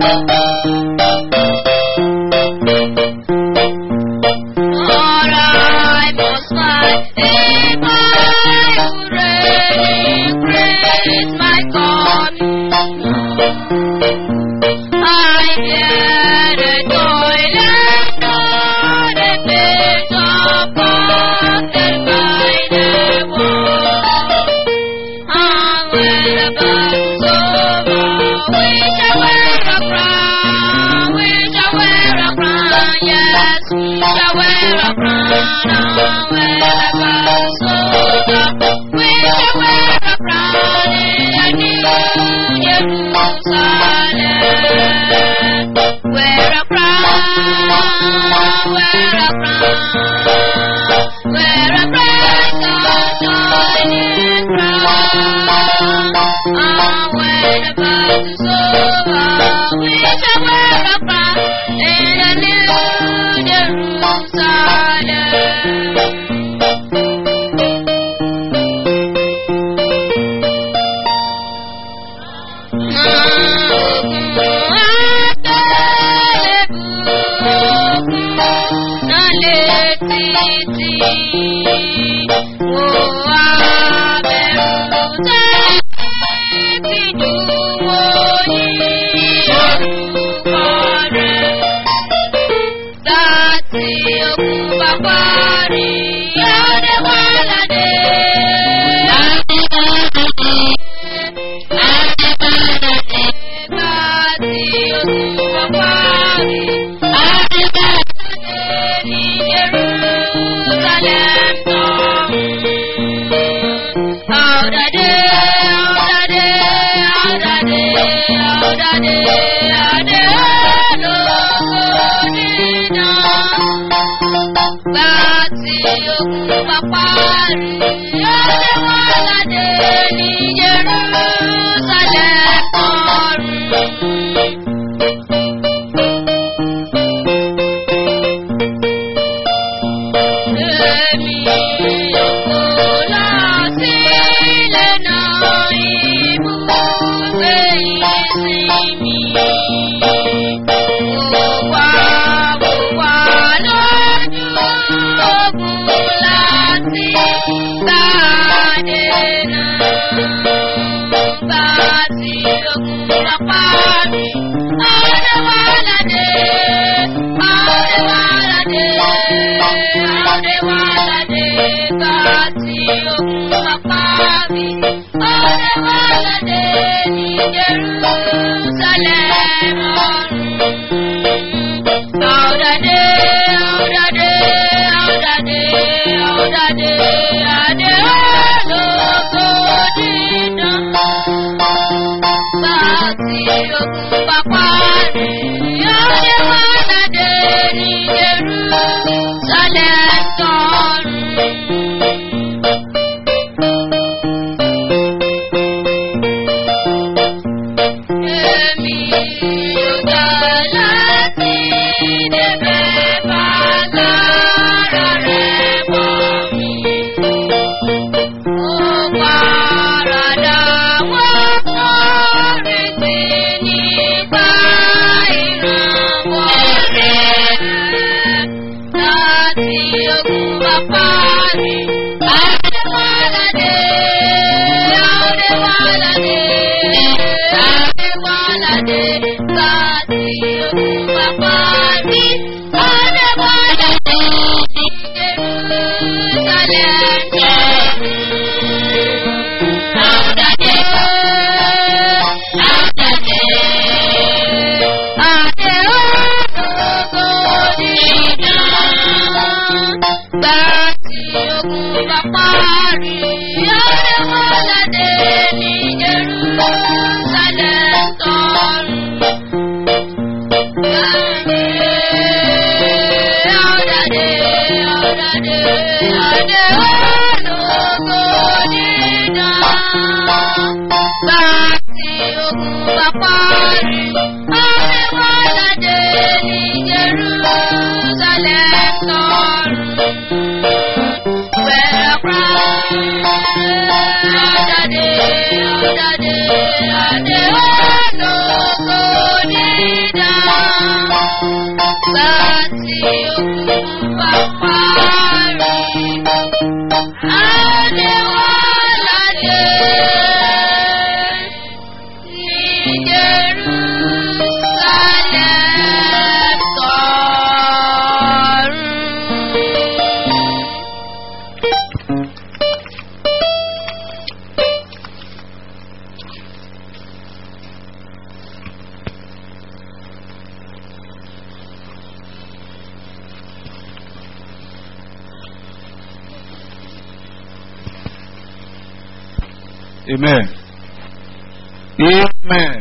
I must fight if I would really praise my God. I bear the toil and not a bit of burden by the wall. And when the battle's over, we shall wear a crown, we shall wear a crown, yes, we shall wear a crown. And when the battle's over, we shall wear a crown in the new Jerusalem. Wear a crown, wear a crown, wear a bright shining crown. And when the battle's over, we shall wear a crown in the new Jerusalem. Daddy, daddy, daddy, oh, no, no, Amen. Amen.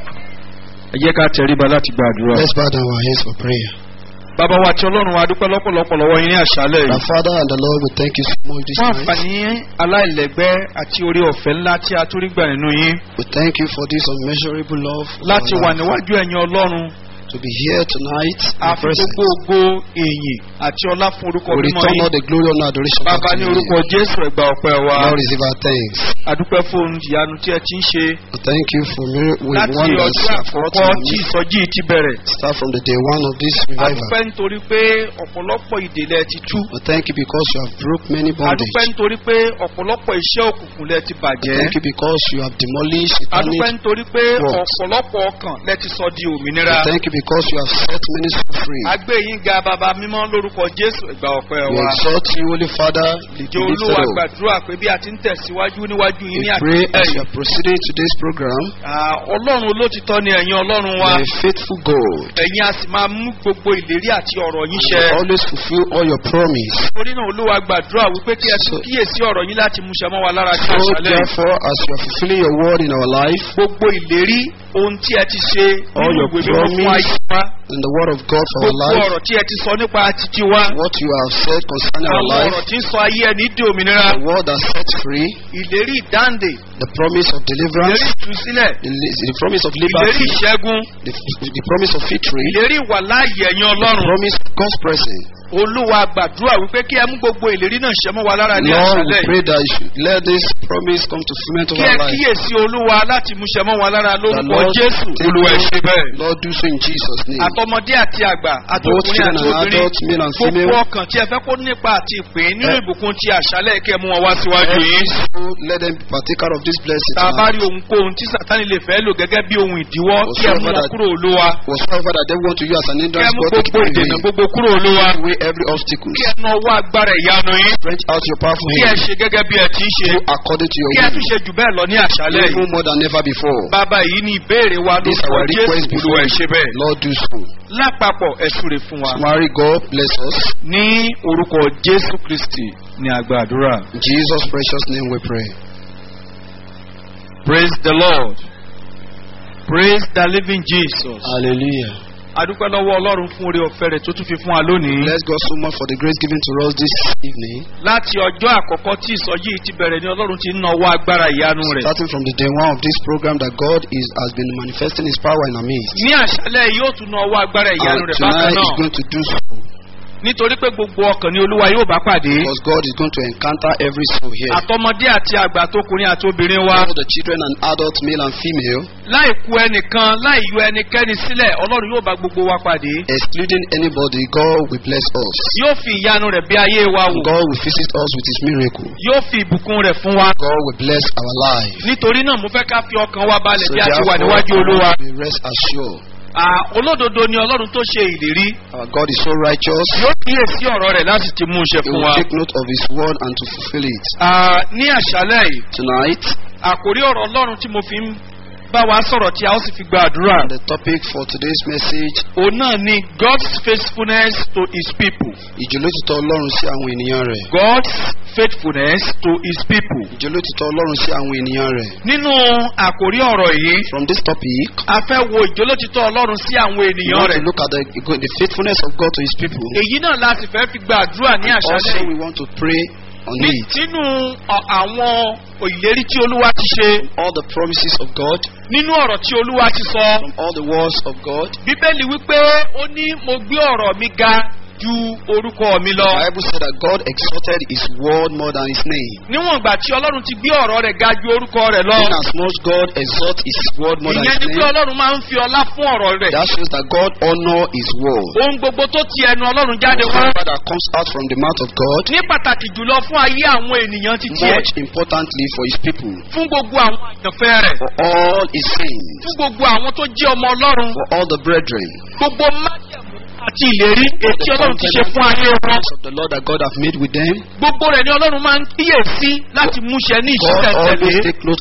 Ẹ jẹ́ ká tẹríba láti gbàdúrà. Let's bow down our heads for prayer. Bàbá wa tí Ọlọ́run wa dúpẹ́ lọ́pọ̀lọpọ̀ lọ́wọ́ yín ní àṣálẹ̀ Our yìí. Father and the Lord, we thank you so much this Fún night. àǹfààní aláìlẹ́gbẹ́ àti orí ọ̀fẹ́ ńlá tí a tún rí gbà nínú yín. We thank you for this unmeasurable love. of Láti our wà life. níwájú ẹ̀yin Ọlọ́run. To be here tonight in A your fi presence. gbogbo ògo èyìn àti ọlá fún orúkọ We mímọ́ return all yín. the glory and adoration back Bàbá to ní you. orúkọ Jésù ẹ̀gbà ọ̀pẹ́ wa. Lord, receive our thanks. Adúpẹ́ fún ìyanu tí ẹ ti ń ṣe. We thank you for mir- with Láti wonders ọjọ́ you have wrought àkọ́kọ́ in tí our midst. ìsọjí yìí ti bẹ̀rẹ̀. Start from the day one of this revival. Adúpẹ́ nítorí pé ọ̀pọ̀lọpọ̀ ìdèlẹ̀ ti tú. We thank you because you have broke many bondage. Adúpẹ́ nítorí pé ọ̀pọ̀lọpọ̀ iṣẹ́ òkùnkùn lẹ ti We bàjẹ́. thank you because you have demolished Adúpẹ́ satanic. nítorí pé works. ọ̀pọ̀lọpọ̀ ọkàn lẹ ti sọ di We òmìnira. thank you because you have set many souls free. Agbé yín ga bàbá mímọ́ lórúkọ Jésù ìgbà ọ̀pẹ́ We wa. exalt you, Holy Father. Ìjọ be lifted Olúwa up. gbàdúrà pé bí a ti ń tẹ̀síwájú níwájú yín We ní pray as àtìlẹ́yìn. you are proceeding today's program. Ah, Ọlọ́run olótìtọ́ ni ẹ̀yin Ọlọ́run wa. May faithful God Ẹ̀yin a sì máa mú gbogbo ìlérí àti ọ̀rọ̀ yín ṣẹ. always fulfill all your promise. Torí náà Olúwa gbàdúrà wípé kí ẹ tún So- kíyèsí ọ̀rọ̀ yín láti múṣẹ mọ́ wa lára ní So àṣálẹ́. yìí. therefore, as you are fulfilling your word in our life, Gbogbo ìlérí ohun tí ẹ ti ṣe All nínú your ìwé mímọ́ fún promise ayé wa. in the word of God for our Gbogbo life, ọ̀rọ̀ tí ẹ ti sọ nípa títí wa. what you have said concerning our Àwọn life, ọ̀rọ̀ tí ń sọ ayé ẹni di òmìnira. the word that sets free, Ìlérí ìdáǹdè. the promise of Ìlérí deliverance, ìtúsílẹ̀. the, the promise of Ìlérí liberty, ìṣẹ́gun. the, the promise of victory, Ìlérí ìwàláàyè ẹ̀yin the Ọlọ́run. promise of God's presence. Olúwa gbàdúrà wípé kí ẹ mú gbogbo ìlérí náà ṣẹ mọ́ wa lára ní Lord, we àṣálẹ́. yìí. pray that you should let this promise come to fulfillment of Kí ẹ our life. kíyèsí Olúwa láti múṣẹ mọ́ wa lára The lórúkọ Lord Jésù. take Olúwa ẹ ṣe bẹ́ẹ̀. Lord, do so in Jesus' name. Àtọmọdé àti àgbà, Both àtọkùnrin children àti and obìnrin. adults, male and Gbogbo female. ọkàn tí ẹ fẹ́ kó nípa àti ìpín nínú Eh. ìbùkún ti àṣálẹ́ kí ẹ mú wọn wá síwájú Every yín. soul, let them be partaker of this blessing. Tá a bá tonight. rí ohunkóhun tí Sátánì lè fẹ́ lò gẹ́gẹ́ bí ohun ìdíwọ́ kí ẹ mú wọn Whatsoever that- kúrò Olúwa. Whatsoever that they want to use as an Kí ẹ hindrance, mú God take it gbogbo ìdènà away. gbogbo kúrò Olúwa. Take away every obstacle. Kí ẹ na ọwọ́ agbára ìyanu yín. Stretch out your powerful Kí ẹ hand. ṣe gẹ́gẹ́ bí ẹ ti ń ṣe. Do according to your Kí ẹ tún will. ṣe jù bẹ́ẹ̀ lọ ní àṣálẹ́ yìí. Even more than ever before. Bàbá yìí ní ìbéèrè wa This lórúkọ our request Jésù before Olúwa ẹ you. ṣe bẹ́ẹ̀. Lord, do so. Lápapọ̀ ẹ súre fún wa. Mary, God bless us. Ní orúkọ Jésù Kristì ní àgbàdúrà. In Jesus' precious name we pray. Praise the Lord. Praise the living Jesus. Hallelujah. Adúpẹ́ lọ́wọ́ Ọlọ́run fún oore ọ̀fẹ́ rẹ̀ tó tún fi fún wa lónìí. Bless God so much for the grace given to us this evening. Láti ọjọ́ àkọ́kọ́ tí ìsọjí yìí ti bẹ̀rẹ̀ ni Ọlọ́run ti ń nawọ́ agbára ìyanu rẹ̀. Starting from the day one of this program that God is has been manifesting His power in our midst. Ní àṣálẹ́ yìí yóò tún nawọ́ agbára ìyanu And rẹ̀ bákan tonight He's náà. going to do so Nítorí pé gbogbo ọkàn ni Olúwa yóò bá pàdé. because God is going to encounter every soul here. Àtọmọdé àti àgbà tókùnrin àti obìnrin wa. All the children and adults, male and female, Láì ku ẹnìkan, láì yọ ẹnikẹ́ni sílẹ̀, Ọlọ́run yóò bá gbogbo wa pàdé. excluding anybody, God will bless us. Yóò fi ìyanu rẹ̀ bí ayé wa wò. God will visit us with His miracle. Yóò fi ìbùkún rẹ̀ fún wa. God will bless our life. Nítorí náà mo fẹ́ ká fi ọkàn wa balẹ̀ So bí a ti wà therefore, níwájú Olúwa. we rest assured. À, olódodo ni Ọlọ́run tó ṣe ìlérí. Our God is so righteous. Yóò kíyèsí ọ̀rọ̀ rẹ̀ láti ti mú un ṣe He fún will wa. take note of His word and to fulfill it. À, Ní àṣálẹ́ yìí, Tonight, àkórí ọ̀rọ̀ Ọlọ́run tí mo fi ń bá wa sọ̀rọ̀ tí a ó sì fi gba àdúrà. the topic for today's message, Òun náà ni God's faithfulness to his people. ìjólótìtọ́ Ọlọ́run sí àwọn ènìyàn rẹ̀. God's faithfulness to his people. Ìjólótìtọ́ Ọlọ́run sí àwọn ènìyàn rẹ̀. Nínú àkórí ọ̀rọ̀ yìí, From this topic, a fẹ́ wo ìjólótítọ́ Ọlọ́run sí àwọn we ènìyàn want to rẹ̀. look at the, the faithfulness of God to His people. Èyí náà láti fẹ́ fi gba àdúrà ní àṣálẹ́ Also, yìí. we want to pray on Ní- it. Nínú ọ- àwọn ìlérí tí Olúwa ti ṣe, All the promises of God, nínú ọ̀rọ̀ tí Olúwa ti sọ, from all the words of God. Bíbélì wípé ó ní mo gbé ọ̀rọ̀ mi ga ju orúkọ mi The lọ. Bible said that God exalted His word more than His name. Níwọ̀n ìgbà tí Ọlọ́run ti gbé ọ̀rọ̀ rẹ̀ ga ju orúkọ rẹ̀ lọ. In as much God exalts His word more than Ìyẹn His ni pé name, Ọlọ́run máa ń fi ọlá fún ọ̀rọ̀ rẹ̀. that shows that God honor His word. Ohun gbogbo tó ti ẹnu Ọlọ́run jáde wá. Whatever that comes out from the mouth of God, Ní pàtàkì jùlọ fún ayé àwọn ènìyàn ti tiẹ̀. much importantly for His people, Fún gbogbo àwọn àyànfẹ́ rẹ̀. for all His saints, Fún gbogbo àwọn tó jẹ́ ọmọ Ọlọ́run. for all the brethren, Gbogbo májẹ̀mú àti ìlérí èyí tí the Ọlọ́run ti ṣe fún ayé wọn. covenants of the Lord that God have made with them. Gbogbo rẹ̀ ni Ọlọ́run máa ń kíyèsí láti múṣẹ ní God always ìṣiṣẹ́tẹ̀lé. take note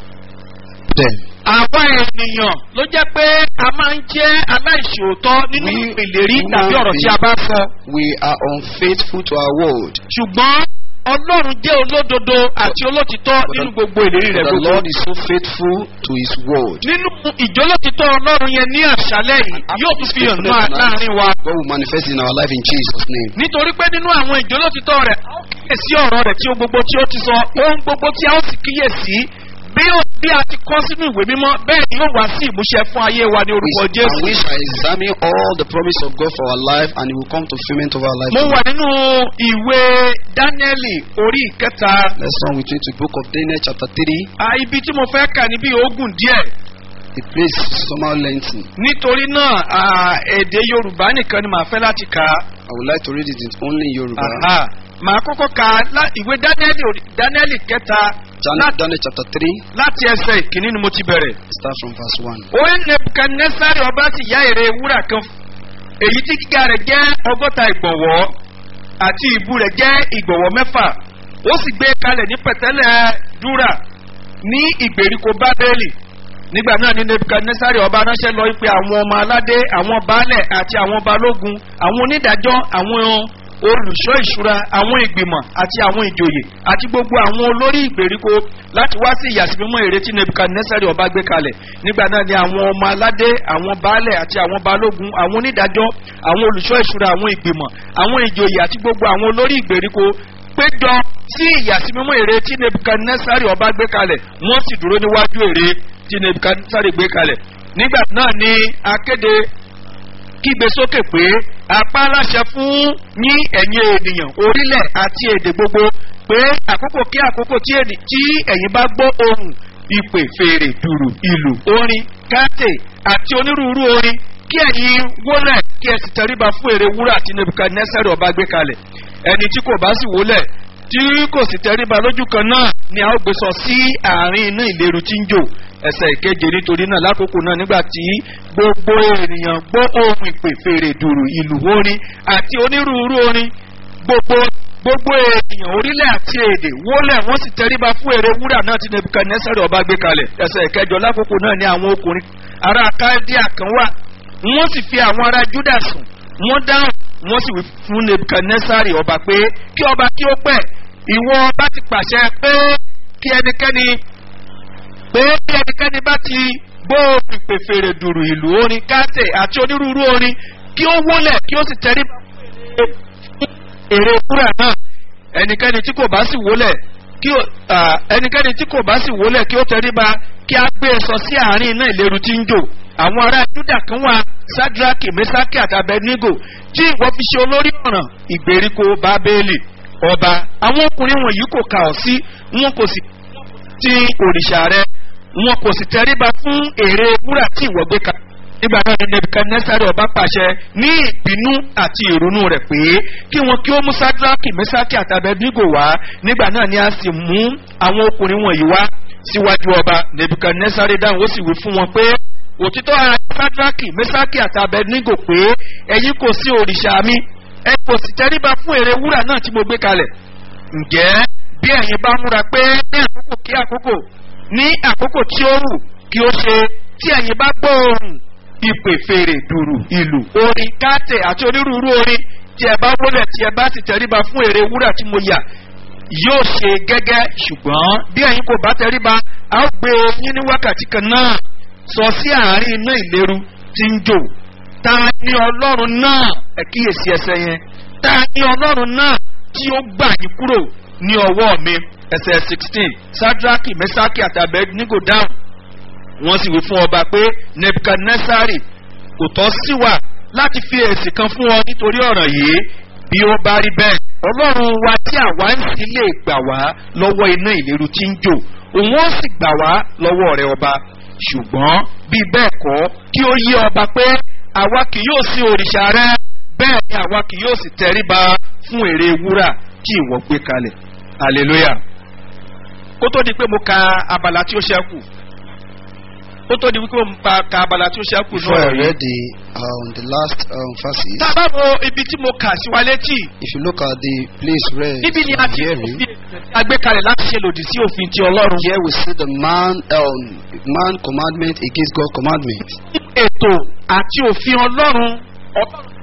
of them. Àwa ènìyàn ló jẹ́ pé a máa ń jẹ́ aláìṣòótọ́ nínú We- ìlérí human tàbí ọ̀rọ̀ tí a bá sọ. We are unfaithful to our word. Ṣùgbọ́n ọlọ́run jẹ́ olódodo àti olótìtọ́ nínú gbogbo ìlérí rẹ̀ The gbogbo. Lord is so faithful to His word. nínú ìjólótìtọ́ ọlọ́run yẹn ní àṣálẹ̀ yìí yóò tún fi hàn náà láàrin wa. God will manifest in our life in Jesus' name. nítorí pé nínú àwọn ìjólótìtọ́ rẹ̀ a ó kíyèsí ọ̀rọ̀ rẹ̀ tí ó gbogbo tí ó ti sọ ohun gbogbo tí a ó sì kíyèsí bí ó bí a ti kọ́ sínú ìwé mímọ́ bẹ́ẹ̀ ni yóò wá sí ìmúṣẹ fún ayé wa ní orúkọ We, jésù. and we shall examine all the promise of God for our life and it will come to fulfillment of our life. mo wà nínú ìwé dáníẹ́lì orí ìkẹta Let's turn with me to the book of Daniel chapter 3. à, ibi tí mo fẹ́ kà níbi ogun díẹ̀ The place is somehow lengthy. nítorí náà à, èdè yorùbá nìkan ni màá fẹ́ láti kà á. I would like to read it in only Yoruba. Aha. màá kọ́kọ́ ka lá- ìwé dáníẹ́lì orí- dáníẹ́lì kẹta Dan- lá- Daniel chapter 3, láti ẹsẹ̀ ìkíní ni mo ti bẹ̀rẹ̀. start from verse 1. ó ní nebukadnesari ọba sì yá ère wúrà kan èyí tí gíga rẹ̀ jẹ́ ọgọ́ta ìgbọ̀nwọ́ àti ìbú rẹ̀ jẹ́ ìgbọ̀nwọ́ mẹ́fà ó sì gbé kalẹ̀ ní pẹ̀tẹ́lẹ̀ dúrà ní ìgbèríko bábélì nígbà náà ní nebukadnesari ọba ránṣẹ́ lọ pé àwọn ọmọ aládé àwọn baálẹ̀ àti àwọn balógun àwọn onídàájọ́ àwọn olùṣọ́ ìṣúra àwọn ìgbìmọ̀ àti àwọn ìjòyè àti gbogbo àwọn olórí ìgbèríko láti wá sí ìyàsímímọ́ èrè tí nebukadnesari ọba gbé kalẹ̀ nígbà náà ni àwọn ọmọ aládé àwọn baálẹ̀ àti àwọn balógun àwọn onídàájọ́ àwọn olùṣọ́ ìṣúra àwọn ìgbìmọ̀ àwọn ìjòyè àti gbogbo àwọn olórí ìgbèríko péjọ sí ìyàsímímọ́ èrè tí nebukadnesari ọba gbé kalẹ̀ wọ́n sì dúró níwájú èrè tí nebukadnesari gbé kalẹ̀ nígbà náà ni akéde kígbe sókè pé apá aláṣẹ fún yín ẹ̀yin ènìyàn orílẹ̀ àti èdè gbogbo pé àkókò kí àkókò tí ènì- tí ẹ̀yin bá gbọ́ ohùn ìpè fèrè dùrù ìlù orin káàtè àti onírúurú orin kí ẹ̀yin wólẹ̀ kí ẹ sì tẹríba fún èrè wúrà tí nebukadnesari ọba gbé kalẹ̀ ẹni tí kò bá sì wólẹ̀ tí kò sì tẹríba lójú kan náà ni a ó gbé sọ sí àárín iná ìléru tí ń jò ẹsẹ̀ ìkeje nítorí náà lákòókò náà nígbà tí gbogbo ènìyàn gbọ́ ohun ìpè fèrè dùrù ìlú orin àti onírúurú orin gbogbo gbogbo ènìyàn orílẹ̀ àti èdè wólẹ̀ wọ́n sì tẹríba fún èrè wúrà náà tí nebukadnesari ọba gbé kalẹ̀ ẹsẹ̀ ìkẹjọ lákòókò náà ni àwọn ọkùnrin ará kaldea kan wà wọ́n sì fi àwọn ará juda sùn wọ́n dáhùn wọ́n sì wí fún nebukadnesari ọba pé kí ọba kí ó pẹ́ ìwọ ọba ti pàṣẹ pé kí ẹnikẹ́ni pé bí ẹnikẹ́ni bá ti gbóòórùn ìpè fèrè dùrù ìlú orin káàtẹ̀ àti onírúurú orin kí ó wólẹ̀ kí ó sì tẹrí èrè wúrà náà ẹnikẹ́ni tí kò bá sì wólẹ̀ kí ó à, ẹnikẹ́ni tí kò bá sì wólẹ̀ kí ó tẹríba kí a gbé e sọ sí àárín iná ìléru tí ń jò àwọn ará júdà kan wà sadraki mesaki àti abednego tí ìwọ fi ṣe olórí ọ̀ràn ìgbèríko bábélì ọba àwọn ọkùnrin wọ̀nyí kò kà ọ́ sí wọn kò sì ti òrìṣà rẹ wọn kò sì tẹríba fún èrè wúrà tí ìwọ gbé ka nígbà náà ni nebukadnesari ọba pàṣẹ ní ìbínú àti ìrònú rẹ pé kí wọn kí ó mú sadraki mesaki àti abednego wá nígbà náà ni a sì mú àwọn ọkùnrin wọ̀nyí wá síwájú ọba nebukadnesari dáhùn ó sì wí fún wọn pé òtítọ́ ara sadraki mesaki àti abednego pé ẹ̀yin kò sí òrìṣà mi ẹ kò sì tẹríba fún èrè wúrà náà tí mo gbé kalẹ̀ ǹjẹ́ bí ẹ̀yin bá múra pé ní àkókò kí àkókò ní àkókò tí ó wù kí ó ṣe tí ẹ̀yin bá gbọ́ ohùn ìpè fèrè dùrù ìlù orin káàtẹ̀ àti onírúurú orin tí ẹ bá wọlẹ̀ tí ẹ bá sì tẹríba fún èrè wúrà tí mo yà yóò ṣe gẹ́gẹ́ ṣùgbọ́n bí ẹ̀yin kò bá tẹríba a ó gbé yín ní wákàtí kan náà sọ sí àárín iná ìléru tí ń jò ta ni ọlọ́run náà ẹ kíyèsí ẹsẹ̀ yẹn ta ni ọlọ́run náà tí ó gbà yín kúrò ní ọwọ́ mi ẹsẹ̀ sixteen sadraki mesaki àti abednego dáhùn wọ́n sì wí fún ọba pé nebukadnesari kò tọ́ sí wa láti fi èsì kan fún ọ nítorí ọ̀ràn yìí bí ó bá rí bẹ́ẹ̀ ọlọ́run wa tí àwa ń sì lè gbà wá lọ́wọ́ iná ìléru tí ń jò òun ó sì gbà wá lọ́wọ́ rẹ ọba ṣùgbọ́n bí bẹ́ẹ̀ kọ́ kí ó yé ọba pé àwa kì yóò sí òrìṣà rẹ bẹ́ẹ̀ ni àwa kì yóò sì tẹríba fún èrè wúrà tí ìwọ gbé kalẹ̀ hallelujah kó tó di pé mo ka abala tí ó ṣẹ́kù kó tó di pé mo pa- ka abala tí ó ṣẹ́kù Before I náà rí read the, um, the last um, verses, tá a bá wo ibi tí mo kà sí wa létí if you look at the place read níbi ni a ti hearing, fi agbékalẹ̀ láti ṣe lòdì sí òfin ti ọlọ́run. here we see the man, um, man commandment against God commandment. ètò àti òfin ọlọ́run ọlọ́run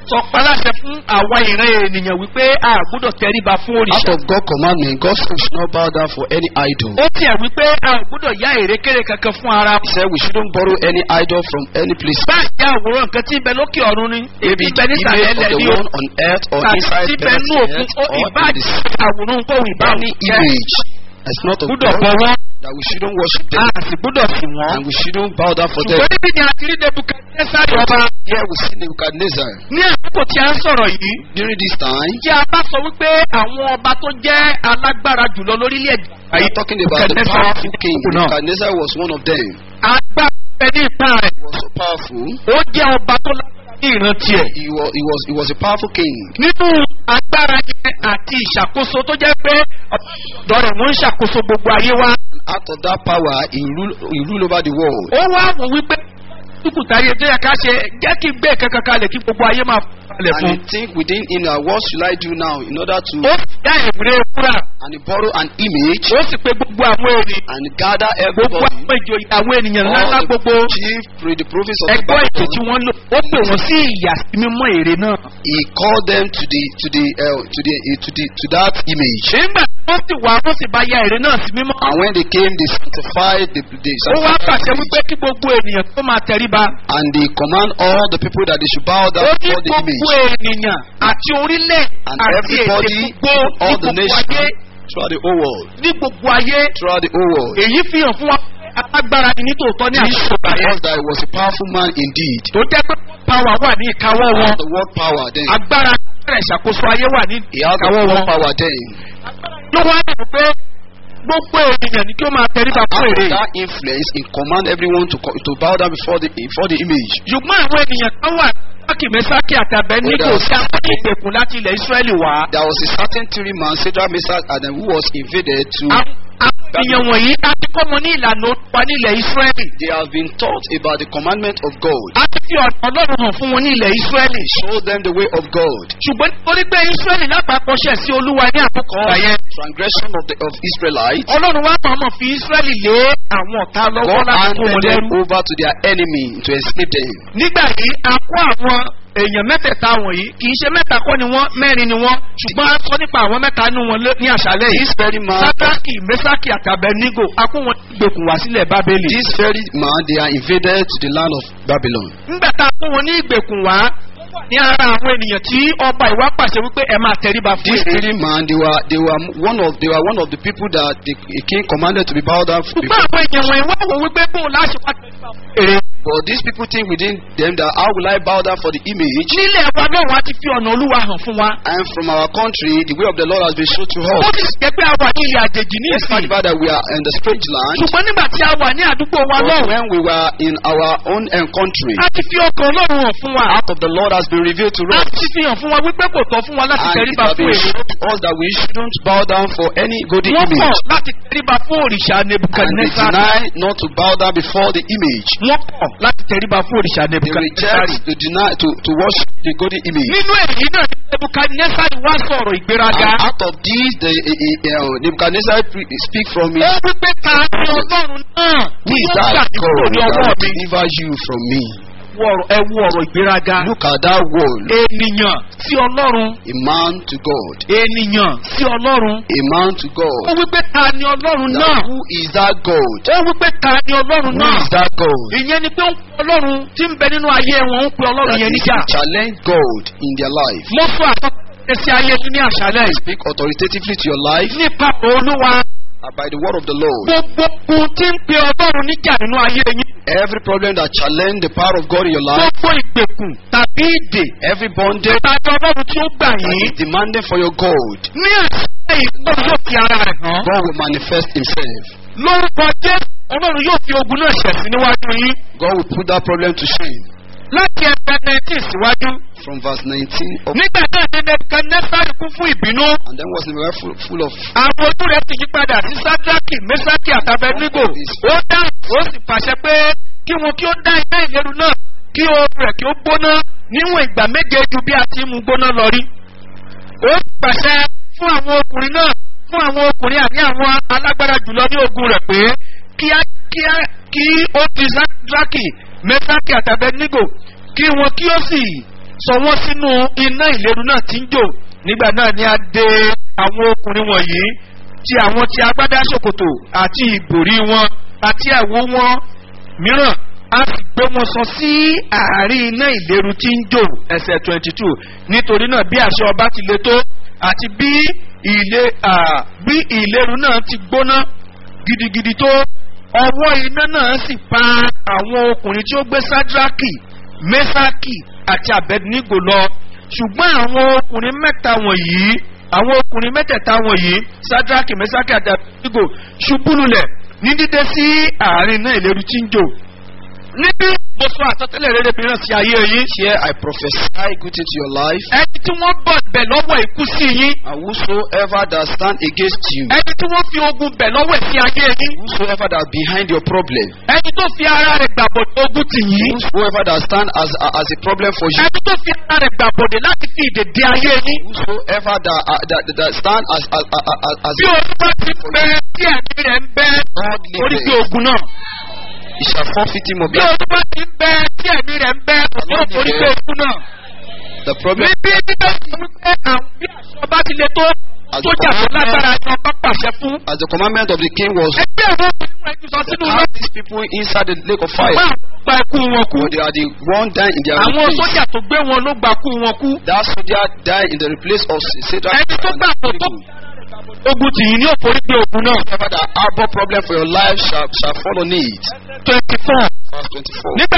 sọ paláṣẹ fún àwa ìran ènìyàn wípé a gbọ́dọ̀ tẹríba fún Out òrìṣà. of God's commandment, God said we should not bow down for any idol. ó tiẹ̀ wípé a ò gbọ́dọ̀ yá èrèkéré kankan fún ara. He said we shouldn't borrow any idol from any place. báyìí jẹ́ àwòrán nǹkan tí ń bẹ lókè ọ̀run ni. Maybe èbí the bẹ nísàlẹ̀ image of ẹlẹ́ the ní o. one on earth or tàbí inside tí the bẹ nú òkun earth ó or in ìbáàjì the àwòrán nǹkan ò ìbáàjì any image that's not of gbọ́dọ̀ God bọ̀ wọ́n. that we shouldn't worship a them sì gbọ́dọ̀ sìn wọ́n. and we shouldn't bow down for them. ṣùgbọ́n níbi ni a ti rí nebukadnesari ọba. Here we see Nebuchadnezzar. ní àkókò tí a ń sọ̀rọ̀ yìí. During this time, tí a bá sọ wípé àwọn ọba tó jẹ́ alágbára jùlọ lórílẹ̀-èdè we are talking about the Nebuchadnezzar powerful king. kúkú náà. Nebuchadnezzar was one of them. agbára ẹ ní ìta rẹ̀. He was so powerful. ó jẹ́ ọba tó lágbára ní ìrántí ẹ̀. He was, he was, he was a powerful king. nínú agbára yẹn àti ìṣàkóso tó jẹ́ pé ọ̀dọ́ rẹ̀ wọ́n ń ṣàkóso gbogbo ayé wa. Out of that power, he rule, he rule over the world. ó wá wò wípé dúkùtà ayé tó yẹ ká ṣe jẹ́ kí gbé kankan kalẹ̀ kí gbogbo ayé máa falẹ̀ And fún. he think within him, uh, what should I do now in order to, ó sì dá ìwúrẹ́ wúrà. and he borrow an image ó sì pé gbogbo àwọn ènìyàn and gather gbogbo everybody, àwọn ìjòyè àwọn ènìyàn all ńláńlá gbogbo the chief, pre- the prophets of the ẹgbọ́ ètò tí Babylon. wọ́n lò ó pè wọ́n sí ìyà sí mímọ́ èrè náà. He called them to the, to the, uh, to the, uh, to the, to that image. nígbà tí wọ́n sì wá wọ́n sì bá ya èrè náà sí mímọ́. And when they came, they sanctified the, they ó wá sanctified pàṣẹ the wípé image. kí gbogbo ènìyàn tó máa tẹríba. and they command all the people that they should bow ó down ní before the gbogbo image. ènìyàn àti orílẹ̀ And àti èdè everybody, gbogbo ní all the gbogbo ayé nations, throughout the whole world, ní gbogbo ayé. throughout the whole world. èyí fi hàn fún wa pé alágbára ni nítòótọ́ ní This àkókò shows yẹn. that he was a powerful man indeed. tó jẹ́ pé power wà ní ìkáwọ́ wọn. Had the word power then. agbára agbára ìṣàkóso ayé wà ní He had the ìkáwọ́ word wọn. power then. ló wá dùn pé gbogbo ènìyàn ni kí ó máa tẹríba fún Out èrè. of that influence, he command everyone to co- to bow down before the before the image. ṣùgbọ́n àwọn ènìyàn kan wà sákì mẹ́sákì àtàbẹ́ nígò Brothers. sí àwọn ìgbèkùn láti ilẹ̀ ìsírẹ́lì wá. There was a certain three man, Shadrach, Meshach, and then who was invaded to. Àwọn àwọn ènìyàn wọ̀nyí a ti kọ́ wọn ní ìlànà olúwa ní ilẹ̀ ìsírẹ́lì. They have been taught about the commandment of God. a ti fi ọ̀nà ọlọ́run hàn fún wọn ní ilẹ̀ ìsírẹ́lì. Show them the way of God. ṣùgbọ́n nítorí pé ìsírẹ́lì lápapọ̀ ṣẹ̀ sí olúwa ní àkókò ọ̀gbà yẹn. Transgression of the of Israelites. ọlọ́run wá mọ̀ọ́mọ̀ fi ìsírẹ́lì lé àwọn ọ̀tá lọ́wọ́ God láti kó wọn handed them lẹ́rú. over to their enemy to escape them. nígbà yìí a kó àwọn èèyàn mẹ́tẹ̀ẹ̀ta wọ̀nyí kì í ṣe mẹ́ta kọ́ ni wọ́n mẹ́rin ni wọ́n ṣùgbọ́n a sọ nípa àwọn mẹ́ta nínú wọn lé- ní àṣálẹ̀ yìí. This very man, sátákì mẹ́sákì àtàbẹ̀nígò a kó wọn gbèkùn wá sílẹ̀ bábélì. this very man, they are invaded to the land of Babylon. nígbà tá a kó wọn ní ìgbèkùn wá ní ara àwọn ènìyàn tí ọba ìwà pàṣẹ wípé ẹ máa tẹríba fún This èrè. very man, they were they were one of they were one of the people that the king commanded to be bowed down ṣùgbọ́n before. àwọn èèyàn wọ̀nyí wá wò wípé bó o láṣẹ wá tẹríba fún èrè. But these people think within them that how will I bow down for the image? nílẹ̀ wa náà wá ti fi ọ̀nà olúwa hàn fún wa. And from our country, the way of the Lord has been shown to ó us. ti jẹ́ pé a wà ní ilẹ̀ àjèjì ní Despite ìsìn. the fact that we are in the strange land, ṣùgbọ́n nígbà tí a wà ní àdúgbò wa but náà when we were in our own um, country, a ti fi ọkàn ọlọ́run hàn fún wa. out of the Lord has been revealed to a us. ti fi hàn fún wa wípé kò tọ́ fún wa láti And it tẹríba has fún been èrè. shown to us that we shouldn't bow down for any golden wọ́n kọ̀ image. láti tẹríba fún òrìṣà And they nebukadnesari. deny not to bow down before the image. wọ́n kọ̀ láti tẹríba fún òrìṣà They nebukadnesari. reject to deny to, to worship the golden image. nínú èyí náà ni nebukadnesari wá sọ̀rọ̀ ìgbéraga. And out of this, the uh, uh, Nebuchadnezzar pre- speak from ó his wípé ta ni ọlọ́run náà Who tí is ó that gbà mí God kúrò ní that ọwọ́ will mi. deliver you from me? Wo ọ̀rọ̀- ẹ wo ọ̀rọ̀ ìgbéraga. Look at that word. ènìyàn sí ọlọ́run. A man to God. ènìyàn sí ọlọ́run. A man to ó God. wípé ta ni ọlọ́run Now, náà. who is that God? ó wípé ta ni ọlọ́run Who náà. is that God? ìyẹn ni pé ó ń pe ọlọ́run tí ń bẹ nínú ayé wọn ó ń pe ọlọ́run That yẹn is níjà. to challenge God in their life. mo sọ àtọ́kẹ́ sí ayé yín ní àṣálẹ̀ yìí. Speak authoritatively to your life nípa olúwa uh, by the word of the Lord. gbogbo ohun tí ń pe ọlọ́run níjà nínú ayé yín. Every problem that challenge the power of God in your life, gbogbo ìgbèkùn tàbí ìdè every bondage tàbí ọlọ́run tí ó gbà that yín. is demanding for your God, ní àṣálẹ̀ yìí ọlọ́run yóò fi ara rẹ̀ hàn. God will manifest Himself. lórúkọ jésù ọlọ́run yóò fi ogun náà ṣẹ̀sí níwájú yín. God will put that problem to shame. láti ẹgbẹ́ nineteen síwájú. From verse 19 up, nígbà náà ní nebukadnesari kún fún ìbínú. and then was Nebuchadnezzar full, full of àwọn ojú rẹ̀ ti yí padà sí sadraki mesaki àtàbẹ̀nígò. ó dá ó sì pàṣẹ pé kí wọn kí ó dá iná ìléru náà kí oorun rẹ̀ kí ó gbóná níwọ̀n ìgbà méje ju bí a ti ń mú gbóná lọ rí. ó sì pàṣẹ fún àwọn ọkùnrin náà fún àwọn ọkùnrin àní àwọn alágbára jùlọ ní ogun rẹ̀ pé kí á kí á kí ó di sadraki mesaki àtàbẹ̀nígò kí wọn kí ó sì sọ wọ́n sínú iná ìléru náà tí ń jò nígbà náà ni a de àwọn ọkùnrin wọ̀nyí ti àwọn ti agbádá ṣòkòtò àti ìbòrí wọn àti àwo wọn mìíràn a sì gbé wọn sọ sí àárín iná ìléru tí ń jò ẹsẹ̀ twenty two nítorí náà bí àṣẹ ọba ti le tó àti bí ilé bí ìléru náà ti gbóná gidigidi tó ọwọ́ iná náà sì pa àwọn ọkùnrin tí ó gbé sádraki mẹ́sàkì àti abednego lọ ṣùgbọ́n àwọn ọkùnrin mẹ́ta wọ̀nyí àwọn ọkùnrin mẹ́tẹ̀ẹ̀ta wọ̀nyí sádraki mẹ́sàkì àti abednego ṣubú lulẹ̀ ní dídé sí àárín náà ìléru tí ń jò níbi mo sọ àsọtẹ́lẹ̀ rere mìíràn sí ayé yín. Here I prophesy good into your life. ẹni tí wọ́n bọ̀ bẹ̀ lọ́wọ́ ikú sí yín. And whosoever that stand against you, ẹni tí wọ́n fi ogun bẹ̀ lọ́wọ́ sí ayé yín. whosoever that behind your problem, ẹni tó fi ara rẹ̀ gbàbọ̀dé ogun tì yín. whosoever that stand as as a problem for you, ẹni tó fi ara rẹ̀ gbàbọ̀dé láti fi ìdèdè ayé yín. whosoever that uh, that, that stand as as as, as bí olúwa ti bẹ tí ẹ̀mí rẹ̀ ń bẹ godly orí bí beings, ogun náà. he shall forfeit him of bí that. olúwa ti bẹ tí ẹ̀mí rẹ̀ ń bẹ òun orí bí ogun náà. The problem níbi nígbà tí wípé àwọn bí àṣọ bá ti le tó sójà tó lágbára ni ọba pàṣẹ fún. as the commandment of the king was ẹgbẹ́ àwọn obìnrin rẹ̀ ti sọ to sínú have náà. these people inside the lake of fire. bá gba ikú wọn kú. But they are the one dying in their àwọn place. sójà tó gbé wọn ló gba kú wọn kú. That soldier died in the place of Satan. ẹni tó gbà tó tó ogun tì yín ní òforí pé ogun náà. Whoever that harbor problem for your life shall shall fall on it. twenty four Verse twenty-four. nígbà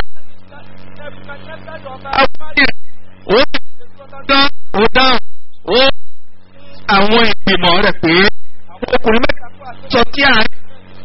ó dán ó dán ó àwọn ìgbìmọ̀ rẹ̀ pé àwọn ọkùnrin mẹ́ta sọ tí àárín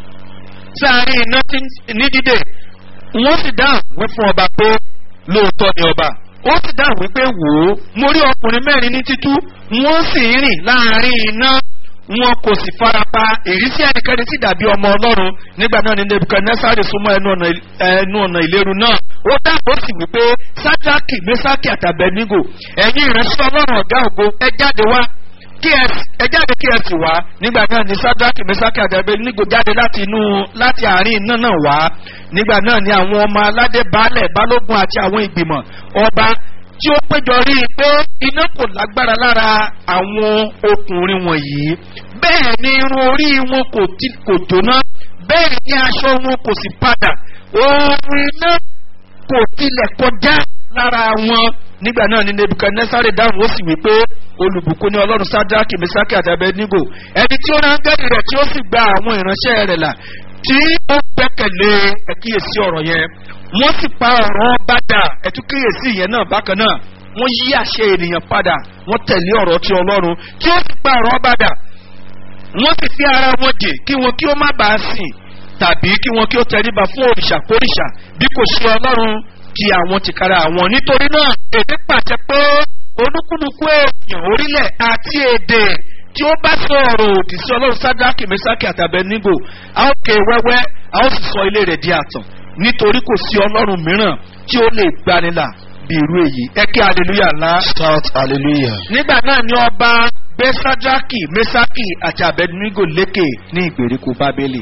sáàárín iná tí ní dídè wọ́n sì dáhùn wí fún ọba pé lóòótọ́ ni ọba ó sì dáhùn wípé wò ó mo rí ọkùnrin mẹ́rin ní títú wọ́n sì ń rìn láàárín iná wọn kò sì farapa ìrísí ẹnikẹ́ni sì dàbí ọmọ ọlọ́run nígbà náà ní nebukadnesari súnmọ́ ẹnu ọ̀nà ẹnu ọ̀nà ìléru náà ó dáhùn ó sì wípé sájákì mẹsákì àtàbẹ̀nígò ẹ̀yin ìránṣẹ́ ọlọ́run ọ̀gá ògo ẹ jáde wá kí ẹ ẹ jáde kí ẹ sì wá nígbà náà ní sájákì mẹsákì àtàbẹ̀nígò jáde láti inú láti àárín iná náà wá nígbà náà ní àwọn ọmọ aládé baálẹ̀ balógun àti àwọn ìgbìmọ̀ ọba tí ó péjọ rí i pé iná kò lágbára lára àwọn ọkùnrin wọ̀nyí bẹ́ẹ̀ ni irun orí wọn kò ti kò jóná bẹ́ẹ̀ ni aṣọ wọn kò sì padà oorun iná kò tilẹ̀ kọjá lára wọn nígbà náà ni nebukadnesari dáhùn ó sì wí pé olùbùkún ní ọlọ́run sadraki mesaki àti abednego ẹni tí ó rángẹ́lì rẹ̀ tí ó sì gba àwọn ìránṣẹ́ rẹ̀ là tí ó gbẹ́kẹ̀lé ẹ̀kíyèsí ọ̀rọ̀ yẹn wọ́n sì pa ọ̀rọ̀ bàdà ẹ̀túkíyèsí yẹn náà bákan náà wọ́n yí àṣẹ ènìyàn padà wọ́n tẹ̀lé ọ̀rọ̀ ti ọlọ́run tí ó sì pa ọ̀rọ̀ bàdà wọ́n sì fi ara wọn dè kí wọn kí ó má bàa sìn tàbí kí wọn kí ó tẹríba fún òrìṣà kórìṣà bí kò ṣe ọlọ́run ti àwọn tìkára àwọn nítorí náà èdè pàṣẹ pé olúkúlùkù èèyàn orílẹ̀ àti èdè tí ó bá sọ ọ̀rọ̀ òdì sí ọlọ́run sádákì mẹ́sákì àtàbẹ́nígò a ó ké wẹ́wẹ́ a ó sì sọ ilé rẹ̀ di àtàn nítorí kò sí ọlọ́run mìíràn tí ó lè gbanilà bí irú èyí ẹ kí hallelujah ńlá. Shout hallelujah. nígbà náà ni ọba gbé sádákì mẹ́sákì àti àbẹ́nígò lékè ní ìgbèríko bábélì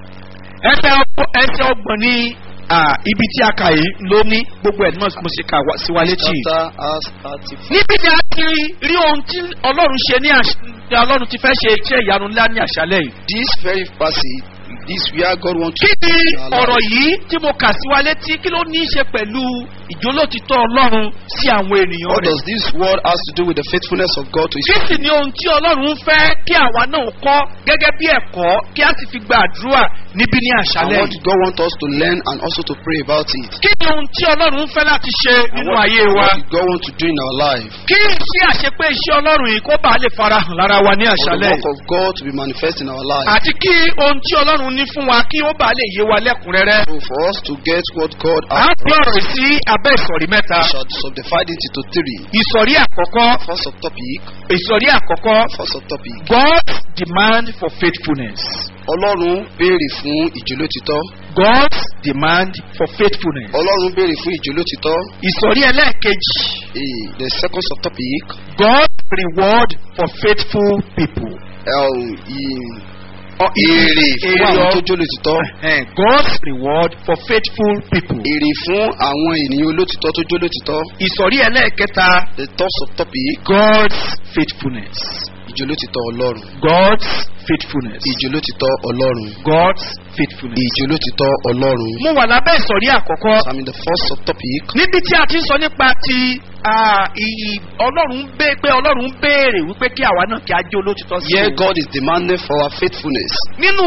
ẹsẹ̀ ọgbọ̀n ẹsẹ̀ ọgbọ̀n ní ah, ibi tí a kà yìí ló ní gbogbo ẹ̀ ní mo ṣe kà wá- sí wa létí. Chapter as thirty-four. níbi ni a ti rí ohun tí ọlọ́run ṣe ní àṣ ní ọlọ́run ti fẹ́ ṣe iṣẹ́ ìyanu ńlá ní àṣálẹ̀ yìí. This very passage, this where God wants to kí ni in our ọ̀rọ̀ life. yìí tí mo kà sí wa létí kí ló ní í ṣe pẹ̀lú ìjólótítọ́ ọlọ́run sí àwọn ènìyàn What rẹ̀. does this word has to do with the faithfulness of God to His kí sì ni ohun tí ọlọ́run ń fẹ́ kí àwa náà kọ́ gẹ́gẹ́ bí ẹ̀kọ́ kí a sì fi gba àdúrà níbí ní and àṣálẹ̀ what yìí. God wants us to learn and also to pray about it. kí ni ohun tí ọlọ́run ń fẹ́ láti ṣe And nínú what, ayé wa. what did God want to do in our life? kí iṣẹ́ àṣepé iṣẹ́ ọlọ́run yìí kó bàa lè farahàn lára wa ní For the àṣálẹ̀ work of God to be manifest in our life. àti kí ohun tí ọlọ́run ní fún wa kí ó bàa lè yé wa lẹ́kùnrẹ́rẹ́. So for us to get what God à ń has pín ọ̀rọ̀ yìí sí abẹ́ ìsọ̀rí mẹ́ta. we shall subdivide it into three. ìsọ̀rí àkọ́kọ́ First subtopic, ìsọ̀rí àkọ́kọ́ first subtopic. God's demand for faithfulness. Ọlọ́run béèrè fún ìjólótítọ́. God's demand for faithfulness. Ọlọ́run béèrè fún ìjólótítọ́. ìsọ̀rí ẹlẹ́ẹ̀kejì Eh, The second subtopic, God's reward for faithful people. um, i- ọ- èrè fún èrè àwọn ọ- tó jó lòtítọ́ Eh, God's reward for faithful people. èrè fún àwọn ènìyàn olótìtọ́ tó jó lòtítọ́ ìsọ̀rí ẹlẹ́ẹ̀kẹta the top of topic God's faithfulness. ìjó lòtítọ́ ọlọ́run God's faithfulness. ìjó lòtítọ́ ọlọ́run God's faithfulness. ìjó lòtítọ́ ọlọ́run. mo wà lábẹ́ ìsọ̀rí àkọ́kọ́ I'm in the first subtopic níbi tí a ti ń sọ nípa ti ah, ì- ọlọ́run ń bẹ́ pé ọlọ́run ń béèrè wípé kí àwa náà kí a jẹ́ olótìtọ́ sí here òun. God is demanding for our faithfulness nínú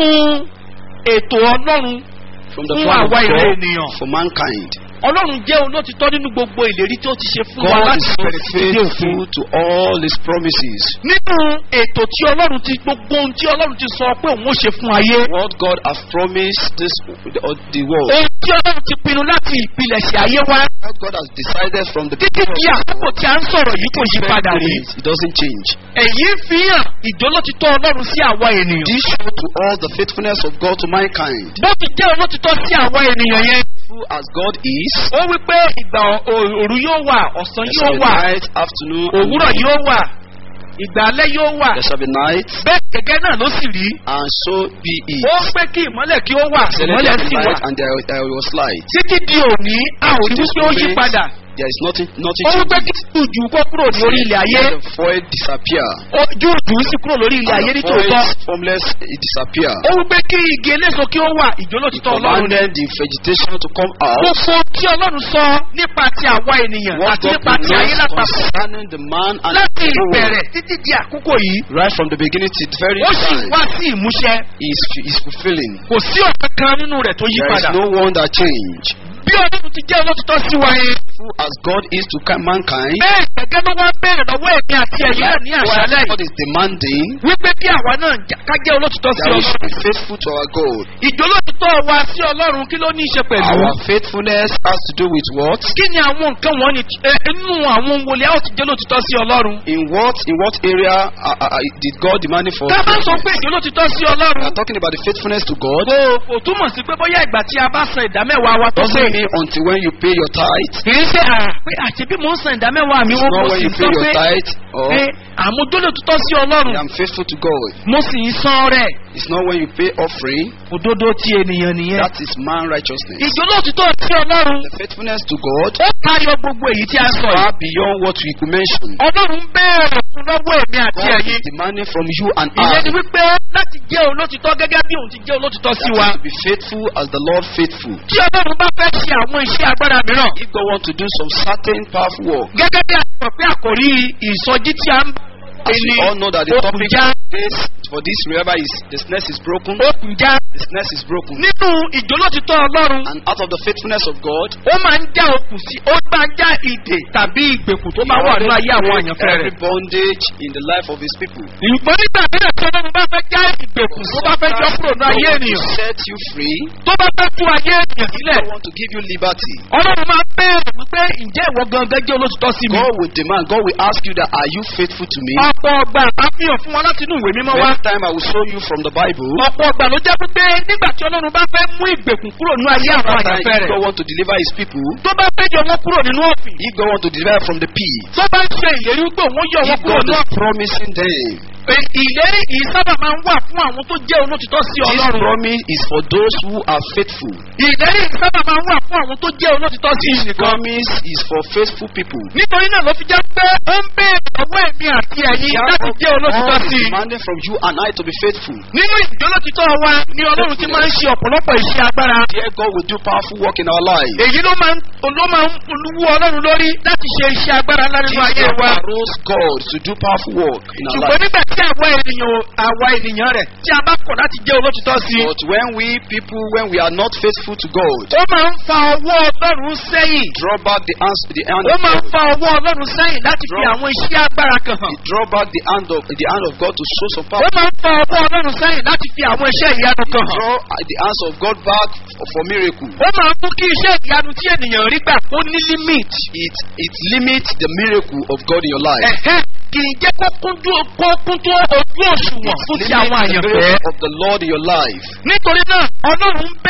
ètò ọlọ́run from the Fún plan of àwa ìran God ènìyàn. for mankind. ọlọ́run jẹ́ olótìtọ́ nínú gbogbo ìlérí tí ó ti ṣe fún wa God láti is so bẹ̀rẹ̀ sí dé òfin. faithful to all His promises. nínú ètò tí ọlọ́run ti gbogbo ohun tí ọlọ́run ti sọ pé òun ó ṣe fún ayé What God has promised this the, the world. ohun tí ọlọ́run ti pinnu láti ìpilẹ̀ṣẹ̀ ayé wa What God has decided from the títí di àkókò tí a ń sọ̀rọ̀ yìí kò yí padà rí It doesn't change. èyí fi hàn ìjólótítọ́ ọlọ́run sí àwa ènìyàn This show to all the faithfulness of God to mankind. bó ti jẹ́ olótítọ́ sí àwa ènìyàn yẹn Faithful as God is, ó wí pé ìgbà ò- òru yóò wà ọ̀sán there yóò shall be wà night, afternoon, and òwúrọ̀ evening. yóò wà ìgbà alẹ́ yóò wà There shall be night, bẹ́ẹ̀ gẹ́gẹ́ náà ló sì rí and so be it. ó pé kí ìmọ́lẹ̀ kí ó wà There ìmọ́lẹ̀ shall be sì wà light, and there, there was light. títí di òní a ò rí wípé ó yí padà There is nothing, nothing ó wípé changes. kí jùjù kó kúrò ní orí ilẹ̀ ayé Let the void disappear. ó- jùjù sì kúrò lórí ilẹ̀ ayé And ní the void tòótọ́ formless it disappear. ó wípé kí igi eléso kí ó wà He ìjólótítọ́ ọlọ́run ni commanded the vegetation to come out. gbogbo tí ọlọ́run sọ nípa ti àwa ènìyàn What àti God nípa ti ayé knows lápapọ̀ concerning the man and láti the world. ìbẹ̀rẹ̀ títí di àkókò yìí Right from the beginning to the very ó sì time, wá sí ìmúṣẹ is is fulfilling. kò sí ọ̀kan kan nínú rẹ̀ tó yí There is padà no one that change. bí ọlọ́run ti jẹ́ olótítọ́ sí wa yẹn Who as God is to mankind, bẹ́ẹ̀ gẹ́gẹ́ ló wá bẹ̀rẹ̀ lọ́wọ́ ẹ̀mí àti ẹ̀yìn náà ní àṣálẹ̀ God yìí is demanding wípé kí àwa náà jà- ká jẹ́ olótítọ́ sí that we should ọlọ́run be faithful to our God. ìjólótítọ́ wa sí ọlọ́run kí ló ní í ṣe pẹ̀lú Our faithfulness has to do with what? kí ni àwọn nǹkan wọ́n ní inú àwọn wòlíà ó ti jẹ́ olótítọ́ sí ọlọ́run In what in what area uh, uh, uh, did God demand it for? ká bá sọ pé ìjólótítọ́ sí We ọlọ́run are talking about the faithfulness to God. kò kò túmọ̀ sí pé bóyá ìgbà tí a bá san ìdámẹ́wàá wa tó Doesn't pé mean until when you pay your tithe. kì í ṣe à pé àti bí mò ń san ìdámẹ́wàá mi It's ó not mo when sì you ń pay sọ your pé tithe or pé àmójólótítọ́ sí ọlọ́run I am faithful to God. mo sì ń san rẹ̀ It's not when you pay offering. òdodo ti ènìyàn nìyẹn That is man righteousness. ìjólótítọ́ sí ọlọ́run The faithfulness to God ó tayọ gbogbo èyí tí a sọ far yìí beyond what we could mention. ọlọ́run bẹ̀rẹ̀ fún lọ́wọ́ èmi àti God ẹ̀yin is demanding from you and ìyẹn ni I wípé láti jẹ́ olótítọ́ gẹ́gẹ́ bí òun ti jẹ́ olótítọ́ sí wa that is to be faithful as the Lord faithful. tí ọlọ́run bá fẹ́ ṣe àwọn iṣẹ́ agbára mìíràn If God want to do some certain powerful work, gẹ́gẹ́ bí a ti mọ̀ pé àkòrí ìsọjí tí a ń as we all know that the okùn topic já is for this remember is the snare is broken. okùn já The snare is broken. nínú ìjólótítọ́ ọlọ́run And out of the faithfulness of God, ó máa ń já okùn sí ó máa ń já ìdè tàbí ìgbèkùn tó bá wà nínú ayé àwọn break àyànfẹ́ every rẹ̀. bondage in the life of His people. ìgbọ́n nígbà mìíràn tí ọlọ́run bá fẹ́ já ìgbèkùn tó bá fẹ́ jọ kúrò ní ayé God ènìyàn will set you free. tó bá fẹ́ tú ayé ènìyàn sílẹ̀ God want to give you liberty. ọlọ́run máa bẹ̀rẹ̀ wípé ǹjẹ́ ìwọ gangan jẹ́ olótìtọ́ sí mi. God will demand. God will ask you that are you faithful to me? ọ̀pọ̀ ọgbà àfihàn fún wa láti inú ìwé mímọ́ wá. Next time I will show you from the Bible. ọ̀pọ̀ ọgbà ló jẹ́ pé nígbà tí ọlọ́run bá fẹ́ mú ìgbèkùn kúrò ní ayé àwọn Sometimes àyànfẹ́ if rẹ̀ God want to deliver His people, tó bá fẹ́ yọ wọn kúrò nínú òfin if God want to deliver from the pit, tó bá ń ṣe ìlérí wípé òun yọ wọn if kúrò God nínú is òfin promising them, Ẹ- ìlérí yìí sábà máa ń wà fún àwọn tó jẹ́ olótìtọ́ sí This ọlọ́run. promise is for those who are faithful. ìlérí yìí sábà máa ń wà fún àwọn tó jẹ́ olótìtọ́ sí This nìkan. promise is for faithful people. nítorí náà ló fi jẹ́ pé ó ń béèrè lọ́wọ́ èmi àti ẹ̀yin láti jẹ́ olótìtọ́ God sí is i. demanding from you and I to be faithful. nínú ìjólótìtọ́ wa ni ọlọ́run ti máa ń ṣe ọ̀pọ̀lọpọ̀ iṣẹ́ agbára. Dear God will do powerful work in our lives. èyí ló máa ń ló máa ń wú ọlọ́run lórí láti ṣe iṣẹ́ agbára ńlá nínú ayé Jesus wa. arose God to do powerful work in our ṣùgbọ́n lives. nígbà tí àwa ènìyàn àwa ènìyàn rẹ̀ tí a bá kọ̀ láti jẹ́ olótìtọ́ sí i. But when we people, when we are not faithful to God, ó máa ń fa ọwọ́ ọlọ́run sẹ́yìn. draw back the hand, the hand ó of máa ń God. fa ọwọ́ ọlọ́run sẹ́yìn láti fi àwọn iṣẹ́ agbára kan hàn. He draw back the hand of the hand of God to show some ó power. máa ń fa ọwọ́ ọlọ́run sẹ́yìn láti fi àwọn iṣẹ́ ìyanu kan hàn. Draw uh, the hands of God back for, for miracle. ó máa ń mú kí iṣẹ́ ìyanu tí ènìyàn rí gbà kó ní limit. It it limits the miracle of God in your life. ẹ̀hẹ́ kì í jẹ́ kó kún tó- kó kún tó ojú òṣùwọ̀n fún ti àwọn Limits the àyànfẹ́. miracle of the Lord in your life. nítorí náà ọlọ́run bẹ̀rẹ̀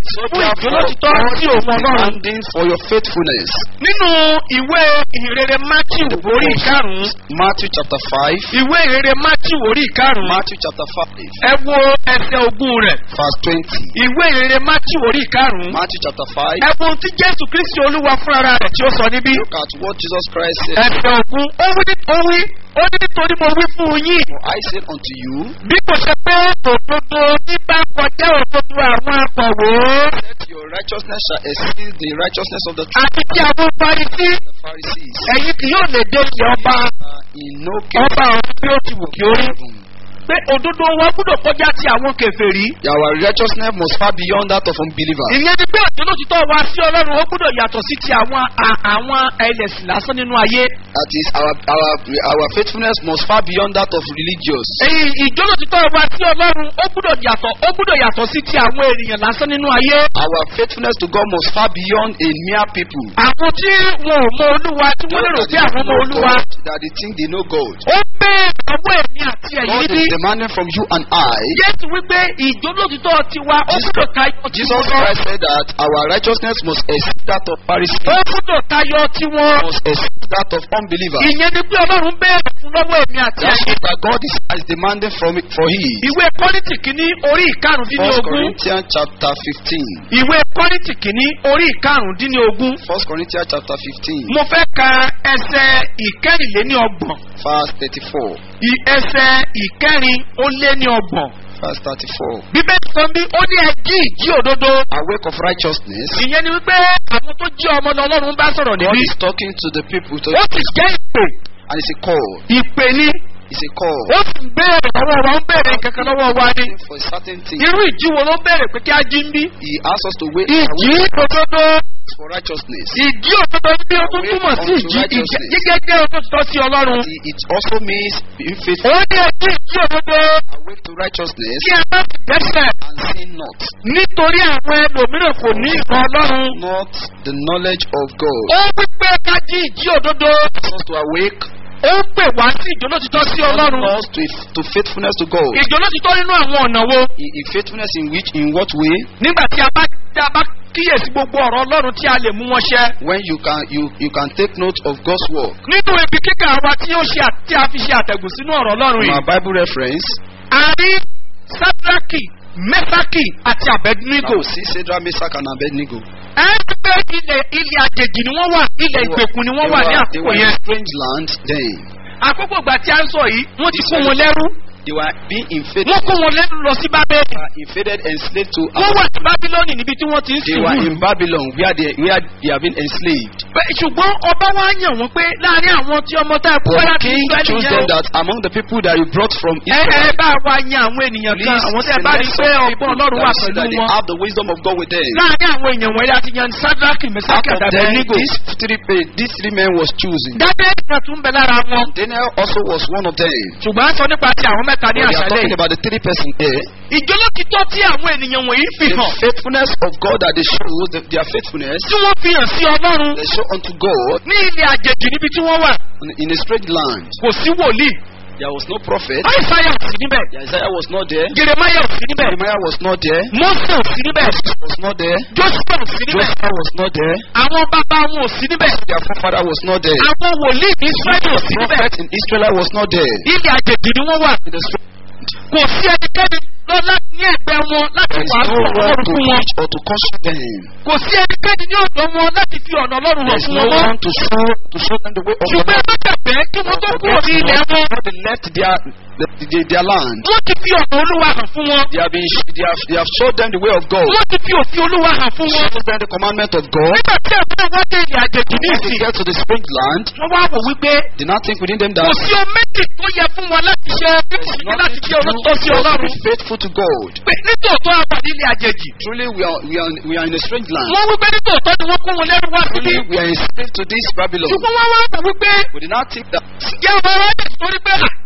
So fún therefore, ìjólótítọ́ God sí is òun ọlọ́run. demanding for your faithfulness. nínú ìwé ìhìnrere matthew orí ìkarùn-ún Matthew chapter 5. ìwé ìhìnrere matthew orí ìkarùn-ún Matthew chapter 5, ẹ wo ẹsẹ̀ ogún rẹ̀ verse 20. ìwé ìhìnrere matthew orí ìkarùn-ún Matthew chapter 5. ẹ wo ohun tí jésù kristi olúwa fúnra rẹ̀ tí ó sọ níbí Look at what Jesus Christ said. ẹsẹ̀ ogún ó wí ó wí ó ní nítorí mo wí fún yín For I said unto you, bí kò ṣe pé òdodo ní bá kọjá òdodo àwọn akọ̀wé that your righteousness shall exceed the righteousness of the àti tí àwọn farisí Pharisees. ẹ̀yin kì yóò lè dé ilé ọba Uh, in no case ọba ọ̀hún bí ó ti wù kí ó rí heaven. pé òdodo wa gbúdọ̀ kọjá ti àwọn kẹfẹ́rí Our righteousness must far beyond that of unbelievers. ìyẹn ni pé òtítọ́ wa sí ọlọ́run ó gbúdọ̀ yàtọ̀ sí ti àwọn à- àwọn ẹlẹ́sìn lásán nínú ayé That is, our, our, our faithfulness must far beyond that of religious. èyí ìjọ́lótítọ́ wa sí ọlọ́run ó gbúdọ̀ yàtọ̀ ó gbúdọ̀ yàtọ̀ sí ti àwọn ènìyàn lásán nínú ayé Our faithfulness to God must far beyond a mere people. àwọn tí wọn ò mọ olúwa tí wọ́n lérò pé àwọn mọ olúwa God, that they think they know God. ó bẹ́ẹ̀ ọwọ́ èmi àti ẹ̀yìn God níbí is demanding from you and I. jésù wípé ìjọ́lótítọ́ tiwa ó Jesus- gbúdọ̀ tayọ Jesus tiwọn Christ said that our righteousness must exceed that of Pharisees, ó gbúdọ̀ tayọ tiwọn must exceed that of unbelievers. ìyẹn ni pé ọlọ́run bẹ́ẹ̀ fún lọ́wọ́ èmi àti That's ẹ̀yìn what God is, is demanding from it for His. ìwé kọ́rìntì kìíní orí First ìkarùndínlógún Corinthians chapter 15. ìwé kọ́rìntì kìíní orí ìkarùndínlógún First Corinthians chapter 15, mo fẹ́ ka ẹsẹ̀ ìkẹrìnléníọgbọ̀n verse 34. i- ẹsẹ̀ ìkẹrin ó lé ní ọgbọ̀n Verse 34. bíbélì sọ bí ó ní ẹjí ìjí òdodo Awake of righteousness. ìyẹn ni wípé àwọn tó jí ọmọ lọ ọlọ́run bá sọ̀rọ̀ God níbí is talking to the people, to, ó sì jẹ́ ìpè and it's a call. ìpè ni It's a call. ó sì ń béèrè lọ́wọ́ wa ń béèrè kankan lọ́wọ́ wa ni For a certain thing. irú ìjí wo ló ń béèrè pé kí á jí ń bí He asks us to wait ìjí òdodo for righteousness. ìjí òdodo bí ó tún túmọ̀ sí ìjí ìjẹ́- gẹ́gẹ́ òdodo sí ọlọ́run It it also means being ó faithful. ní ẹjí ìjí òdodo Awake to righteousness kí ẹ má sì dẹ́sẹ̀ and sin not. nítorí àwọn ẹlòmíràn kò ní ìmọ̀ ọlọ́run Not the knowledge of God. ó wípé ká jí ìjí òdodo Asks us to awake ó ń pè wá sí ìjólótítọ́ sí ọlọ́run us to, to faithfulness to God. ìjólótítọ́ nínú àwọn ọ̀nà wo In, in faithfulness in which, in what way? nígbà tí a bá tí a bá kíyèsí gbogbo ọ̀rọ̀ ọlọ́run tí a lè mú wọn ṣẹ When you can you, you can take note of God's word. nínú ibi kíkà wa tí ó ṣe à- tí a fi ṣe àtẹ̀gùn sínú ọ̀rọ̀ ọlọ́run From yìí our Bible reference, a rí sadraki mẹsàkì àti now abednego we see Shadrach, Meshach, and Abednego. ẹ ń gbé ilẹ̀ ilẹ̀ àjèjì ni wọ́n wà ilẹ̀ ìgbèkùn ni wọ́n They wà ní were, they àkókò were in yẹn a strange land then. àkókò ìgbà tí a ń sọ yìí wọ́n ti kó wọn lẹ́rú They were being invaded, wọ́n kó wọn lẹ́rú lọ sí bábẹ́ẹ̀lì they were invaded and enslaved to wọ́n wà ní bábílọ́ọ̀nì níbi tí wọ́n ti ń They sìn were wù. in Babylon where they where they have been enslaved. Bẹ́ẹ̀, ṣùgbọ́n ọba wa yàn wọ́n pé láàrin àwọn tí ọmọ tá a kó But láti king Ísírẹ́lì chose yẹn them o, that among the people that you brought from ẹ ẹ Israel, bá wa yan àwọn ènìyàn kan please àwọn tí ẹ bá rí select pé some ọgbọ́n people ọlọ́run wà that, see pẹ̀lú that they wọn. have the wisdom of God with them. láàrin àwọn èèyàn wọ̀nyí láti yan sadraki Out mesaki of àti them, abednego. these three, pe- these three men was chosen. dábẹ́ ìgbà tún bẹ lára wọn. Daniel also was one of them. ṣùgbọ́n a sọ nípa ti àwọn mẹ́ta ní But we are àṣálẹ̀ talking yìí. about the three person here. ìjọlókítọ́ tí àwọn ènìyàn wọ̀nyí fi The hàn faithfulness of God that they show, the, their faithfulness, tí wọ́n fi hàn sí ọlọ́run they show unto God ní ilẹ̀ àjèjì níbi tí wọ́n wà in, in a strange land. kò sí wòlíì There was no prophet. àìsáyà ò sí níbẹ̀ Isaiah was not there. jeremaya ò sí níbẹ̀ Jeremiah was not there. mose ò sí níbẹ̀ Was not there. joshua ò sí níbẹ̀ Joshua was not there. àwọn bàbá wọn ò sí níbẹ̀ Their forefather was not there. àwọn wòlíì ní israẹli ò sí The níbẹ̀ prophet in Israel was not there. ilẹ̀ àjèjì ni wọ́n wà In the strange kò sí ẹnikẹ́ni lọ láti ní ẹgbẹ́ wọn láti There is wàásù no ọ̀rọ̀ one ọlọ́run to fún wọn teach or to caution them. kò sí ẹnikẹ́ni ní ọ̀dọ̀ wọn láti fi ọ̀nà ọlọ́run There hàn is fún no wọn mọ́ one to show to show them the way of the ṣùgbọ́n Lord. ẹ má gbàgbé kí wọ́n tó kúrò ní ilẹ̀ wọn Before they left their the, the, their land, wọ́n ti fi ọ̀nà olúwa hàn fún wọn they have been they have, they have showed them the way of God. wọ́n ti fi òfin olúwa hàn fún wọn Showed them the commandment of God. nígbà tí ẹ̀fọ́ wọn dé ilẹ̀ àjèjì ní When they ìsìn get to the strange land, wọ́n wá wò wípé they not think within them kò that sí ohun méjì tó yẹ fún wọn láti ṣe bí kò sí láti jẹ́ olóòótọ́ sí but to ọlọ́run be faithful to God. pé nítòótọ́ àwà nílẹ̀ àjèjì Truly, we are we are we are in a strange land. wọ́n wípé nítòótọ́ ni wọ́n kó wọn lẹ́rú wá síbí Truly, we are enslaved to this Babylon. ṣùgbọ́n wọ́n wá wò wípé We did not think that jẹ́ ọmọ rẹ̀ torí pé à,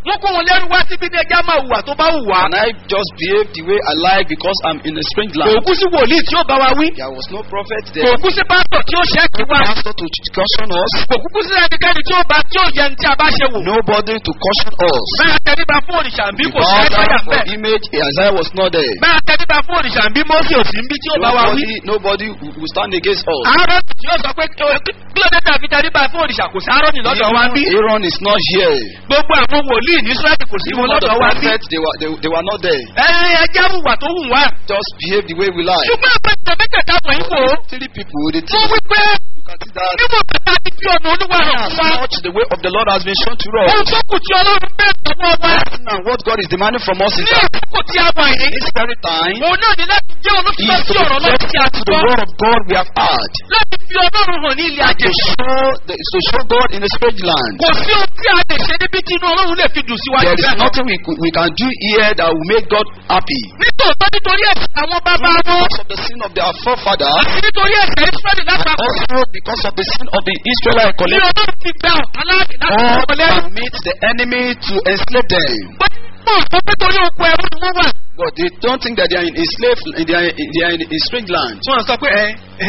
wọ́n kó wọn lẹ́rú wá síbi ní ẹja máa hùwà tó bá hùwà. Can I just behave the way I like because I'm in a strange kò land? kú sí wòlíì tí ó bá wa wí. There was no prophet kò there. kú sí pásítọ̀ tí ó ṣẹ́ẹ̀kì wá. Pastor to caution us. kò kúkú sí ẹnikẹ́ni tí ó bá tí ó yẹ ní tí a bá ṣe wò. Nobody to caution us. bẹ́ẹ̀ tẹ́lifà fún òrìṣà ń bí kò sí Bow ẹ̀sáyà down for bẹ́ẹ̀. image. Isaiah was not there. bẹ́ẹ̀ tẹ́lifà fún òrìṣà ń bí mọ́sí òsì ń bí tí ó bá wa wí. Nobody, nobody will will stand against us. àárọ̀ tí ó sọ pé kí ló dé tàbí tẹ́lifà fún òrìṣà kò sí àárọ̀ ní lọ́dọ̀ wa bí. Aaron is not here. gbogbo àwọn wòlíì ní Ísírẹ́lì kò sí Even wọn all the lọ́dọ̀ wa bí. prophets, they were, they, they were not there. ẹ ẹjẹ́ hùwà tó hù wá. Just behave the way we like. ṣùgbọ́n àpẹẹrẹ mẹ́tẹ̀ẹ̀ta wọ̀nyí wò ó. Three people, they wọ́n think wí pé you can see that níbo bàtà ti fi ọ̀nà olúwa hàn as fún wa. much the way of the Lord has been shown to ohun us. tó kù tí ọlọ́run bẹ́ẹ̀ lọ́wọ́ wa. And what God is demanding from us is ní that àkókò tí a wà yìí. this very time òun náà ní láti jẹ́ olóṣèlú is sí to ọ̀rọ̀ be náà tí a ti faithful to the gbọ́. word of God we have heard. láti fi ọlọ́run hàn ní ilé And to àjèjì. show, the, to show God in a strange land. kò sí ohun tí a lè ṣe níbi tí inú ọlọ́run lè fi dùn síwájú There is bẹ́ẹ̀ lọ. nothing we, could- we can do here that will make God happy. nítòótọ́ nítorí ẹ̀sìn àwọn bàbá wọn Because of the sin of their forefathers, àti nítorí ẹ̀sìn ìsírẹ́lì lápapọ̀. also because of the sin of the Israelites ní collectively. ọlọ́run ti gba ọ̀kan láàyè láti God ọmọ lẹ́rú. permit the enemy to enslave them. pé mọ̀ tó pé torí oko ẹrú ni wọ́n wà. But they don't think that they are in a slave, they are in, they are in a strange land. wọ́n sọ pé ẹ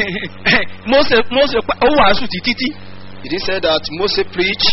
mose mose ó wàásù ti títí. He didn't say that Moses preached.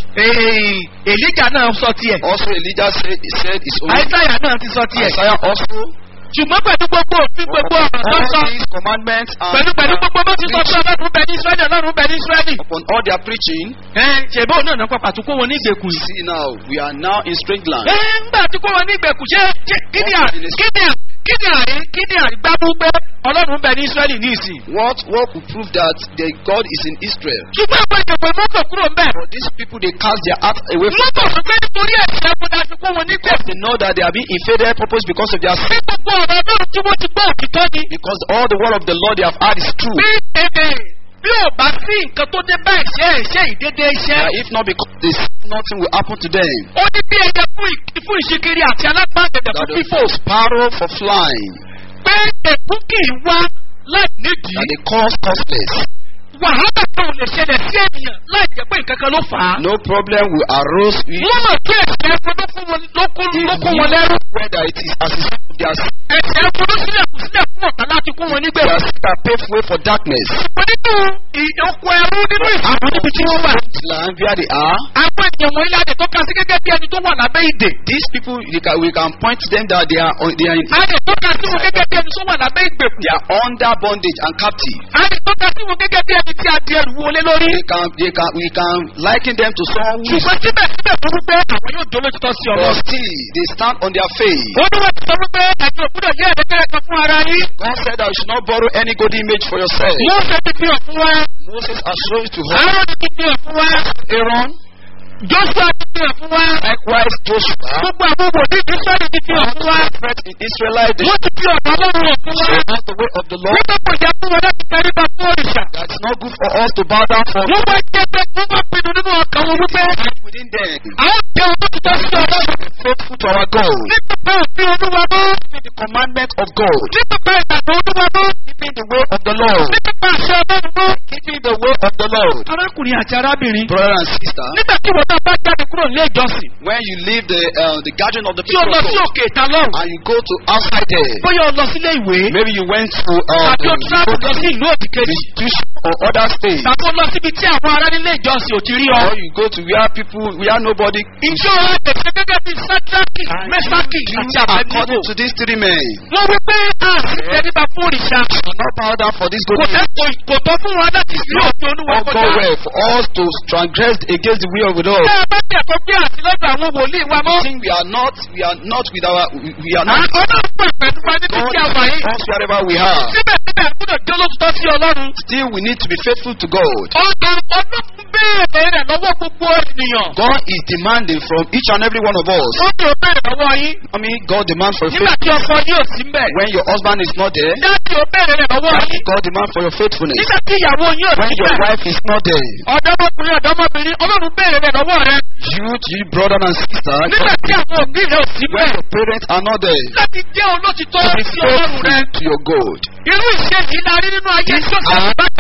èlíjà náà sọ tiẹ̀. Also Elijah said, he said his own. àìsáyà náà ti sọ tiẹ̀. Isaiah also. ṣùgbọ́n pẹ̀lú gbogbo òfin gbogbo ọ̀rọ̀ tó sọ. All these commandments and pẹ̀lú pẹ̀lú gbogbo bó ti sọ pé ọlọ́run bẹ ní israẹli ọlọ́run bẹ ní israẹli. upon all their preaching, ẹ ṣèbó náà náà pàpà tó kó wọn ní ìgbèkùn yìí. see now, we are now in strange land. ẹ ńgbà tí kó wọn ní ìgbèkùn ṣé ṣé kí ni àrí kí ni àrí kí ni àrí kí ni àrí gbámú pé ọlọ́run bẹ ní israẹli ní ìsìn. What what will prove that the God is in Israel? ṣùgbọ́n àwọn ìjọba mọ́tò kúrò ń bẹ̀. For these people, they cast their heart away from mọ́tò sọ pé nítorí ẹ̀sìn ẹ̀kọ́ la fi kó wọn ní because ìgbèkùn. they know that they are being invaded purpose because of their sin. bí gbogbo ọ̀rọ̀ náà tí wọ́n ti gbọ́ òtítọ́ ni. Because all the word of the Lord they have heard is true. bí èdè bí ò bá sí nǹkan tó dé bá ìṣe ìṣe ìdédé iṣẹ́. Uh, if not because they sin, nothing will happen to them. ó ní bí ẹyẹ fún ì- fún ìṣekiri àti alágbàgbẹ̀dẹ̀ That fún the fífò. sparrow for flying, pé èkú kì í wá láì nídìí. that they cause causeless. wàhálà tó lè ṣẹlẹ̀ sí ènìyàn láì jẹ́ pé nǹkan kan ló fà á. No problem will arose with wọ́n mọ̀ pé ẹ̀sẹ̀ ẹ̀fọ́ ló kó wọn ló kó ló kó wọn lẹ́rú. whether it is as a result of their sin, ẹ̀sẹ̀ ẹ̀fọ́ ló sílẹ̀ kù sílẹ̀ fún ọ̀tá láti kó wọn nígbẹ̀. their sin that pave way for darkness. ṣùgbọ́n nínú ìdókò ẹrú nínú ìsìnkú níbi tí wọ́n wà. Land where they are, àwọn ènìyàn wọ̀nyí láti tọ́ka sí gẹ́gẹ́ bí ẹni tó wà lábẹ́ ìdè. these people they can, we can point to them that they are on- they are in a lè tọ́ka sí wọn gẹ́gẹ́ bí ẹni tó wà lábẹ́ ìgbèkùn. they are under bondage and captive. a lè tọ́ka sí wọn gẹ́gẹ́ bí ẹni tí a di ẹrù wọlé lórí. They can they can we can liken them to someone who is ṣùgbọ́n síbẹ̀síbẹ̀ tó wípé àwọn yóò dolo títọ́ sí but ọ̀rọ̀. still they stand on their faith. ó ní wọ́n ti sọ wípé ẹ̀yin òkúdọ̀ yẹ́ ẹ̀ẹ́dẹ́gbẹ̀rẹ̀ kan fún ara yín. God said that you should not borrow any good image for yourself. wọ́n fẹ́ ti fi hàn fún wa. Moses has shown it to her. àárọ̀ ti fi hàn fún wa. Aaron, joshua ti fi hàn fún wa. likewise Joshua, gbogbo àwọn wòlíì israẹli ti fi hàn fún wa. prophet in Israelite, they wọ́n ti fi ọ̀dọ́ ọlọ́run hàn fún wa. show us the way of the Lord. nígbà kò jẹ́ fún wọn láti tẹríba fún òrìṣà. That it's not good for us to bow down for wọ́n wá jẹ́ pé wọ́n wá pinnu nínú ọkàn wọn wípé within them. àwọn jẹ́ olóòtítọ́ sí ọlọ́run. Faithful to our God. nípa òfin olúwa mọ́. Keeping the commandment of God. nípa ìgbàgbọ́ olúwa mọ́. Keeping the way of the Lord. nípa àṣẹ ọlọ́run mọ́. Keeping the way of the Lord. arákùnrin àti arábìnrin. Brother and sister, nígbà tí wọ́n náà bá jáde kúrò nílé ìjọsìn. when you leave the uh, the gathering of the tí o people lọ of sí God òkè ìta lọ́rùn. and you go to outside there, bóyá o lọ sílé ìwé. maybe you went to uh, tàbí o travel lọ sí ìlú òdì kejì. institution or other state, tàbí o lọ síbi tí àwọn ará nílé ìjọsìn ò ti rí ọ. or you go to where people where nobody ìjọ rẹ̀ lè ṣe gẹ́gẹ́ bí sátraki mẹ́sàkì àti àbẹ̀dìbò. according to these three men. wọ́n wí pé a sì tẹ́lifà fún òrìṣà. Not bow down for this good kò tẹ́ kò- kò tọ́ fún wa láti sí òfin olúwa or go kọjá. well for us to transgress against the will of the Lord. Bẹ́ẹ̀ bá tẹ̀ tó gbé àti lọ́dọ̀ àwọn wòlíì wa mọ́. I think we are not we are not with our we we are not Àwọn náà pẹ̀ pẹ̀lú wa níbi God tí a wà yìí. is us wherever we are. Síbẹ̀síbẹ̀ gbọ́dọ̀ jẹ́ olóòtítọ́ sí Ọlọ́run. Still we need to be faithful to God. Ọ̀dọ̀ ọdún béèrè rẹ̀ lọ́wọ́ gbogbo ènìyàn. God is demanding from each and every one of us. Ó ní o béèrè lọ́wọ́ yín. I mean God demands for Nígbà faith tí ọkọ yóò sí mbẹ̀. when your husband is not there. Dáàbì o béèrè rẹ̀ lọ́wọ́ yín. God demands for your faithfulness Nígbà tí ìyàwó yóò when sí your mbẹ̀. wife is not there. Ọ̀dọ́mọkùnrin ọ̀dọ́mọbìnrin Ọlọ́run béèrè rẹ̀ lọ́wọ́ rẹ̀. Youth, you brother and sister, Nígbà tí àwọn òbí rẹ̀ ò sí when mbẹ̀. your parents are not there. Láti jẹ́ olóòtítọ́ To be sí Ọlọ́run rẹ̀. faithful to your God. Irú ìṣe yìí la rí nínú ayé Jọ́sẹ̀ bákan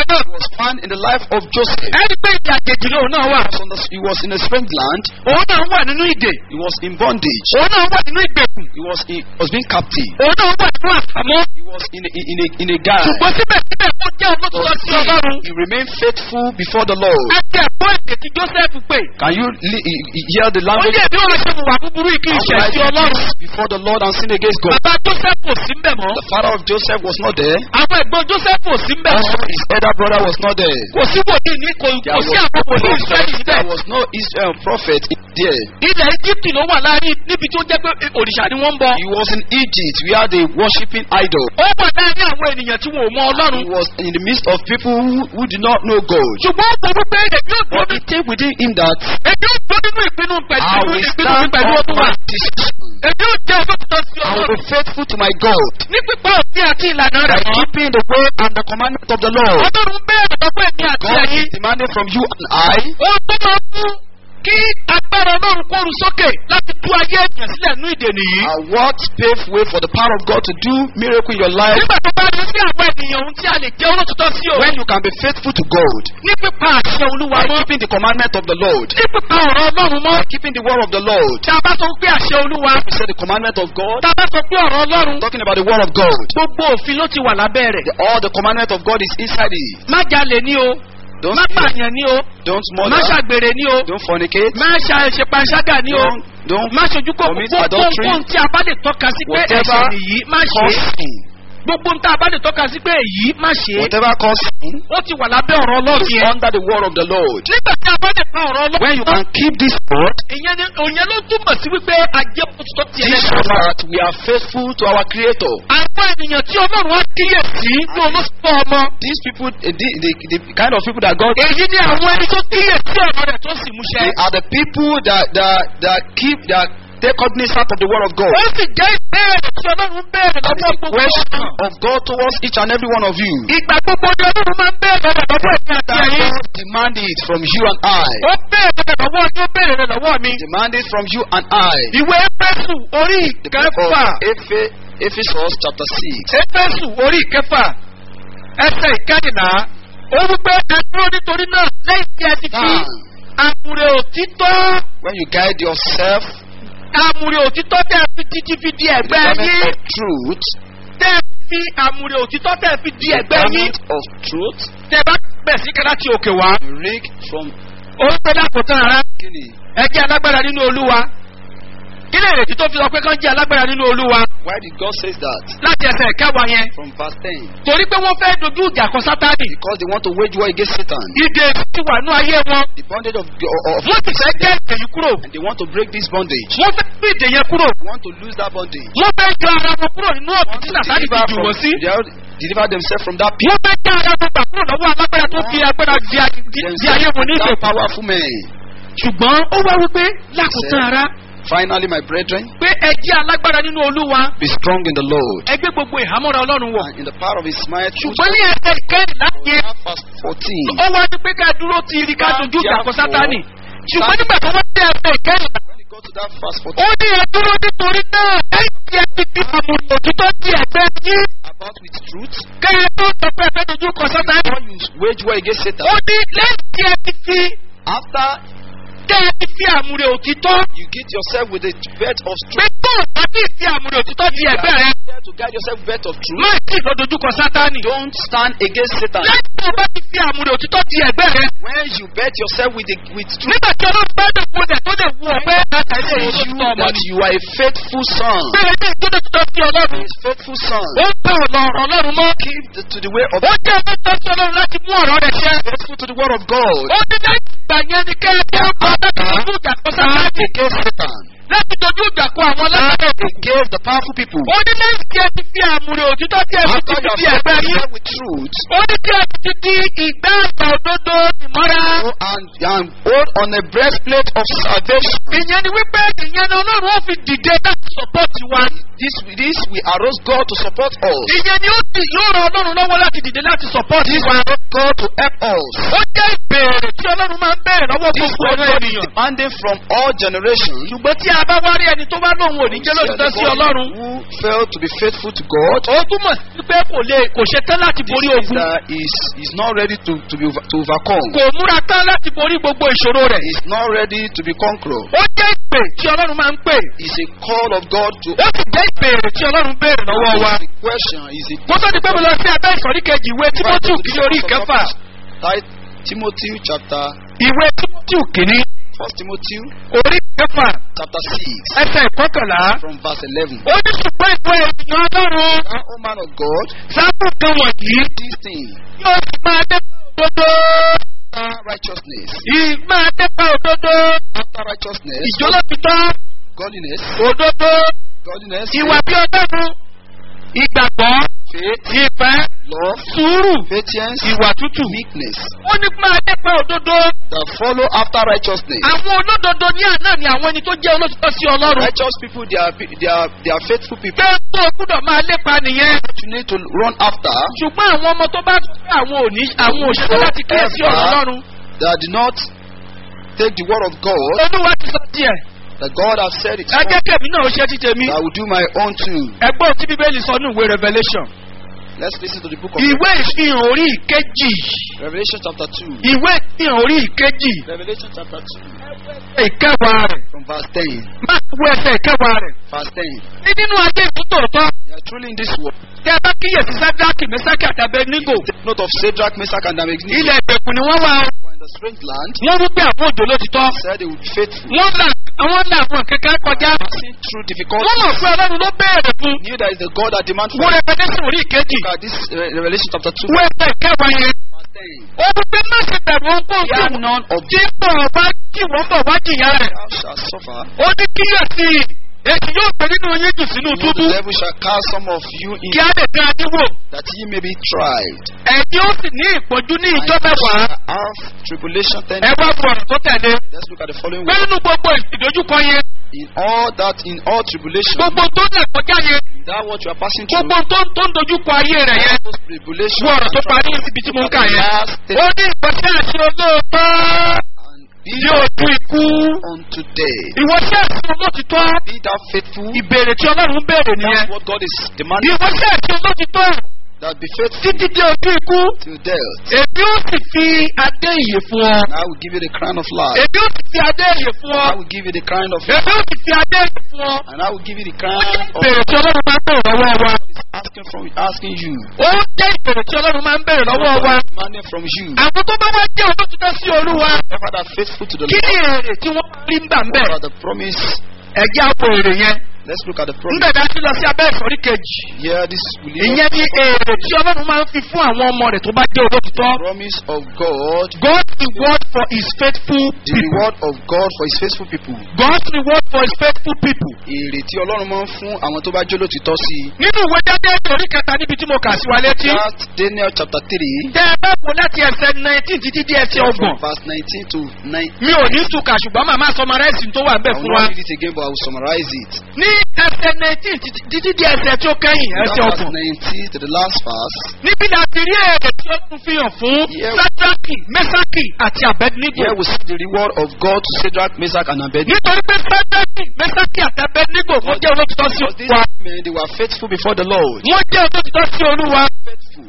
náà. He was found in the life of Joseph. ẹni pé ìdí àjèjì lòun náà wà. He was, on the, he was in a strange land. òun náà wà nínú ìdè. He was in bondage. òun náà wà nínú ìgbèkùn. He was, in, was being captive. òun náà wà nínú àfàmọ́. He was in a, in a, in a guard. ṣùgbọ́n síbẹ̀síbẹ̀ ó jẹ́ olótùtọ́ sí ọlọ́run. He remained faithful before the Lord. àti ẹ̀kọ́ èdè tí joseph pè. Can you li- he- he- hear the ó language? ní èmi ò lè ṣe wà búburú yìí kí n How ṣẹ̀ will I sí do ọlọ́run. this before the Lord and sin against God? bàbá joseph ò sí mbẹ̀ mọ́. The father of Joseph was not there. àwọn ẹ̀gbọ́n joseph ò sí mbẹ̀ Also, mọ́. his elder brother was not there. kò sí wòlíì ní kò There kò was, sí àwọn wòlíì israẹli níbẹ̀. there was no Israel prophet there. ilẹ̀ egypt ló wà láàrin níbi tó jẹ́ pé òrìṣà ni wọ́n ń bọ. He was in Egypt where they worshipping idol. ó wà láàrin àwọn ènìyàn tí wọn ò mọ ọlọ́run. He was in the midst of people who, who did not know God. ṣùgbọ́n ó sọ wípé èmi ò dúró But ní he take within him that èmi ò dúró nínú ìpinnu I pẹ̀lú will ìpinnu mi stand pẹ̀lú on ọdún wa. my decision. èmi ò jẹ́ olóòtítọ́ sí I will ọlọ́run. be faithful to my God ní pípa òfin àti ìlànà by rẹ̀ mọ́. keeping the way and the commandment of the Lord. ọlọ́run bẹ́ẹ̀ lọ́pọ̀ èmi àti God ẹ̀yin. is demanding from you and I ó tó máa mú kí agbára ọlọ́run kóru sókè láti tú ayé èèyàn sílẹ̀ nínú ìdè nìyí. uh, what pave way for the power of God to do miracle in your life nígbà tó bá rí sí àwọn ènìyàn ohun tí a lè jẹ́ olóòtítọ́ sí o. when you can be faithful to God ní pípa àṣẹ olúwa by mọ́. keeping the commandment of the Lord, ní pípa ọ̀rọ̀ ọlọ́run mọ́. by keeping the word of the Lord. tá a bá sọ pé àṣẹ olúwa. You say the commandment of God, tá a bá sọ pé ọ̀rọ̀ ọlọ́run. talking about the word of God. gbogbo òfin ló ti wà lábẹ́ rẹ̀. The, all the commandment of God is inside it. má jalè ní o. Don't má steal, pààyàn ní o. don't má murder, ṣàgbèrè ní o. don't fornicate, má ṣàṣepanṣágà ní o. don't, don't má ṣojú kò commit gbogbo adultery, ohun tí a bá lè tọ́ka sí pé whatever ẹ̀ṣẹ̀ nìyí má ṣe cause é. sin. gbogbo ohun tí a bá lè tọ́ka sí pé èyí má ṣe é. Whatever cause sin ó ti wà lábẹ́ ọ̀rọ̀ ọlọ́run is yẹn. under the word of the Lord. nígbà tí a bá lè pa ọ̀rọ̀ ọlọ́run. When you can keep this word, ìyẹn ni òyìn ló túmọ̀ sí wípé ajé òtítọ́ ti this ẹlẹ́sìn shows wa. that we are faithful to our Creator. àwọn ènìyàn tí ọlọ́run wá kíyèsí ní olóṣùpọ̀ ọmọ. These people, eh, the, the, the kind of people that God, èyí ni àwọn ẹni tó kíyèsí ọ̀rọ̀ rẹ̀ tó sì múṣẹ. they are the people that that that keep that take cognizance of the word of God. ó sì jẹ́ ìbéèrè tí ọlọ́run ń béèrè And lọ́wọ́ it's a gbogbo question ọ̀nà. of God towards each and every one of you. ìgbà gbogbo ni ọlọ́run máa ń béèrè rẹ̀ lọ́wọ́ ẹ̀mí àti That ẹ̀yìn. God demand it from you and I. ó béèrè rẹ̀ lọ́wọ́ ni ó béèrè rẹ̀ lọ́wọ́ mi. Demand it from you and I. ìwé éfésù orí The book ìkẹfà of Ephe- Ephesians chapter 6. éfésù orí ìkẹfà ẹsẹ̀ ìkẹrìnlá ó wípé ẹ dúró nítorí náà lẹ́yìn tí ẹ ti fi Now, àmúre òtítọ́ when you guide yourself àmúre òtítọ́ tẹ́ ẹ fi títí fi di in the ẹ̀gbẹ́ garment yín of truth, tẹ́ ẹ fi àmúre òtítọ́ tẹ́ ẹ fi di the ẹ̀gbẹ́ yín garment of truth, tẹ́ ẹ bá bẹ̀ sí kẹ́lá ti òkè wá. you rig from ó ń pẹ́ lákòótán ara Guinea. ẹ jẹ́ alágbára nínú olúwa kí lè rètí tó fi sọ pé kán jẹ́ alágbára nínú olúwa Why did God say that? láti ẹsẹ̀ ìkẹwàá yẹn From verse 10. torí pé wọ́n fẹ́ dojú ìjà kan sátánì Because they want to wage war against Satan. ìdè ti wà ní ayé wọn The bondage of, of wọ́n ti fẹ́ jẹ́ ìdè yìí kúrò and they want to break this bondage. wọ́n fẹ́ gbé ìdè yẹn kúrò They want to lose that bondage. wọ́n fẹ́ jọ ara wọn kúrò nínú They ọ̀tún want tí to sàtánì ti deliver, jù from, wọ́n sí they are- deliver themselves from that pit. wọ́n fẹ́ jẹ́ ara wọn gbà kúrò lọ́wọ́ alágbára tó fi agbára di a- di- di ayé wọn ní that ìgbèkùn powerful man. ṣùgbọ́n ó wá wípé lákòótán ara Finally, my brethren, pé ẹ jẹ́ alágbára nínú olúwa be strong in the Lord. ẹ gbé gbogbo ìhámọ́ra ọlọ́run wọ̀ And in the power of his might, ṣùgbọ́n ní ẹsẹ̀ ìkẹrìnlá yẹn verse 14. ó wá ní pé ká dúró ti rí ká dojú ìjà kọ sátánì ṣùgbọ́n nígbà tó wọ́n dé ẹsẹ̀ ìkẹrìnlá When you go to that verse ó 14, ní ẹ dúró nítorí náà lẹ́yìn tí ẹ ti fi àmúlò òtítọ́ di ẹ̀gbẹ́ yín about with truth, kẹ́ ẹ tó sọ pé ẹ fẹ́ dojú kọ sátánì before you wage war against ó Satan, ní lẹ́yìn tí ẹ ti fi after kẹ́ ẹ ti fi àmúlò òtítọ́ you get yourself with a belt of pé truth, tó o bá ti fi àmúlò òtítọ́ di ẹ̀gbẹ́ rẹ there to guide yourself with belt of truth, má sì lọ dojú kọ sátánì don't stand against Satan. lẹ́yìn tó o bá ti fi àmúlò òtítọ́ di ẹ̀gbẹ́ rẹ When you bet yourself with the, with truth, nígbà tí ọlọ́run bá dẹ̀ kó dẹ̀ tó dẹ̀ wú ọ pé àtàlẹ́ says òun you tó ọmọ that ni. you are a faithful son, bẹ́ẹ̀ ni ìjọba tó sí ọlọ́run his faithful son, ó ń bá ọ̀nà ọ̀rọ̀ ọlọ́run mọ́ keep the, to the way of ó jẹ́ ọmọ tó sí ọlọ́run láti mú ọ̀rọ̀ rẹ̀ ṣẹ. faithful to the word of God, ó ní lẹ́yìn ìgbà yẹn ni kẹ́ ẹ tó kọ́ láti dojú ìjà kọ sátánì against Satan, láti dojú ìjà kọ àwọn lábẹ́ against the powerful people. ó ní lẹ́yìn tí ẹ ti fi àmúre òtítọ́ tí ẹ fi ti After fi you di have ẹ̀gbẹ́ yín fought with truth, ó ní tí ẹ ti di ìgbà àgbà òdodo ìmọ́ra. go and, and hold on a breastplate of salvation. ìyẹn ni wípé ìyẹn ni ọlọ́run ó fi dìde láti sọ́pọ́ọ̀tì wa. This, this will arouse God to support us. ìyẹn ni ó sì yóò ran ọlọ́run lọ́wọ́ láti dìde láti sọ́pọ́ọ̀tì This wa. will arouse God to help us. ó jẹ́ ìbéèrè tí ọlọ́run máa ń béèrè lọ́wọ́ This gbogbo what ọ̀rọ̀ God is ènìyàn. demanding from all generations. ṣùgbọ́n tí a bá wá rí ẹni tó bá lóun ò ní jẹ́ lóṣìṣẹ́ sí ọlọ́run. Who failed to be faithful to God. ó túmọ̀ sí pé kò lè kò ṣe tán láti This borí is ogun. that is is not ready to to be over, to overcome. kò múra tán láti borí gbogbo ìṣòro rẹ̀. Is not ready to be conqueror. ó jẹ́ ìpè tí ọlọ́run máa ń pè. Is a call of God to. ó sì jẹ́ ìbéèrè tí ọlọ́run béèrè lọ́wọ́ wa. The question is it. kó tó di pé mo lọ sí abẹ́ ìsọ̀rí kejì ìwé timothy kìíní orí ìkẹfà. Ti- Timothy chapter ìwé timothy kìíní First Timothy orí ìkẹfà chapter six ẹsẹ̀ ìkọkànlá. from verse eleven. ó ní ṣùgbọ́n ìwé ènìyàn ọlọ́run Thou, O man of God, sábà kan wọ̀nyí this thing yóò sì máa dẹ́pẹ́ òdodo. after righteousness, ì máa dẹ́pẹ́ òdodo. after righteousness, ìjọlọ́títọ́ godliness, òdodo godliness, ìwà bí ọlọ́run ìgbàgbọ́ faith, ìfẹ́ love, sùúrù patience, ìwà tútù. meekness ó ní máa dẹ́pẹ́ òdodo. that follow after righteousness. àwọn olódodo ní àná ni àwọn ẹni tó jẹ́ olótìtọ́ sí ọlọ́run. Righteous people, they are pe- they are they are faithful people. pé tó o gbúdọ̀ máa lépa nìyẹn. You need to run after ṣùgbọ́n àwọn ọmọ tó bá tó pé àwọn òní àwọn òṣèlú láti kíyè sí ọ̀rọ̀ ọlọ́run. that do not take the word of God olúwa ti sọ tiẹ̀. that God has said it. ẹ jẹ́ kẹ́mi náà ó ṣe ti tèmi. I will do my own too. ẹgbọ́n tí bíbélì sọ ní ìwé revolution. Let's listen to the book of ìwé ìfihàn orí ìkejì. Revelation chapter two. ìwé ìfihàn orí ìkejì. Revelation chapter two ìkẹwàá rẹ̀. from verse ten. máa wo ẹsẹ̀ ìkẹwàá rẹ̀. Verse ten. ní nínú ayé ìtútòótọ́. You are truly in this world. tẹ́ ẹ bá kíyèsí sádáàkì mẹ́sákì àtàbẹ̀ nígò. Take note of Shadrach, Meshach, and Abednego. ilẹ̀ ìgbèkùn ni wọ́n wà ó. who are in the strange land. wọ́n wí pé àwọn òjò ló ti tọ́. Said they would be faithful. wọ́n là àwọn là àwọn kẹ̀kẹ́ kọjá. Passing through difficulties. wọ́n mọ̀ pé ọlọ́run ló béèrè fún. Knew that is the God that demands wọ́n from rẹpẹtẹsì orí ìkejì. Look at this uh, Revelation chapter two. wọ́n ẹsẹ̀ ìkẹwàá yẹn. Verse ten. ó wí pé má ṣe bẹ̀rù ohunkóhun tí Fear wọ́n none of tí bọ̀ wá kí wọ́n bọ̀ wá jìyà rẹ̀. thou shalt suffer. ó ní kíyèsí èsì yóò pè nínú yín jù sínú You know, túbú. the devil shall cast some of you in kí á lè dán adé wò. that ye may be tried. ẹ̀yin ó sì ní ìpọ́njú ní And ìjọ ye mẹ́wàá. shall have tribulation ten. ẹ wá bu ọ̀rọ̀ tó tẹ̀lé. Let's look at the following pé word. nínú gbogbo ìdójúkọ yẹn In all that, in all tribulation, gbogbo tó ń là kọjá yẹn that what you are passing through, gbogbo tó tó ń dojúkọ ayé rẹ̀ yẹn. those tribulation, bu ọ̀rọ̀ tó parí síbi tí mo ń kà yẹn. last ó ní ìwọ́sẹ̀ àti olóòótọ́ and be tí ó ju ikú. unto death. ìwọ́sẹ̀ àti olóòtítọ́ Be thou faithful. ìbéèrè tí ọlọ́run ń béèrè nìyẹn. That's what God is demanding. ìwọ́sẹ̀ àti olóòtítọ́ That be faithful títí dé ojú ikú. till death. èmi ó sì fi adé ìyè fún ọ. And I will give you the crown of life. èmi ó sì fi adé ìyè fún ọ. I will give you the crown of èmi ó sì fi adé ìyè fún ọ. and I will give you the ó crown jẹ́ of ìbéèrè tí ọlọ́run máa ń béèrè lọ́wọ́ wa. God is asking from asking you. ó jẹ́ ìbéèrè tí ọlọ́run máa ń béèrè lọ́wọ́ wa. God is demanding from you. àwọn tó bá wá jẹ́ olótìtọ́ sí olúwa. Ever that faithful to the kí ni Lord. èrè tí wọ́n rí ń bà ń bẹ̀? What are the promise? ẹ̀jẹ̀ àpò èrè yẹn. Let's look at the promise. nígbà tí a ti lọ sí abẹ́ ìsọ̀rí kejì. Here, this will lead ìyẹn us ni èrè tí ọlọ́run máa ń fi fún àwọn ọmọ rẹ̀ tó bá jẹ́ olótìtọ́. the promise of God, God's reward for his faithful the people. reward of God for His faithful people. God's reward for his faithful people. Èrè tí Ọlọ́run máa ń fún àwọn tó bá jẹ́ olótìtọ́ sí i. nínú ìwé dáadé orí kẹta níbi tí mo kà sí wa létí. That Daniel chapter three, tẹ ẹ bá wo láti ẹsẹ̀ nineteen títí dé ẹsẹ̀ from ọgbọ̀n. verse nineteen to nine. mi ò ní túkà ṣùgbọ́n màmá sọmọrẹ́sì tó wà ń bẹ̀ I will fún wa. not read it again, but I will summarize it. ní ẹsẹ̀ nineteen títí títí dé ẹsẹ̀ tó kẹ́yìn That ẹsẹ̀ verse ọgbọ̀n. nineteen to the last verse. níbi la ti rí èrè tí ó tún fi hàn fún Yeah. sadraki mesaki àti abednego. Here we see the reward of God to Shadrach, Meshach, and Abednego. nítorí pé sadraki mesaki àti abednego wọ́n jẹ́ olótìtọ́ sí Because these olúwa. men, they were faithful before the Lord. wọ́n jẹ́ olótìtọ́ sí olúwa. Faithful.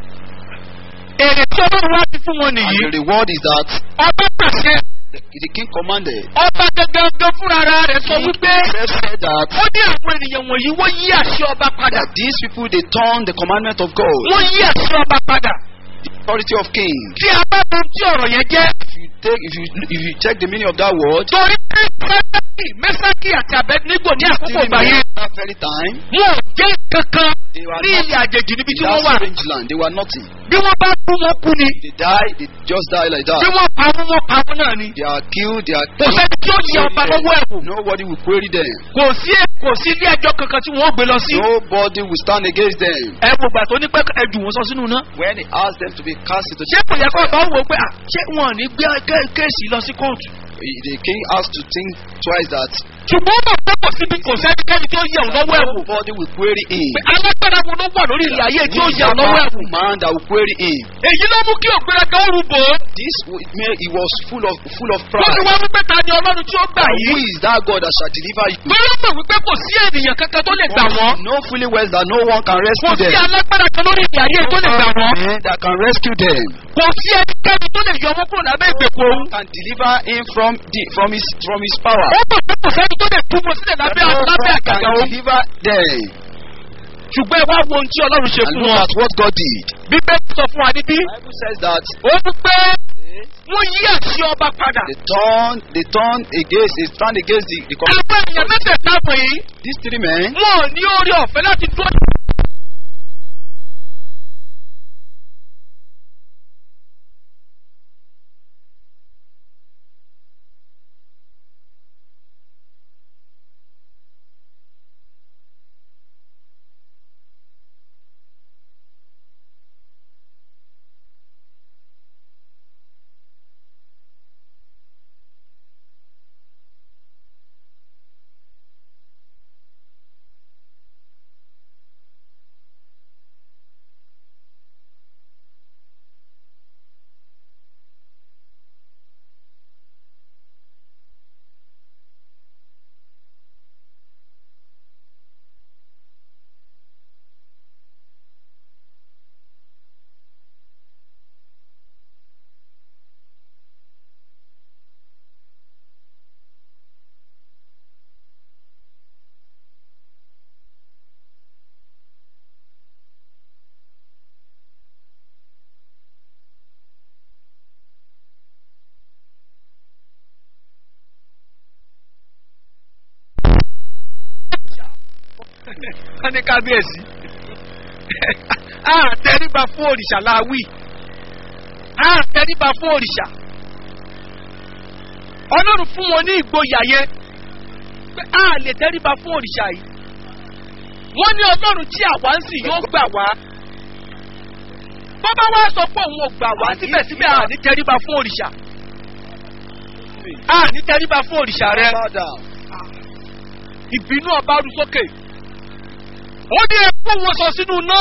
èrè tí ọlọ́run wá ti fún wọn And nìyí. the reward is that ọba pàṣẹ the, the king commanded. ọba gangan fúnra rẹ̀ sọ King wípé himself said that, ó ní àwọn ènìyàn wọ̀nyí wọ́n yí àṣẹ ọba padà. that these people, they turn the commandment of God, wọ́n yí àṣẹ ọba padà. the authority of king. tí a bá mọ tí ọ̀rọ̀ yẹn jẹ́. If you take, if you, if you check the meaning of that word, torí pé sẹ́dákì mẹ́sákì àti abẹ́nígò ní àkókò still ìgbà in yẹn. that very time, wọn ò jẹ́ kankan they were ní not ilẹ̀ àjèjì níbi tí in wọ́n that wà. strange land. They were nothing. bí wọ́n bá kú wọn kú ni. They die, they just die like bí that. wọ́n pa wọn wọn pa wọn náà ni. They are killed, they are kò sẹ́ni tí ó yẹ ọba lọ́wọ́ ẹ̀wò. Nobody will query them. kò sí kò sí ilé ẹjọ́ kankan tí wọ́n ó gbé lọ sí. Nobody will stand against them. ẹ wò gbà tó ní pẹ́ ẹjù wọn sọ sínú náà. When he asked them to be cast into ṣé kò yẹ kó ọba wò ó pé à, ṣé wọn ò ní gbé ké- kéèsì lọ sí kóòtù. the king has to think twice that ṣùgbọ́n ó mọ̀ pé kò síbi kò sẹ́nikẹ́ni tó yẹ̀ ọ́ lọ́wọ́ ẹ̀wò. Nobody will query him. pé alágbára wo ló wà lórí ilẹ̀ ayé tí ó He's yẹ̀ a ọ́ lọ́wọ́ ẹ̀wò. powerful man that will query him. èyí ló mú kí ògbéraga ó rúbọ. This w- man, he was full of full of wọ́n pride. ti wá wípé ta ni ọlọ́run tí ó gbà Who yìí. is that God that shall deliver you? lórí mọ̀ wípé kò sí ènìyàn kankan tó lè gbà wọ́n. Know fully well that no one can kò rescue sí them. alágbára kan lórí ilẹ̀ ayé tó lè gbà wọ́n. Man that can rescue them. kò sí ẹnikẹ́ni tó lè yọ ọmọ kúrò lábẹ́ ìgbèkùn òun. Can deliver him from the from his from his power. ó mọ̀ pé kò sẹ́ni tó lè túbọ̀ sílẹ̀ lábẹ́ No one lábẹ́ àgàgà can òun. deliver them. ṣùgbọ́n ẹ wá wo ohun tí ọlọ́run ṣe And fún look wọn. at what God did. bíbélì sọ fún wa níbí. The Bible says that ó ní pé wọ́n yí àṣì ọba padà. they turn they turn against they stand against the, the com- àwọn èèyàn mẹ́tẹ̀ẹ̀ta wọ̀nyí these three men. wọn ò ní orí ọ̀fẹ́ láti dúró. wọ́n ní kábíyèsí. a tẹríba fún òrìṣà láwì. a tẹríba fún òrìṣà. ọlọ́run fún wọn ní ìgboyà yẹn pé a lè tẹríba fún òrìṣà yìí. wọ́n ní ọlọ́run tí àwa ń sìn yóò gbà wá. bọ́bá wa sọ pé òun ò gbà wá síbẹ̀síbẹ̀ a ní tẹríba fún òrìṣà. a ní tẹríba fún òrìṣà rẹ Bow down. ìbínú ọba rú sókè ó ní ẹkú wọn sọ sínú iná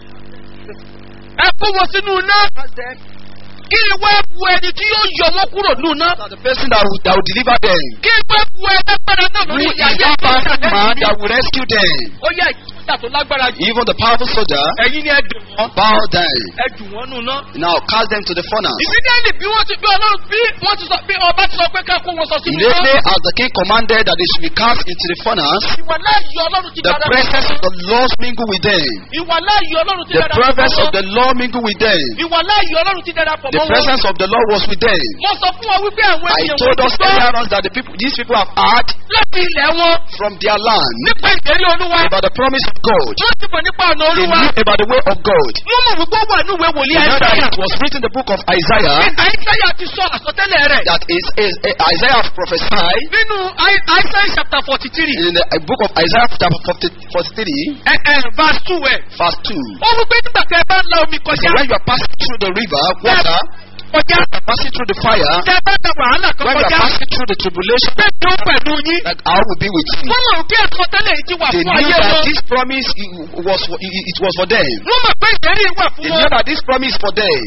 ẹkú wọn sínú iná Ask them kí ni wọ́n bu ẹni tí yóò yọ wọn kúrò nínú iná that the person that will, that will deliver them. kí ni wọ́n bu ẹlẹ́gbẹ̀rẹ̀ náà Who lórí is ìyá yẹn that powerful man that will rescue them? ó yẹ ìjà tó lágbára jù Even the powerful soldier ẹ̀yin ni ẹ dùn wọ́n bow down. ẹ dùn wọ́n nù iná. Now cast them to the furnace. ìsídẹ́ẹ̀lì bí wọ́n ti bí ọlọ́run bí wọ́n ti sọ bí ọba ti sọ pé ká kó wọn sọ sínú iná Immediately as the king commanded that they should be cast into the furnace, ìwà láàyè ọlọ́run ti the dára presence of the Lord mingled with them. ìwà láàyè ọlọ́run ti The dára presence pọ̀ of mọ́ the Lord mingled with them. ìwà láàyè ọlọ́run ti dára pọ̀ The mọ́ wọn. presence of the Lord was with them. mo sọ fún ọ wípé àwọn I ènìyàn told wọ́n us ti gbọ́ earlier on that the people, these people have heard láti ilẹ̀ wọn from their land nípa ìlérí olúwa about the promise of God. wọ́n ti mọ̀ nípa ọ̀nà They olúwa knew about the way of God. wọ́n mọ̀ wípé ó wà ní ìwé wòlíì They know that àìsáyà it was written in the book of Isaiah àìsáyà ti sọ àsọtẹ́lẹ̀ rẹ̀ that is, is uh, Isaiah prophesied nínú Ai- àìsáyà chapter forty three in the uh, book of Isaiah chapter 40 43 verse two ẹ̀ verse 2. ó wípé nígbà tẹ́ ẹ bá ń la omi So kọjá when you are passing through the river, water, kọjá passing through the fire, tẹ́ ẹ bá ń la wàhálà kan when you kọjá are passing through the tribulation, bẹ́ẹ̀ ni ó pẹ̀lú yín like I will be with you. wọ́n mọ̀ wípé àsọtẹ́lẹ̀ yìí ti wà They fún knew ayé that wọn this promise i- was for, i- it was for them. wọ́n mọ̀ pé ìlérí wà fún They wọn. knew that this promise is for them.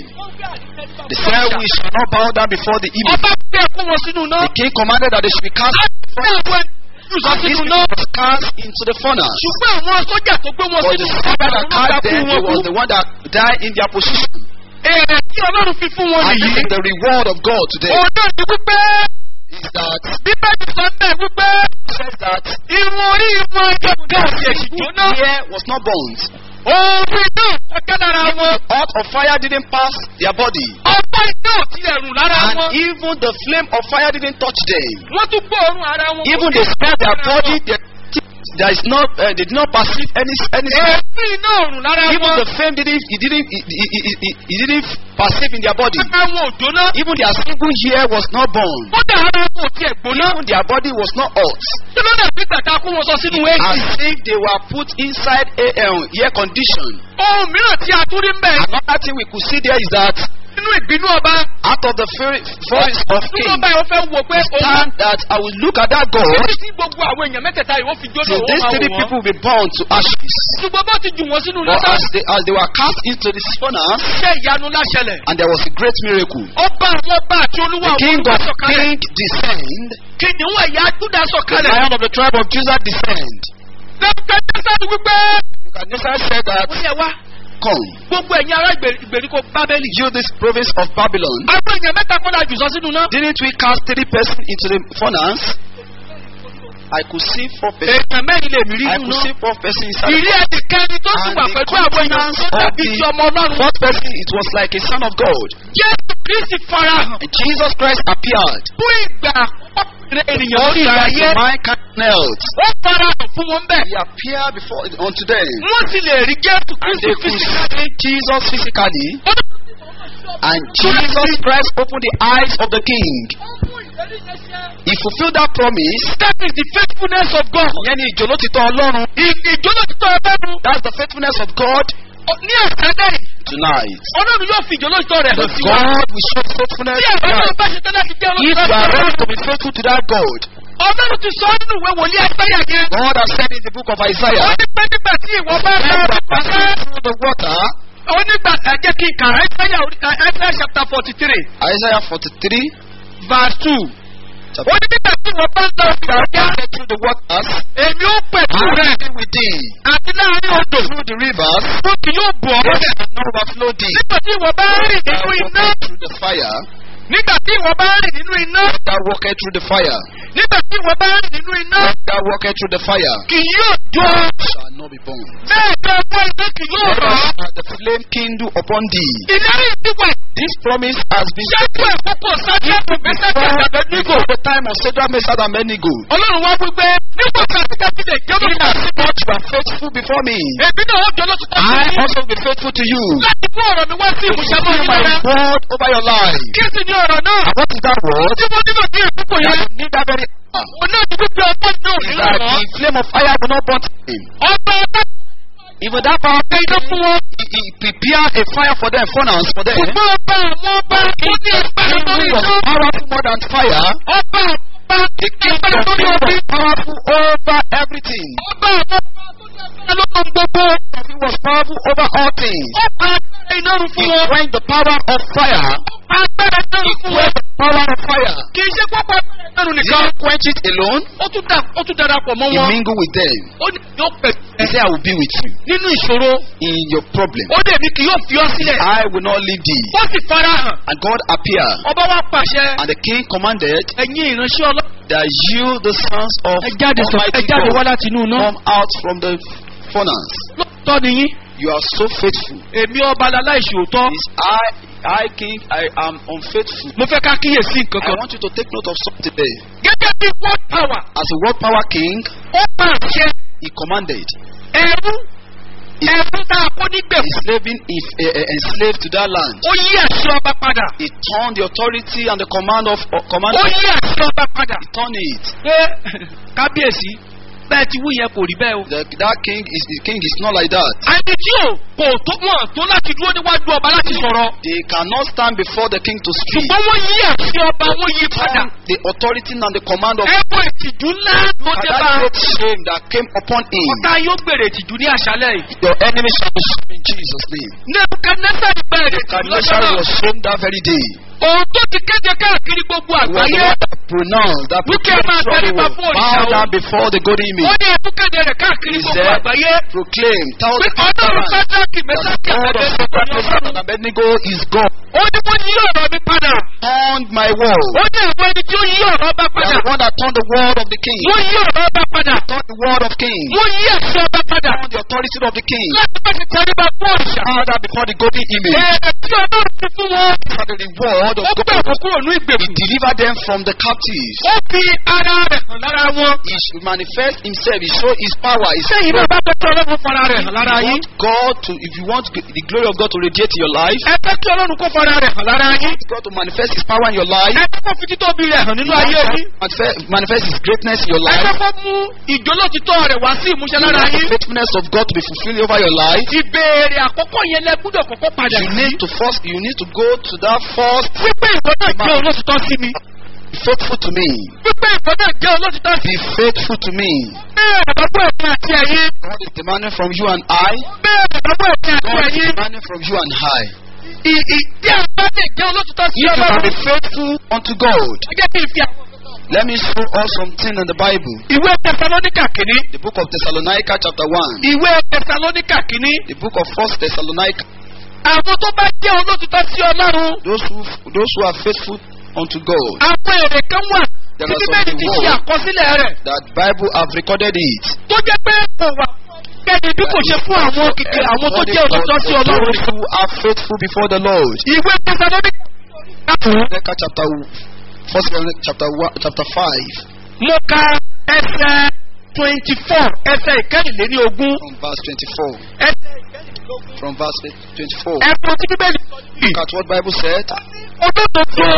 They said we shall not bow down before the image. ọba gbé ẹkún wọn sínú náà. The king commanded that they should be cast. láti àwọn ìlúsọ And these sínú people náà. was cast into the furnace. ṣùgbọ́n àwọn sójà tó gbé wọn But sínú the soldier that náà cast kú them, wọn it was kú. the one that died in their position. èrè tí ọlọ́run fi fún wọn And this nìyí. is the reward of God today. òun náà ni wípé Is that bíbélì sọ bẹ́ẹ̀ wípé says that irun orí wọn gẹ́gẹ́ òsì èsì jóná. hair was not burnt. òòrùn iná kọjá lára wọn. Earth of fire didn't pass their body. ọ̀pọ̀ iná ò tilẹ̀ rùn lára And wọn. even the flame of fire didn't touch them. wọ́n tún gbóòórùn ara wọn. Even they smelled their body, their teeth, there is not, uh, they did not perceive any, any smell. èéfín iná ò rùn lára Even wọn. the flame didn't, it didn't, it, it, it, it, it didn't perceive in their body. ara wọn ò jóná. Even their single hair was not burned. kódà ara wọn ò tiẹ̀ gbóná. Even their body was not hot. kí ló dé bí gbàtà kó wọn sọ sínú As èsì. if they were put inside a um, air condition. ohun mìíràn tí a tún rí ń bẹ̀ Another thing we could see there is that nínú nínú ìbínú ọba Out of the fury, voice of nínú king, ọba yìí ó fẹ́ wò pé òun stand that I will look at that God títí tí gbogbo àwọn èèyàn mẹ́tẹ̀ẹ̀ta yìí ó fi jóná till òun these máa three wò wọ́n. people will be burned to ashes. ṣùgbọ́n bó ti jù wọ́n sínú But lọ́sàn as they, as they were cast into the furnace, ṣé ìyanu láṣẹlẹ̀. and there was a great miracle. ọba àwọn ọba àti olúwa The àwọn king olúwa of sọ̀kalẹ̀. king descend, kìnìún ẹ̀yà júdà the sọ̀kalẹ̀. lion of the tribe of Judah descend. Nebukadnezar wípé. Nebuchadnezzar said that, ó yẹ wá Come, gbogbo ẹ̀yin ará ìgbèrí- ìgbèríko bábélì. you this province of Babylon, àwọn èèyàn mẹ́ta kọ́ la jù sọ sínú náà. didn't we cast three persons into the furnace? I could see four persons. èèyàn mẹ́rin lè mí rí I nínú could náà. see four persons inside. ìrí ẹnìkẹ́ni tó sì And wà the pẹ̀lú àwọn èèyàn countenance tó of dàbí the ti ọmọ ọlọ́run. fourth person, it was like a son of God. jésù kristi farahàn. And Jesus Christ appeared. fún ìgbà àkọ́kọ́ ènìyàn orí ilẹ̀ First ayé. time mankind knelt. ó farahàn fún wọn bẹ́ẹ̀. He appeared before unto them. wọ́n sì lè rí jésù And kristi they could fisikálì. see Jesus physically. ó ní And Jesus Christ opened the eyes of the king. He fulfilled that promise. that is the faithfulness of God. Ìyẹn ni ìjòlótìtọ́ Ọlọ́run. ìjọ́nà títọ́ ọlọ́run. That's the faithfulness of God ní àṣálẹ̀ yìí, tonight. ọlọ́run yóò fi ìjọ́nà títọ́ rẹ̀ hàn That sí wa. God will show faithfulness tí àwọn ọlọ́run tonight. bá ṣe tán láti jẹ́ If you are ọlọ́run. ready to be faithful to that God, ọlọ́run ti sọ nínú ìwé wòlíì àìsáyà yẹn. God has said in the book of ó Isaiah, ní pé nígbà tí ìwọ bá when rẹ you ọ̀rọ̀ are pàṣẹ. passing through the water, ó nígbà ẹ̀jẹ̀ kí n kà àìsáyà àìsáyà chapter forty three Isaiah 43, verse two. chapter ó ní nígbà tí ìwọ bá ń lọ ìgbà ọjà. passing through the waters, èmi ó pẹ̀lú I rẹ̀ will be with thee. àti láàrin odò. Through the rivers, ó kì yóò bọ̀ ọ́ they bẹ̀. shall not overflow thee. nígbà tí ìwọ bá rìn Thou nínú iná. walkest through the fire, nígbà tí ìwọ bá rìn nínú iná. thou walkest through the fire, nígbà tí ìwọ bá rìn nínú iná. thou walkest through the fire, kì yóò jó. shall not be burned. bẹ́ẹ̀ ni ọwọ́ iná kì yóò Neither rọ̀ ọ́. shall the flame kindle upon thee. ìlérí ìdíwọ̀ This promise has been ṣáájú àkókò sájẹ́kù mẹ́sàkì àgbẹ̀dẹ́gbò. before the time of Shadrach, Meshach, and Abednego. ọlọ́run wá wípé nígbà tí a ti ká sílẹ̀ jẹ́ In lọ́wọ́. as much you are faithful before me, èmi náà ó jọ lọ́tún tó I sí. also will be faithful to you. láti mú ọ̀rọ̀ mi wá sí To ìmúṣẹ mọ́ fulfill nínú my rẹ̀. word over your life. kí sì ni ọ̀rọ̀ náà. And what is that word? tí mo nílò ní ìdúgbò That yẹn. you need that very hour. òun náà ti wípé ọgbọ́n náà Is nílò that rọ̀. the flame of fire will not burn him. ọba ọba Even that power ṣe iná fún wọn. he, he prepare a fire for them, furnace for them. ṣùgbọ́n ọba àwọn ọba ó ní agbára He lórí was iná. powerful more than fire. ọba ọba The king agbára of lórí kings omi. was powerful over everything. ọba àwọn ọba tó ní agbára lórí gbogbo. He was powerful over all things. ó pa agbára iná run He fún wọn. quenched the power of fire. agbára iná run fún wọn. Quenched the power of fire. kì í ṣe pápá iná run He nìkan. didn't quench it alone. ó tún dà ó tún darapọ̀ mọ́ He wọn. mingled with them. ó ní yóò pẹ̀ He said, I will be with you nínú ìṣòro. in your problem. ó dẹ̀ ní kì yóò fi ọ́ sílẹ̀. I will not leave thee. ó sì fara hàn. And God appeared. ọba wa pàṣẹ. And the king commanded ẹ̀yin ìránṣẹ́ ọlọ́run. that you, the sons of ẹ jáde sọ ẹ Almighty jáde wá God, láti inú iná. come out from the furnace. lóòótọ́ ni yín. You are so faithful. èmi ọba aláìṣòótọ́. Is I, I, king, I am unfaithful. mo fẹ́ ká kíyèsí nǹkan I kan. want you to take note of something there. gẹ́gẹ́ bí word power. As a world power king, ó pàṣẹ. he commanded ẹrú. ẹrú tá a kó nígbèkùn. enslaving if uh, uh, enslaved to that land. ó yí àṣẹ ọba padà. He turned the authority and the command of uh, command. ó yí àṣẹ ọba padà. He turned it. pé kábíyèsí bẹ́ẹ̀ ti wú yẹn kò rí bẹ́ẹ̀ o. The, that king is the king is not like that. ẹni tí ò kò tó wọn tó láti dúró níwájú ọba láti sọ̀rọ̀. They cannot stand before the king to speak. ṣùgbọ́n wọ́n yí àṣẹ ọba wọ́n yí padà. Turned the authority and the command of ẹ̀kọ́ ìtìjú ńlá ló and dé that bá. great shame that came upon him. ọ̀tá yóò gbèrè ìtìjú ní àṣálẹ̀ yìí. Your enemy shall be shamed in Jesus' name. nebukadnezar gbèrè ìtìjú Nebuchadnezzar lọ́jọ́ náà. was shamed that very day. òun tó ti kéde káàkiri gbogbo He was the àgbáyé. one that pronounced that Wíkẹ́ proclaimed máa trouble tẹríba will fún òrìṣà bow o. down before the golden ó image. ní ẹkú kéde rẹ̀ káàkiri He gbogbo said, àgbáyé. Proclaim, tell pé the ọlọ́run people sájákì that mẹ́sàkì the God of Shadrach, Meshach, àbẹ̀dẹ̀ and Abednego is God. ó ní wọ́n yí ọ̀rọ̀ mi padà. Turned my word. ó ní àwọn ẹni tí ó yí ọ̀rọ̀ ọba You padà. are the one that turned the word of the king. wọ́n yí ọ̀rọ̀ ọba padà. Turned the word of king. wọ́n yí àṣẹ ọba padà. Turned the authority of the king. láti bá ti tẹríba fún òrìṣà. Bow down before the golden image. ẹ̀ẹ́dẹ̀ tí ọlọ́run ti fún wọn. For the reward of ó gbé God. òkú kúrò ní He ìgbèkùn. delivered them from the captives. ó fi ara rẹ̀ hàn lára wọn. He should manifest himself. He show his power. His sẹ́yìn náà bá fẹ́ kí ọlọ́run fara rẹ̀ hàn lára If you yín. want God to, if you want the glory of God to radiate in your life, ẹ fẹ́ kí ọlọ́run kó fọ́ra rẹ̀ hàn lára yín. God to manifest His power in your life. ẹ jẹ́ kó fi títóbi rẹ̀ hàn nínú ayé yín. Manifest, manifest His greatness in your ẹ jẹ́ life. kó mú ìjólótítọ́ rẹ̀ wá sí ìmúṣẹ You lára want the yín. faithfulness of God to be fulfilled over your life. ìbéèrè àkọ́kọ́ yẹn lẹ gbúdọ̀ kọ́kọ́ padà You sí. need to first, you need to go to that first, wípé ìwọ náà jẹ́ olótìtọ́ sí mi. be faithful to me. wípé ìwọ náà jẹ́ olótìtọ́ sí Be faithful to me. bẹ́ẹ̀ lọ́gbọ́ ẹ̀mí àti ẹ̀yìn. God is demanding from you and I. bẹ́ẹ̀ lọ́gbọ́ ẹ̀mí àti God is ẹ̀yìn. demanding from you and I. ì- ì- tí a bá lè jẹ́ olótìtọ́ sí If you can be ọlọ́run. faithful unto God, ẹ jẹ́ kí n fi let me show us something in the Bible. ìwé tẹsalóníkà kìíní. The book of Thessalonica, chapter 1. ìwé tẹsalóníkà kìíní. The book of First Thessalonica. àwọn tó bá jẹ́ olótìtọ́ sí ọlọ́run. Those who those who are faithful unto God, àwọn èrè kan wà There tí are some bíbélì ti ṣe reward. àkọsílẹ̀ rẹ̀ that Bible have recorded it. tó jẹ́ pé kò wà kẹ́ni bí kò ṣe fún àwọn kìkì àwọn tó jẹ́ olótìtọ́ sí ọlọ́run Those nìkan. who are faithful before the Lord. ìwé tẹsalóníkà Thessalonica chapter First Thessalonica chapter one, chapter five mo ka ẹsẹ̀ twenty four ẹsẹ̀ ìkẹ́rìnléní ogún from verse twenty-four. ẹsẹ̀ From verse twenty-four. ẹ̀kọ́ tí bíbélì sọ yìí Look at what Bible said. olódodo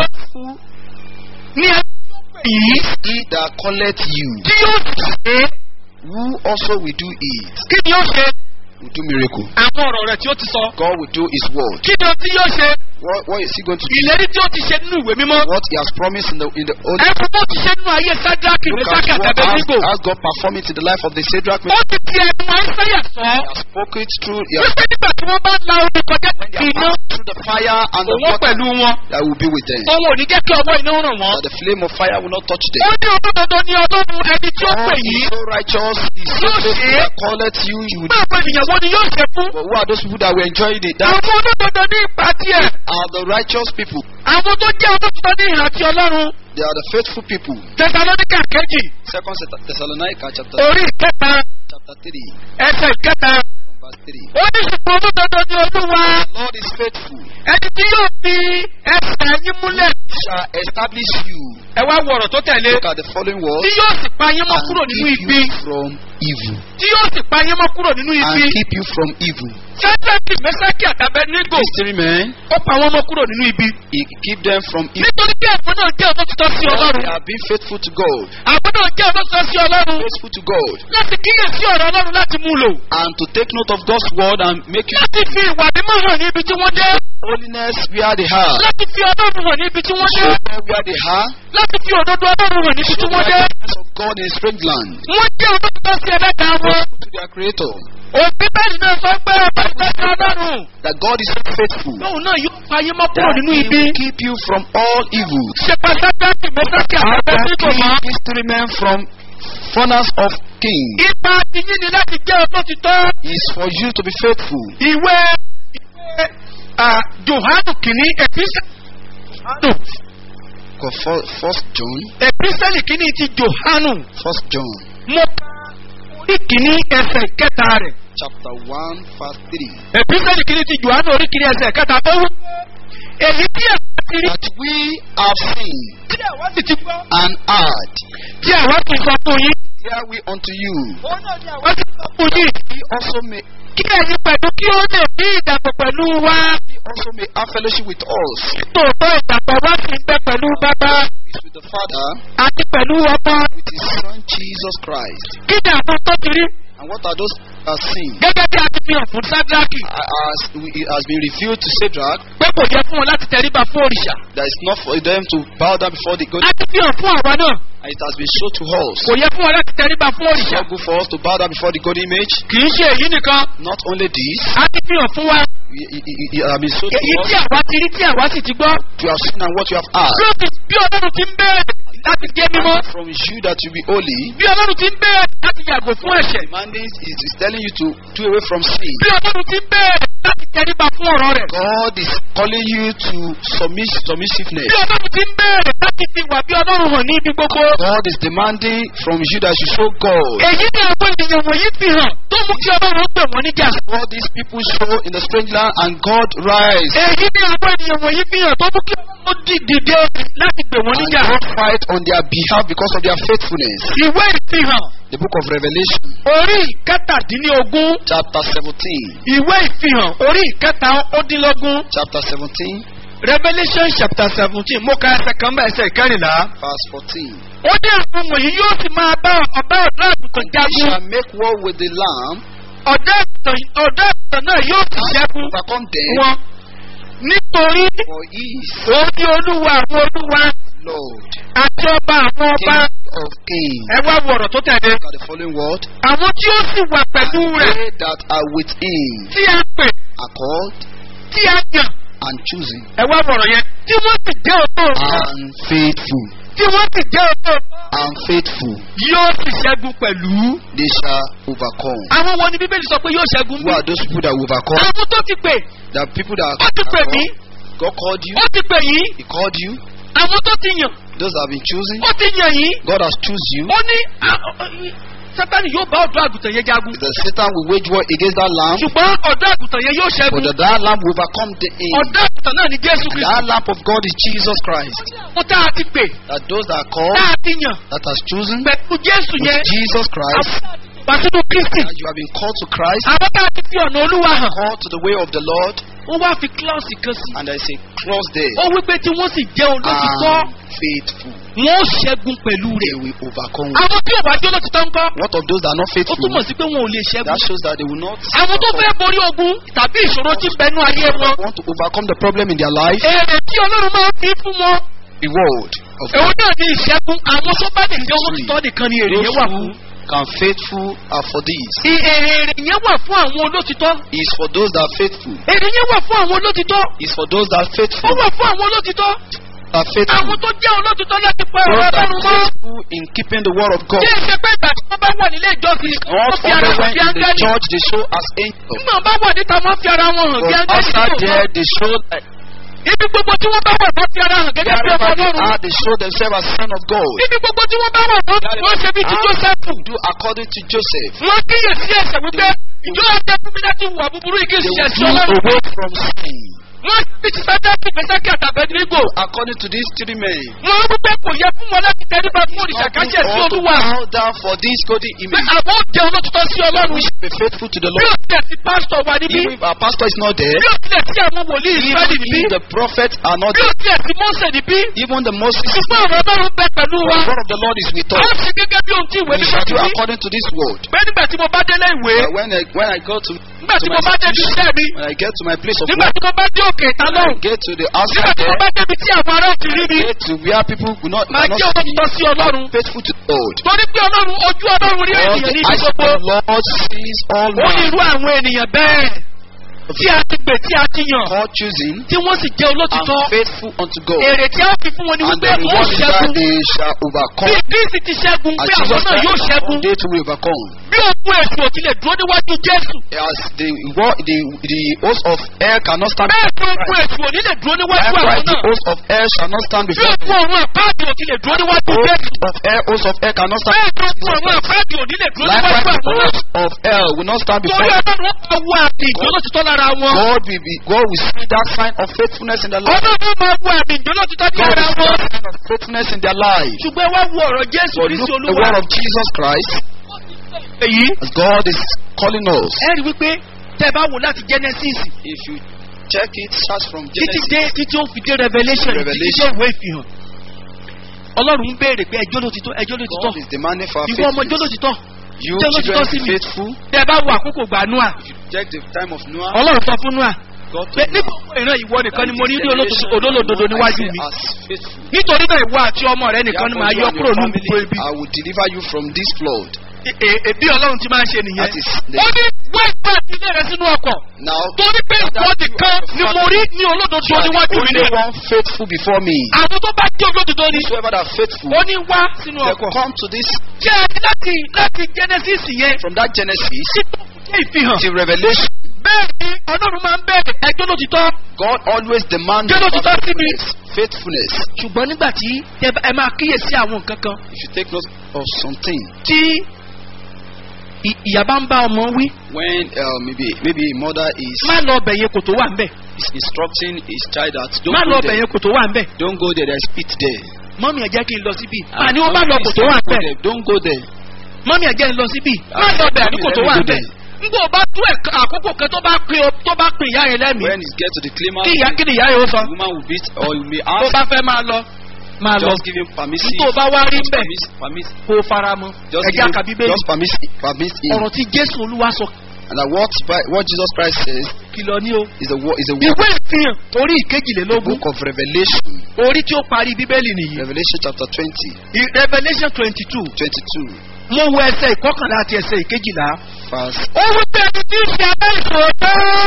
ní ẹgbẹ́ yìí He that calleth you, tí yóò ṣe who also will do it, kí ni yóò ṣe will do miracle. àwọn ọ̀rọ̀ rẹ̀ tí ó ti sọ God will do His word. kí ni o tí yóò ṣe What, what is He going to do? ìlérí tí ó ti ṣe nínú ìwé mímọ́ What He has promised in the in the Old ẹ̀fọ́ tó ti ṣe nínú ayé sádraki Look mẹ́sàkì at what àtàbẹ́nígò has, has God performed it in the life of the Shadrach. ó Meshach, ti ti ẹnu àìsàyà sọ He has spoken it through. He has wípé nígbà tí wọ́n bá la omi kọjá when they kí have iná passed through the fire and the òun water pẹ̀lú wọn that will be with them. òun ò ní jẹ́ kí ọwọ́ iná ràn wọ́n That the flame of fire will not touch ó them. ní olódodo ní ọlọ́run ẹni tí ó pè God yìí is so righteous, He is so Yóò faithful ṣe é. that calleth you, you will pé do. àwọn ènìyàn wo ni yóò ṣe fún But who are those people that were enjoying it? That àwọn olódodo ní ipa tiẹ̀ are the righteous people. àwọn tó jẹ́ olódodo ní ìhà ti ọlọ́run They are the faithful people. tẹsalóníkà kejì Second Thess- Thessalonica chapter orí ìkẹta chapter three, ẹsẹ̀ ìkẹta from verse three. ó ní ṣùgbọ́n olódodo ní olúwa The Lord is faithful. ẹni tí yóò fi ẹsẹ̀ yín múlẹ̀ He shall establish you. ẹ wá wọ̀rọ̀ tó tẹ̀lé Look at the following tí word. yóò sì pa yín mọ́ And kúrò nínú keep ibi you from evil. tí yóò sì pa yín mọ́ kúrò nínú And ibi keep you from evil. sẹ́ńtẹ́ǹtì mẹ́sàkì àtàbẹ́nígò These three men, ó pa wọ́n mọ́ kúrò nínú ibi he keep them from evil. nítorí pé ẹ̀fọ́ náà jẹ́ olótìtọ́ sí Because ọlọ́run They have been faithful to God. àwọn náà jẹ́ olótìtọ́ sí ọlọ́run Faithful to God. láti kíyèsí ọ̀rọ̀ ọlọ́run láti mú lò And to take note of God's word and make you láti fi ìwà mímọ́ hàn ní ibi tí wọ́n dé holiness where they are. láti fi ọlọ́run hàn ní ibi tí wọ́n dé Show them where they are. láti fi òdodo ọlọ́run hàn níbi tí Show the wọ́n dé righteousness of God in a strange land. wọ́n jẹ́ olótìtọ́ sí ẹlẹ́ta wọn Faithful to their Creator. òbí bẹ́ẹ̀ náà sọ pé ọba ìtọ́jú ọlọ́run That God is so faithful. lóun náà yóò fa yín mọ́ kúrò That nínú He ibi will keep you from all evil. ṣe pàṣẹ mẹ́sàkì How can àtàbẹ́nígò mọ́ keep these three men from furnace of king ipa tiyín ni láti jẹ́ olótìtọ́ is for you to be faithful. ìwé ìwé ah, johanu kìíní ẹ̀písẹ́ johanu Go for- First John, ẹ̀písẹ́lì kìíní ti johanu First John, mo ka orí kìíní ẹsẹ̀ kẹta rẹ̀ chapter one, verse three. ẹ̀písẹ́lì kìíní ti johanu orí kìíní ẹsẹ̀ kẹta ó wú èyí tí àwa ti rí That we have seen tí àwa sì ti gbọ́ and heard, tí àwa ti sọ fún yín hear we unto you. àwa ti sọ fún yín He also may kí ẹ̀yin pẹ̀lú kí ó lè ní ìdàpọ̀ pẹ̀lú wa he also may have fellowship with us. tòótọ́ ìdàpọ̀ wa sì ń bẹ pẹ̀lú bàbá Is with the Father, àti pẹ̀lú ọmọ with his Son Jesus Christ. kí ni àwọn tó ti rí And what are those that are seen? gẹ́gẹ́ bí a ti fi hàn fún sádraki As we- it has been revealed to Shadrach, pé kò yẹ fún wọn láti tẹríba fún òrìṣà that it's not for them to bow down before the God. a ti fi hàn fún àwa náà And it has been shown to us. kò yẹ fún wọn láti tẹríba fún It's òrìṣà not good for us to bow down before the God image. kì í ṣe èyí nìkan Not only this, a ti fi hàn fún wa it, it, it, it has been shown to èyí tí us. àwa ti rí tí àwa sì ti gbọ́ You have seen and what you have heard. bí ó ti bí ọlọ́run ti ń bẹ̀rẹ̀ láti jẹ́ mímọ́ From you that you be holy. bí ọlọ́run ti ń bẹ̀rẹ̀ láti yàgò fún ẹ̀ṣẹ̀ Demanding is, is telling you to do away from sin. bí ọlọ́run ti ń bẹ̀rẹ̀ láti tẹríba fún ọ̀rọ̀ rẹ̀ God is calling you to submiss, submissiveness. bí ọlọ́run ti ń bẹ̀rẹ̀ láti fi wà bí ọlọ́run hàn ní ibi gbogbo God is demanding from you that you show God. èyí ni àwọn ènìyàn wọ̀nyí fi hàn tó mú kí ọlọ́run gbè wọ́n níjà What these people show in the strange land and God rise. èyí ni àwọn ènìyàn wọ̀nyí fi hàn tó mú kí ọlọ́run dì- dìde láti gbè wọ́n And níjà God fight on their behalf because of their faithfulness. ìwé ìfihàn The book of Revelation, orí ìkẹtàdínlógún chapter 17. ìwé ìfihàn orí ìkẹtàdínlógún Chapter 17, revolution chapter seventeen mo ka ẹsẹ̀ kan bá ẹsẹ̀ kẹrìnlá. Verse 14. ó ní àwọn wọ̀nyí yóò sì máa bá ọ̀bá ọ̀dọ́ àgùntàn He jagun. shall make war with the lamb, ọ̀dọ́ àgùntàn ọ̀dọ́ àgùntàn náà yóò sì ṣẹ́gun overcome them, wọn. nítorí for he is òun ní olúwa àwọn olúwa Lord, àti ọba àwọn ọba. King of kings. ẹ wá wo ọ̀rọ̀ tó tẹ̀lé. Look at the following word. àwọn tí ó sì wà pẹ̀lú rẹ̀ They that are with him tí a pè are called tí a yàn. and chosen ẹ wá wo ọ̀rọ̀ yẹn. tí wọ́n sì jẹ́ òótọ́ and faithful. tí wọ́n sì jẹ́ òótọ́ And faithful, yóò sì ṣẹ́gun pẹ̀lú. they shall overcome. àwọn wo ni bíbélì sọ pé yóò ṣẹ́gun Who bí? are those people that will overcome? àwọn tó ti pè The people that ó ti pè mí God called you, ó ti pè yín He called you. àwọn tó ti yàn Those that have been chosen, ó ti yàn yín God has chosen you. ó ní a- sátani yóò bá ọ̀dọ́ àgùntàn yẹn jagun The Satan will wage war against that lamb, ṣùgbọ́n ọ̀dọ́ àgùntàn yẹn yóò but ṣẹ́gun that, that lamb will overcome the aim. ọ̀dọ́ àgùntàn náà ni jésù And kristu that lamb of God is Jesus Christ. fún tá a ti pè That those that are tá called, a ti yàn that has chosen pẹ̀lú jésù with yẹn Jesus Christ, wá sínú kristi that you have been called to Christ, àwọn tá a ti fi ọ̀nà olúwa hàn called to the way of the Lord, ó wá fi kílọ̀sì kan sí and there is a cross there. ó wípé tí wọ́n sì jẹ́ olótìtọ́ And faithful, wọn ó ṣẹ́gun pẹ̀lú they rẹ̀ will overcome. àwọn tí ò bá jẹ́ olótìtọ́ ńkọ́ What of those that are not ó faithful? túmọ̀ sí pé wọn ò lè ṣẹ́gun That shows that they will not àwọn tó fẹ́ borí ogun tàbí ìṣòro tí ń bẹnu ayé wọn want to overcome the problem in their life. èrè tí ọlọ́run máa ń fi fún wọn Reward of èwo náà ní ìṣẹ́gun àwọn tó bá lè jẹ́ olótìtọ́ nìkan ni èrè yẹn wà those fún who can faithful are for this. I- èrè èrè yẹn wà fún àwọn olótìtọ́ Is for those that are faithful. èrè yẹn wà fún àwọn olótìtọ́ Is for those that are ó faithful. wà fún àwọn olótìtọ́ Are faithful. àwọn tó jẹ́ olótìtọ́ láti pa ọ̀rọ̀ Those that ọlọ́run are mọ́ faithful in keeping the word of God. kí ẹ ṣe pé ìgbà tí wọ́n bá wà nílé ìjọsìn wọ́n Not fi ara only wọn when bí in the áńgẹ́lì church they show as angels. nígbà bá wà níta wọ́n fi ara wọn hàn bí But áńgẹ́lì outside tó there they show like ibi gbogbo tí wọ́n bá wà wọ́n fi ara hàn gẹ́gẹ́ bí ọmọ wherever they ọlọ́run are they show themselves as son of God. ibi gbogbo tí wọ́n bá wà wọ́n wọ́n ṣe bí ti jósẹ́fù Do according to Joseph. wọ́n kíyèsí ẹ̀sẹ̀ wípé ìjọ ọjọ́ fún mi láti wà búburú igi They ìṣẹ̀ sí will ọlọ́run move away from sin. wọ́n ti ti sájà sí ìgbésẹ́kì àtàbẹ́dírígò According to these three men. wọ́n rú pé kò yẹ fún wọn láti tẹríba fún òrìṣà Nothing káṣẹ̀ sí ought to olúwa bow down for this golden pé image. àwọn ò jẹ́ olótùtọ́ sí ọlọ́run We should be faithful to the bí Lord. ó tilẹ̀ sí pásítọ̀ wà níbí Even if our pastor is not there, bí ó tilẹ̀ sí àwọn wòlíì ìsírẹ́lì níbí even if the prophets are not bí ó there, tilẹ̀ sí mọ́sẹ̀ níbí even the Moses, ṣùgbọ́n ọ̀rọ̀ ọlọ́run bẹ pẹ̀lú wa the word of the Lord is with a us. ó ṣe gẹ́gẹ́ bí ohun tí ìwé We nípa shall ti do wí according to this word. pé nígbà tí mo bá délé ìwé Uh, when I when I go to nígbà tí to mo my bá débi station, iṣẹ́ mi when I get to my place of nígbà work, tí mo bá dé òkè ìta when I lọ́hùn get to the nígbà outside tí mo there, bá débi tí àwọn ará ti rí mi get to where people will not, máa will jẹ́ not see olótùtọ́ sí ọlọ́run faithful to the Lord. torí pé ọlọ́run ojú ọlọ́run rí All ènìyàn the ní eyes of gbogbo the Lord sees all ó ní men. irú àwọn ènìyàn bẹ́ẹ̀ tí a ti gbè tí a ti yàn God choosing tí wọ́n sì jẹ́ and olótìtọ́ faithful unto God. èrè tí a ó fi fún wọn ni And wípé the wọ́n reward is that ṣẹ́gun they shall bí overcome. kristi ti ṣẹ́gun As pé àwọn Jesus náà yóò Christ ṣẹ́gun they too will overcome. bí ogun èsù ò tilẹ̀ dúró níwájú jésù As the war, the the host of air cannot stand. bẹ́ẹ̀ ni ogun èsù ò nílẹ̀ dúró níwájú àwọn Likewise, the náà host of air shall not stand bí before. ogun ọ̀run àpáàdì ò tilẹ̀ dúró níwájú Host jésù of air, host of air cannot stand. bẹ́ẹ̀ ni ogun ọ̀run àpáàdì ò nílẹ̀ dúró níwájú Likewise, the àwọn náà host of air will not stand torí before. ọlọ́run ó máa wo àmì ìjọ́lọ́títọ́ lára wọn God will be, God will see that sign of faithfulness in their life. ọlọ́run ó máa wo àmì ìjọ́lọ́títọ́ ní God ara will see wọn that sign of faithfulness in their life. ṣùgbọ́n wá wo ọ̀rọ̀ jésù But kristi look at the olúwa word of Jesus Christ èyí as God is calling us. ẹ rí wípé tẹ́ ẹ bá wò láti genesis If you check it, starts from títí Genesis. dé títí ó fi dé revolution títí dé Revelation. ìwé ìfihàn ọlọ́run ń béèrè pé ẹjọ́ ló ti tọ́ ẹjọ́ ló ti tọ́ God is demanding for our ìwọ ọmọ ẹjọ́ ló faithfulness. ti tọ́ You Tell us children to be me. faithful. tẹ́ ẹ bá wo àkókò gbà nua If you check the time of Noah, ọlọ́run sọ fún nua God pé told nígbà Noah wo ìran ìwọ nìkan ni mo rí ní that olódodo- generation olólòdodo I níwájú see mi as faithful. nítorí náà ìwọ àti ọmọ rẹ nìkan ni Therefore, màá you yọ and kúrò your ní family, gbogbo ibi I will deliver you from this flood. E- e- e- bí ọlọ́run ti máa ń ṣe nìyẹn That is the- ó ní wọ́n gbà ilé rẹ sínú ọkọ̀ Now, torí pé ìwọ nìkan ni mo rí ní olódodo you are níwájú the mi only ní one faithful before me. àwọn tó bá jẹ́ olódodo ni Whoever that are faithful, ó ní wá sínú they ọkọ̀ come to this jẹ́ láti láti genesis yẹn from that Genesis sí tó jẹ́ ìfihàn to Revelation. bẹ́ẹ̀ ni ọlọ́run máa ń bẹ̀rẹ̀ ẹjọ́ ló ti tọ́ God always demands Jẹ́ ló ti tọ́ sí mi. faithfulness. ṣùgbọ́n nígbà tí ẹ bá- ẹ máa kíyèsí àwọn nǹkan kan If you take note of something, tí ì- ìyá bá ń bá ọmọ wí when uh, maybe maybe a mother is, má lọ ọbẹ̀ yẹn kò tó wà ń bẹ̀ is instructing his child that don't má lọ go ọbẹ̀ there, yẹn kò tó wà ń bẹ̀ don't go there, there's pit there. mọ́mí ẹ̀ jẹ́ kí n lọ síbí àní ó má lọ kò tó wà ń Don't go bẹ̀ there, Don't go there. mọ́mí ẹ̀ jẹ́ n lọ síbí má lọ ọbẹ̀ àní kò tó wà ń bẹ̀ ngbò bá tó ẹ̀ka àkókò kan tó bá pin o- tó bá pin ìyá yẹn lẹ́mìí When it gets to the climax, kí ìyá kí ni ìyá yẹn ó sọ the woman will beat or you may tó ask, bá fẹ́ máa lọ máa lọ just give him permission. tó bá wá rí Just bẹ́ẹ̀ permit, permit, kó o fara mọ́ just ẹ̀jẹ̀ give him, àkàbí bẹ́ẹ̀ just permit, permit him. ọ̀rọ̀ tí jésù olúwa sọ And that what, Bi- what Jesus Christ says kìlọ̀ ní o is a wo- is a wo- ìwé ìfihàn orí the ìkejìlélógún book of Revelation, orí tí ó parí bíbélì nìyí Revelation chapter 20, I- revolution twenty two 22, mo wo ẹsẹ̀ ìkọkànlá àti ẹsẹ̀ ìkejìlá verse ó wí pé ẹni tí ń ṣe aláìsòótọ́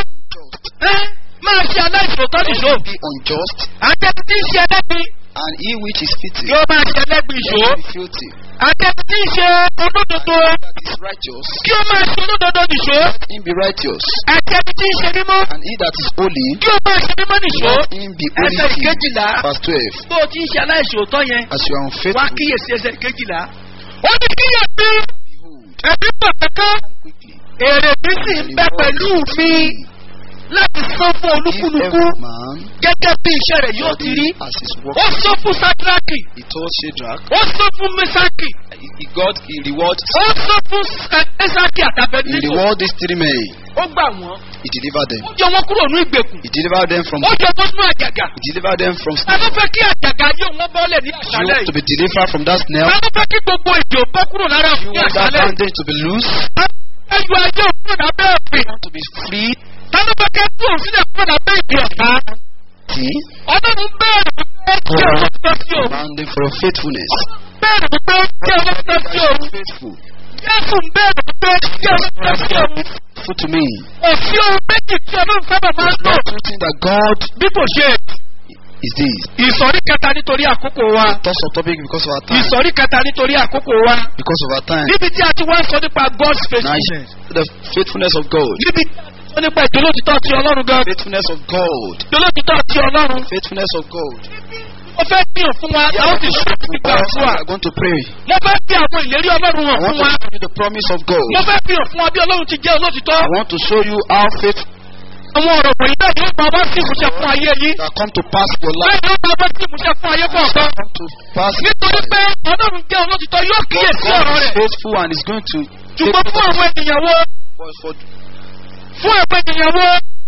ẹ máa ṣe aláìsòótọ́ nìṣó be unjust, àti ẹni tí ń ṣe ẹlẹ́gbin and he which is fitting, yóò máa ṣe ẹlẹ́gbin ìṣó let him be filthy. àti ẹni tí ń ṣe olódodo That is righteous, kí ó máa ṣe olódodo nìṣó let him be righteous. àti ẹni tí ń ṣe mímọ́ And he that is holy, kí ó máa ṣe mímọ́ nìṣó let him be holy. ẹsẹ̀ too. ìkejìlá Verse 12. bó o ti ń ṣe aláìsòótọ́ yẹn As you are wá unfaithful, kíyèsí ẹsẹ̀ ìkejìlá ó ní kíyèsí behold, ẹbí pọ̀ kankan quickly, èrè mi sì ń bẹ pẹ̀lú mi láti san fún give olúkúlùkù every man gẹ́gẹ́ bí iṣẹ́ rẹ̀ yóò ti rí as his work. ó sọ fún sadraki He told Shadrach, ó sọ fún mesaki he, he got, he reward, ó sọ fún esaki he àtàbẹ̀níkò reward these three men. ó gbà wọ́n He delivered them. ó yọ wọn kúrò ní ìgbèkùn He delivered them from, ó yọ wọn nínú àjàgà he delivered them from ta ló fẹ́ kí àjàgà yóò wọ́n bọ́lẹ̀ ní You àṣálẹ̀ want to yìí be delivered from that snare. ta ló fẹ́ kí gbogbo èdè ò bọ́ kúrò lára You fún ní want that àṣálẹ̀ yìí bondage to be loose. ẹyọ ayé òkúrò lábẹ́ òfin You want to be free. ta ló fẹ́ kẹ́ fún òsínlẹ̀ kúrò lábẹ́ ìdí ọ̀tá See? ọlọ́run bẹ́ẹ̀rẹ̀ wípé kí ọlọ́run tọ́ sí òun Bounding for your faithfulness. bẹ́ẹ̀rẹ̀ wípé kí ọlọ́run tọ́ sí òun Faithful. jésù ń bẹ́ẹ̀rẹ̀ wípé kí ọlọ́run tọ́ sí òun Faithful to me. òfin ohun méjì tí ọlọ́run sábà máa ń lò Not two things that God bí kò ṣe is this. ìsọ̀rí kẹta nítorí àkókò wa Toss of topic because of our time. ìsọ̀rí kẹta nítorí àkókò wa Because of our time. níbi tí a ti wá sọ nípa god's Now, faithfulness the faithfulness of God. níbi tí a ti sọ nípa ìdólótítọ́ ti ọlọ́run gan Faithfulness of God. ìdólótítọ́ ti ọlọ́run Faithfulness of God. mo fẹ́ fi hàn fún wa láwọn ti ṣe ìgbà Us, fún we wa are going to pray. mo fẹ́ fi àwọn ìlérí ọlọ́run I hàn want fún to wa show you the promise of God. mo fẹ́ fi hàn fún wa bí ọlọ́run ti jẹ́ olótìtọ́ I want to show you how faith àwọn ọ̀rọ̀ wọ̀nyí náà yóò máa bá sí ìmúṣẹ fún ayé yín that come to pass in your life. bẹ́ẹ̀ yóò máa bá sí ìmúṣẹ fún ayé kọ̀ọ̀kan Come to pass in nítorí your pé life. ọlọ́run jẹ́ olótìtọ́ yóò kíyèsí God ọ̀rọ̀ is rẹ̀ faithful and is going to ṣùgbọ́n fún àwọn ènìyàn wo for, for, fún àwọn ènìyàn wo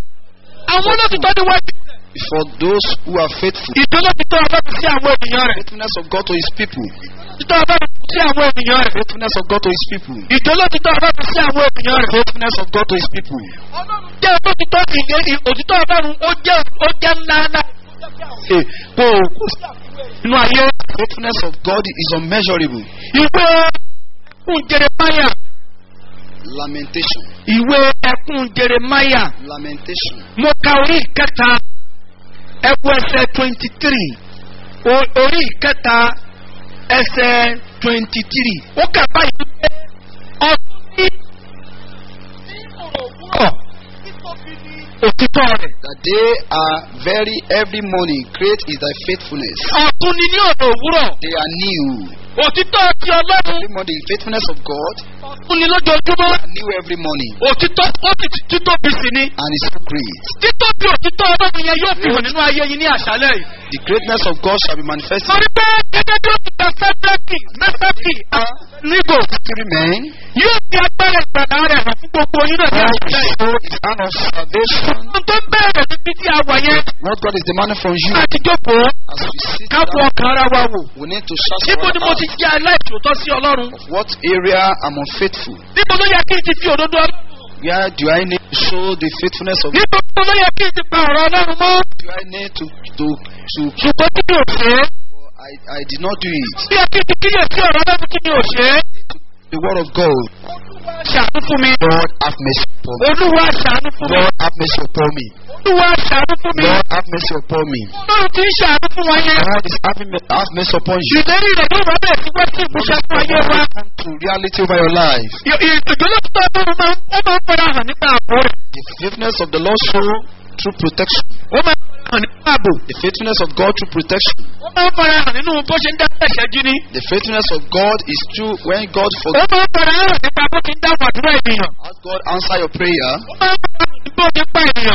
àwọn olótìtọ́ ni wọ́n for those who are faithful. ìdólótìtọ́ ọlọ́run sí àwọn ènìyàn rẹ̀ Faithfulness of God to his people. ìdólótìtọ́ ọlọ́run sí àwọn ènìyàn rẹ̀ Faithfulness of God to his people. ìdólótìtọ́ ọlọ́run sí àwọn ènìyàn rẹ̀ Faithfulness of God to his people. jẹ́ olótìtọ́ ìlérí òtítọ́ ọlọ́run ó jẹ́ ó jẹ́ ńlá ńlá Hey, kò kò sí inú ayé faithfulness of God is unmeasurable. ìwé ẹkún jeremaya Lamentation. ìwé ẹkún jeremaya Lamentation. mo ka orí ìkẹta ẹkún ẹsẹ twenty three orí ìkẹta ẹsẹ twenty three ó kà báyìí pé ọdún ní òwúrọ̀ òtítọ́ rẹ̀ That they are very every morning. Great is thy faithfulness. ọdún ní ní ọ̀nà òwúrọ̀ They are new. òtítọ́ ti ọlọ́run Every morning, faithfulness of God ọdún ní lójoojúmọ́ are new every morning. òtítọ́ ó sì ti títóbi sí ni And it's so great. títóbi òtítọ́ ọlọ́run yẹn yóò fi hàn nínú ayé yín ní àṣálẹ̀ yìí. The greatness of God shall be manifested. torí pé gẹ́gẹ́ bí ó ti gba sẹ́dẹ́kì mẹ́sàkì nígò Three men. yóò fi agbára ìgbàlá rẹ̀ hàn fún gbogbo yín náà ní God àṣálẹ̀ yìí. show his hand of salvation. ohun tó bẹ̀rẹ̀ níbi tí a wà yẹn What God is demanding from you láti jókòó as we sit ká fọ down, ọkàn ara wa wò. we need to search níbo our ni mo ti heart jẹ́ aláìṣòótọ́ sí ọlọ́run? of what area I'm unfaithful. níbo ló yẹ kí n ti fi òdodo ọlọ́run? Where do I need to show the faithfulness of God? níbo ló yẹ kí n ti pa ọ̀rọ̀ ọlọ́run mọ́? Do I need to to to? ṣùgbọ́n kí ni ò ṣe é? I I did not do it. bí ẹ kí n ti kíyèsí ọ̀rọ̀ ọlọ́run kí ni ò ṣe é? The word of God. ṣàánú fún mi. Lord have mercy upon me. olúwa ṣàánú fún mi. Lord have mercy upon me. olúwa ṣàánú fún mi. Lord have mercy upon me. ọlọ́run ti ń ṣàánú fún wa yẹn. God is having me- have mercy upon you. ìlérí rẹ̀ yóò wọ́n bẹ̀rẹ̀ sí wọ́n sí ìmúṣẹ fún ayé wa. Come to reality over your life. ìjọlọ́tọ̀ ọlọ́run máa ń ó máa ń fara hàn nípa ààbò rẹ̀. The faithfulness of the Lord show through protection. ó máa ń fara hàn nípa ààbò. The faithfulness of God through protection. ó máa ń fara hàn nínú bó ṣe ń dá ẹ̀ṣẹ̀ jí ní. The faithfulness of God is true when God ó forgives. máa ń fara hàn nípa bó ti ń dá wàdúrà ènìyàn. As God answer your prayer, ó máa ń fara hàn nípa bó ti ń pa ènìyàn mọ́. He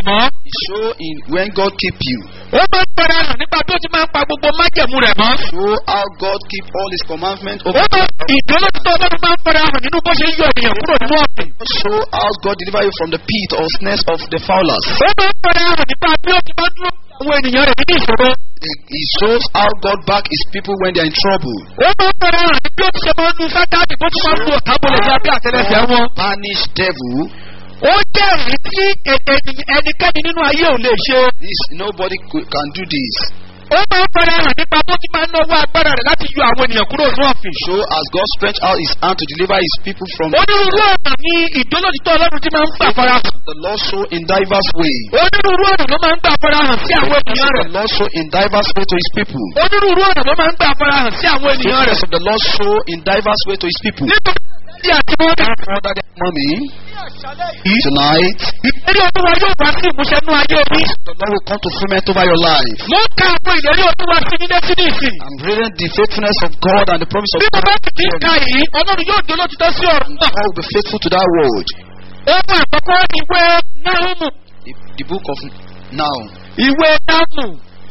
Show in when God keep you. ó máa ń fara hàn nípa bí ó ti máa ń pa gbogbo májẹ̀mú rẹ̀ mọ́. Show how God keep all His commandments ó over. máa ìdólótítọ́ ọlọ́run máa ń fara hàn nínú bó ṣe ń yọ ènìyàn kúrò nínú ọ̀sìn. Show how God deliver you from the pit or snares of the fowlers. ó máa ń fara hàn nípa bí ó ti máa ń dúró àwọn ènìyàn rẹ̀ nínú ìṣòro. He he shows how God back His people when they are in trouble. ó máa ń fara hàn ní bí ó ti ṣe máa ń nu sátánì bó ti máa ń lu ọ̀tá bolẹ̀ ní abẹ́ àtẹlẹsẹ̀ wọn. Punish devil. ó jẹ́ èyí tí e- ènìyàn- ẹnikẹ́ni nínú ayé ò lè ṣe. This nobody could- can do this. ó máa ń fara hàn nípa bó ti máa ń náwó agbára rẹ̀ láti yọ àwọn ènìyàn kúrò nínú ọ̀fìn. Show as God stretch out His hand to deliver His people from onírúurú ọ̀nà ni ìdólótítọ́ ọlọ́run ti máa ń gbà fara hàn. the Lord show in diverse way. onírúurú ọ̀nà ló máa ń gbà fara hàn sí àwọn ènìyàn The rẹ̀. Lord show in diverse way to His people. onírúurú ọ̀nà ló máa ń gbà fara hàn sí àwọn ènìyàn rẹ̀. Faithfulness of the Lord show in diverse way to His people. nítorí tí àti wọn dà. Father, that mommy, tonight, ìlérí olúwa yóò wá sí ìmúṣẹ nínú ayé mi. the Lord will come to fulfillment over your life. mo ń ka àwọn ìlérí olúwa sí ní létí ní ìsìn. I'm reading the faithfulness of God and the promise of bí mo God. bá sì ti ń ka yìí ọlọ́run yóò di olótìtọ́ sí ọ̀rọ̀ And náà. God will be faithful to that word. ohun àkọ́kọ́ ìwé náhùnmù. The, the book of now. ìwé náhùnmù.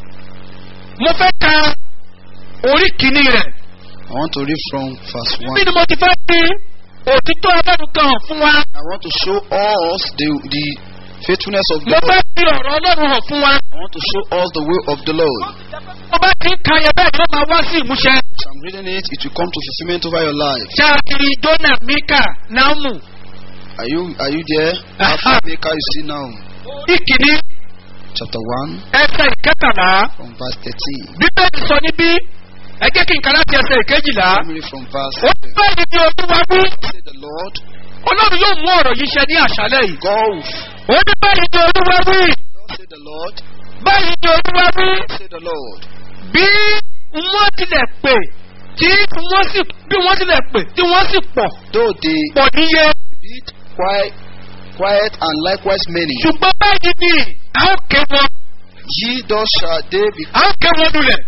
mo fẹ́ ka orí kìíní rẹ̀. I want to read from verse 1. bí ni mo ti fẹ́ fi òtítọ́ ọlọ́run kan hàn fún wa. I want to show us the, the faithfulness of mo God. fẹ́ fi ọ̀rọ̀ ọlọ́run hàn fún wa. I want to show us the way of the Lord. mo bá ti ń ka yẹn bẹ́ẹ̀ ló máa wá sí ìmúṣẹ. As I'm reading it, it will come to fulfillment over your life. ṣáàkiri jona mika náhùnmù. Are you are you there? Aha. After Maker, you see now. ìkíní Chapter 1 ẹsẹ̀ ìkẹtàlá. from verse 13. bíbélì sọ níbí ẹ jẹ́ kí n kà láti ẹsẹ̀ ìkejìlá. Let me read from verse ó bẹ́ẹ̀ ni olúwa wí. Say the Lord, ọlọ́run yóò mú ọ̀rọ̀ yìí ṣẹ ní àṣálẹ̀ yìí. God, ó ní báyìí ni olúwa wí. Thus say the Lord, báyìí ni olúwa wí. say the Lord. bí wọ́n tilẹ̀ pè tí wọ́n sì bí wọ́n tilẹ̀ pè tí wọ́n sì pọ̀ Though they pọ̀ níye. be quiet, quiet and likewise many, ṣùgbọ́n báyìí ni a ó ké wọn ye thus shall they be, a ó ké wọn lulẹ̀.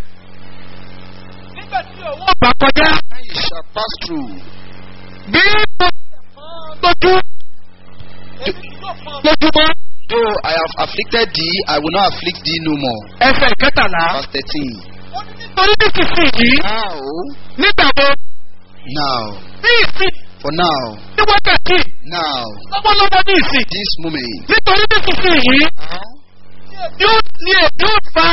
nígbà tí òun ọgbà kọjá and ye shall pass through. bí mo lójú lójúmọ́ Though I have afflicted thee, I will not afflict thee no more. ẹsẹ̀ ìkẹtàlá. Verse 13. torí nísinsìnyí Now, nígbà wo now, ní ìsìn for now, ní wákàtí now, lọ́wọ́lọ́wọ́ ní ìsìn this moment, nítorí nísinsìnyí now, yóò ní èdè ó fa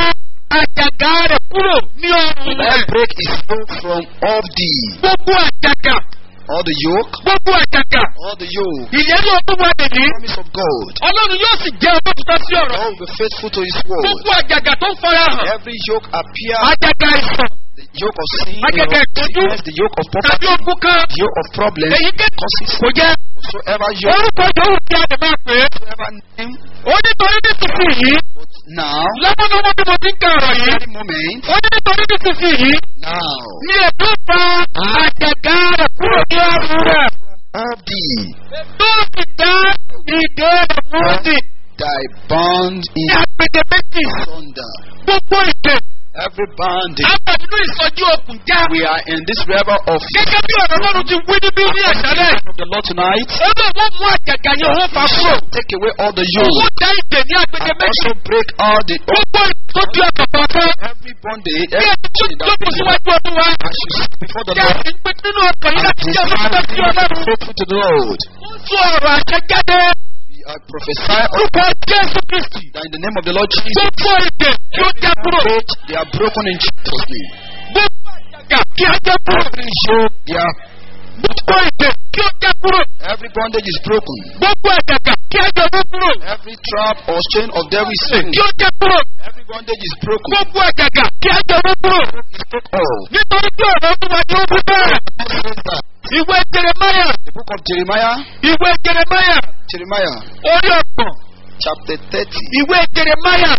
àjàgà rẹ̀ kúrò ní ọrùn will I rẹ̀ break his yoke from off thee, gbogbo àjàgà all the yoke, gbogbo àjàgà all the yoke, ìlérí ọdún wa nìyí promise of God. ọlọ́run yóò sì jẹ́ olóòtítọ́ sí ọ̀rọ̀ God will be faithful to his word. gbogbo àjàgà tó ń fara hàn Every yoke appear, àjàgà àìsàn the yoke of sin, the Àjàgà yoke of ìtọ́jú. sickness, the yoke of tàbí poverty, ogun kan the yoke of problems, èyí kẹ́kọ̀ọ́ causes, kò jẹ́ whatsoever yoke, orúkọ yòówù tí a lè máa pè é whatsoever name, ó nítorí nísinsìnyí but now, lọ́wọ́lọ́wọ́ bí mo ti ń ka ọ̀rọ̀ yìí every moment, ó ní nítorí nísinsìnyí now, ní èdè ó fa àjàgà rẹ̀ kúrò ní ọrùn rẹ̀ of thee, tó sì dá ìdè rẹ̀ mọ́ọ̀dì thy bond ní in agbègbè méjì thunder. gbogbo ìdè Every bondage. àwọn nínú ìsọjí okùn já We are in this river of gẹ́gẹ́ bí ọ̀rọ̀ lọ́run ti wí níbí ní àṣálẹ̀ of the Lord tonight. ó lè wọ́n mú àjàgà yẹn wọ́n fa kúrò Take away all the owó yoke. dá ìdè ní agbègbè And méjì also break all the gbogbo ìtọ́jú ọ̀pọ̀ kan every bondage, bí every ẹni tó chain that jókòó brings síwájú ọdún wa as you sit before the kí a Lord. sì ń pè nínú ọkàn yìí And láti jẹ́ olóòtítọ́ sí desire ọlọ́run to be faithful to the Lord. ó tún ọ̀rọ̀ àṣẹ jáde We are prophesy of orúkọ jésù kristi that in the name of the Lord Jesus. gbogbo ìdè kí ó já kúrò Faith, They are broken in Jesus' name. gbogbo àjàgà kí á já kúrò Every yoke, they are, gbogbo ìdè kí ó já kúrò every bondage is broken. gbogbo àjàgà kí á já kúrò Every trap or chain of devil is kí broken. ó já kúrò Every bondage is broken. gbogbo àjàgà kí á já kúrò It's broken all. nítorí tí ọ̀rọ̀ ọdún wa ni ó wí bẹ́ẹ̀ God says that. ìwé jeremaya The book of Jeremiah, ìwé jeremaya Jeremiah, orí ọ̀gbọ̀n chapter 30. ìwé jeremaya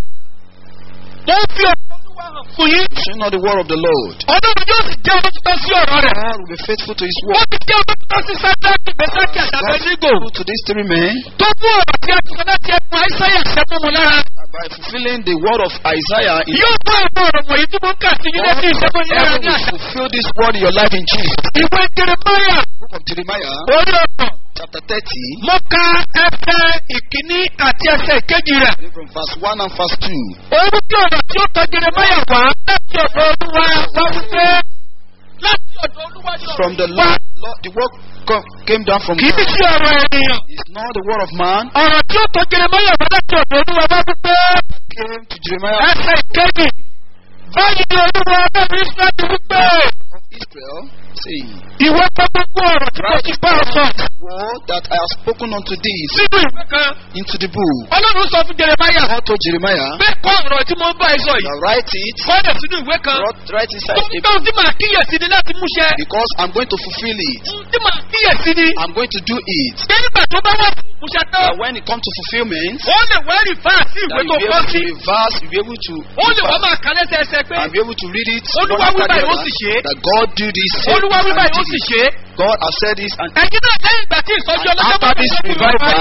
mo ń fi ọ̀rọ̀ olúwa hàn fún yín Shall not the word of the Lord. ọlọ́run yóò sì jẹ́ olótìtọ́ sí ọ̀rọ̀ rẹ̀ God will be faithful to his ó word. ti jẹ́ olótìtọ́ sí sádáàkì bẹ́sákì àtàbẹ́ nígò Faithful to these three men tó mú ọ̀rọ̀ tí a ti sọ láti ẹkùn àìsáyà sẹ́mu mu lára by fulfilling the word of Isaiah. In yóò bá àwọn ọ̀rọ̀ wọ̀nyí tí mo ń kà sí yín létí ìṣẹ́mu yín lára Heaven ní will àṣà fulfill this word in your life in Jesus. ìwé jeremaya book of Jeremiah, orí ọ̀gbọ̀n chapter 30, mo ka ẹsẹ̀ ìkíní àti ẹsẹ̀ ìkejì rẹ̀. read from verse 1 and verse 2. Òun tí ọ̀rọ̀ tí ó tọ́ Jeremaya wá láti ọ̀dọ̀ Olúwa wá wípé láti ọ̀dọ̀ Olúwa ni From the ọ̀rọ̀ wá. Lord, Lord the word co- came down from Kì í God. sí ọ̀rọ̀ ènìyàn. It's not the word of man. Ọ̀rọ̀ tí ó tọ́ Jeremaya wá láti ọ̀dọ̀ Olúwa wá wípé Came to Jeremiah ẹsẹ̀ ìkejì. Báyìí ni Olúwa ọlọ́run Ísírẹ́lì wípé of Israel, saying, ìwọ kọ́ gbogbo ọ̀rọ̀ tí mo ti bá ọ sọ Word that I have spoken unto thee sínú ìwé kan. into the book. Ọlọ́run sọ fún Jeremaya God told Jeremiah, bẹ́ẹ̀ kọ́ ọ̀rọ̀ tí mo ń bá ẹ sọ yìí. now write it, Kọ́dọ̀ sínú ìwé kan. write, write inside Tó a ń tó tí màá kíyèsí ni láti múṣẹ. because I'm going to fulfill it. Tí màá kíyèsí ni. I'm going to do it. Ṣé nígbà tó bá wà fún múṣẹ tán? That when it comes to fulfillment, ó lè wá rí fáàsì that ìwé you'll tó be kọ́ able to sí. reverse, you'll be able to ó lè wá máa kà lẹ́sẹ̀ ẹsẹ̀ pé and be able to read it Olúwa one after wí the báyìí, ó other, sì ṣe é. that God do this, said olúwa this, wí and báyìí ó did sì it. ṣe é. God has said this and ẹ̀yin náà lẹ́yìn ìgbà tí ìsọjí ọlọ́jọ́ after this bá wà revival,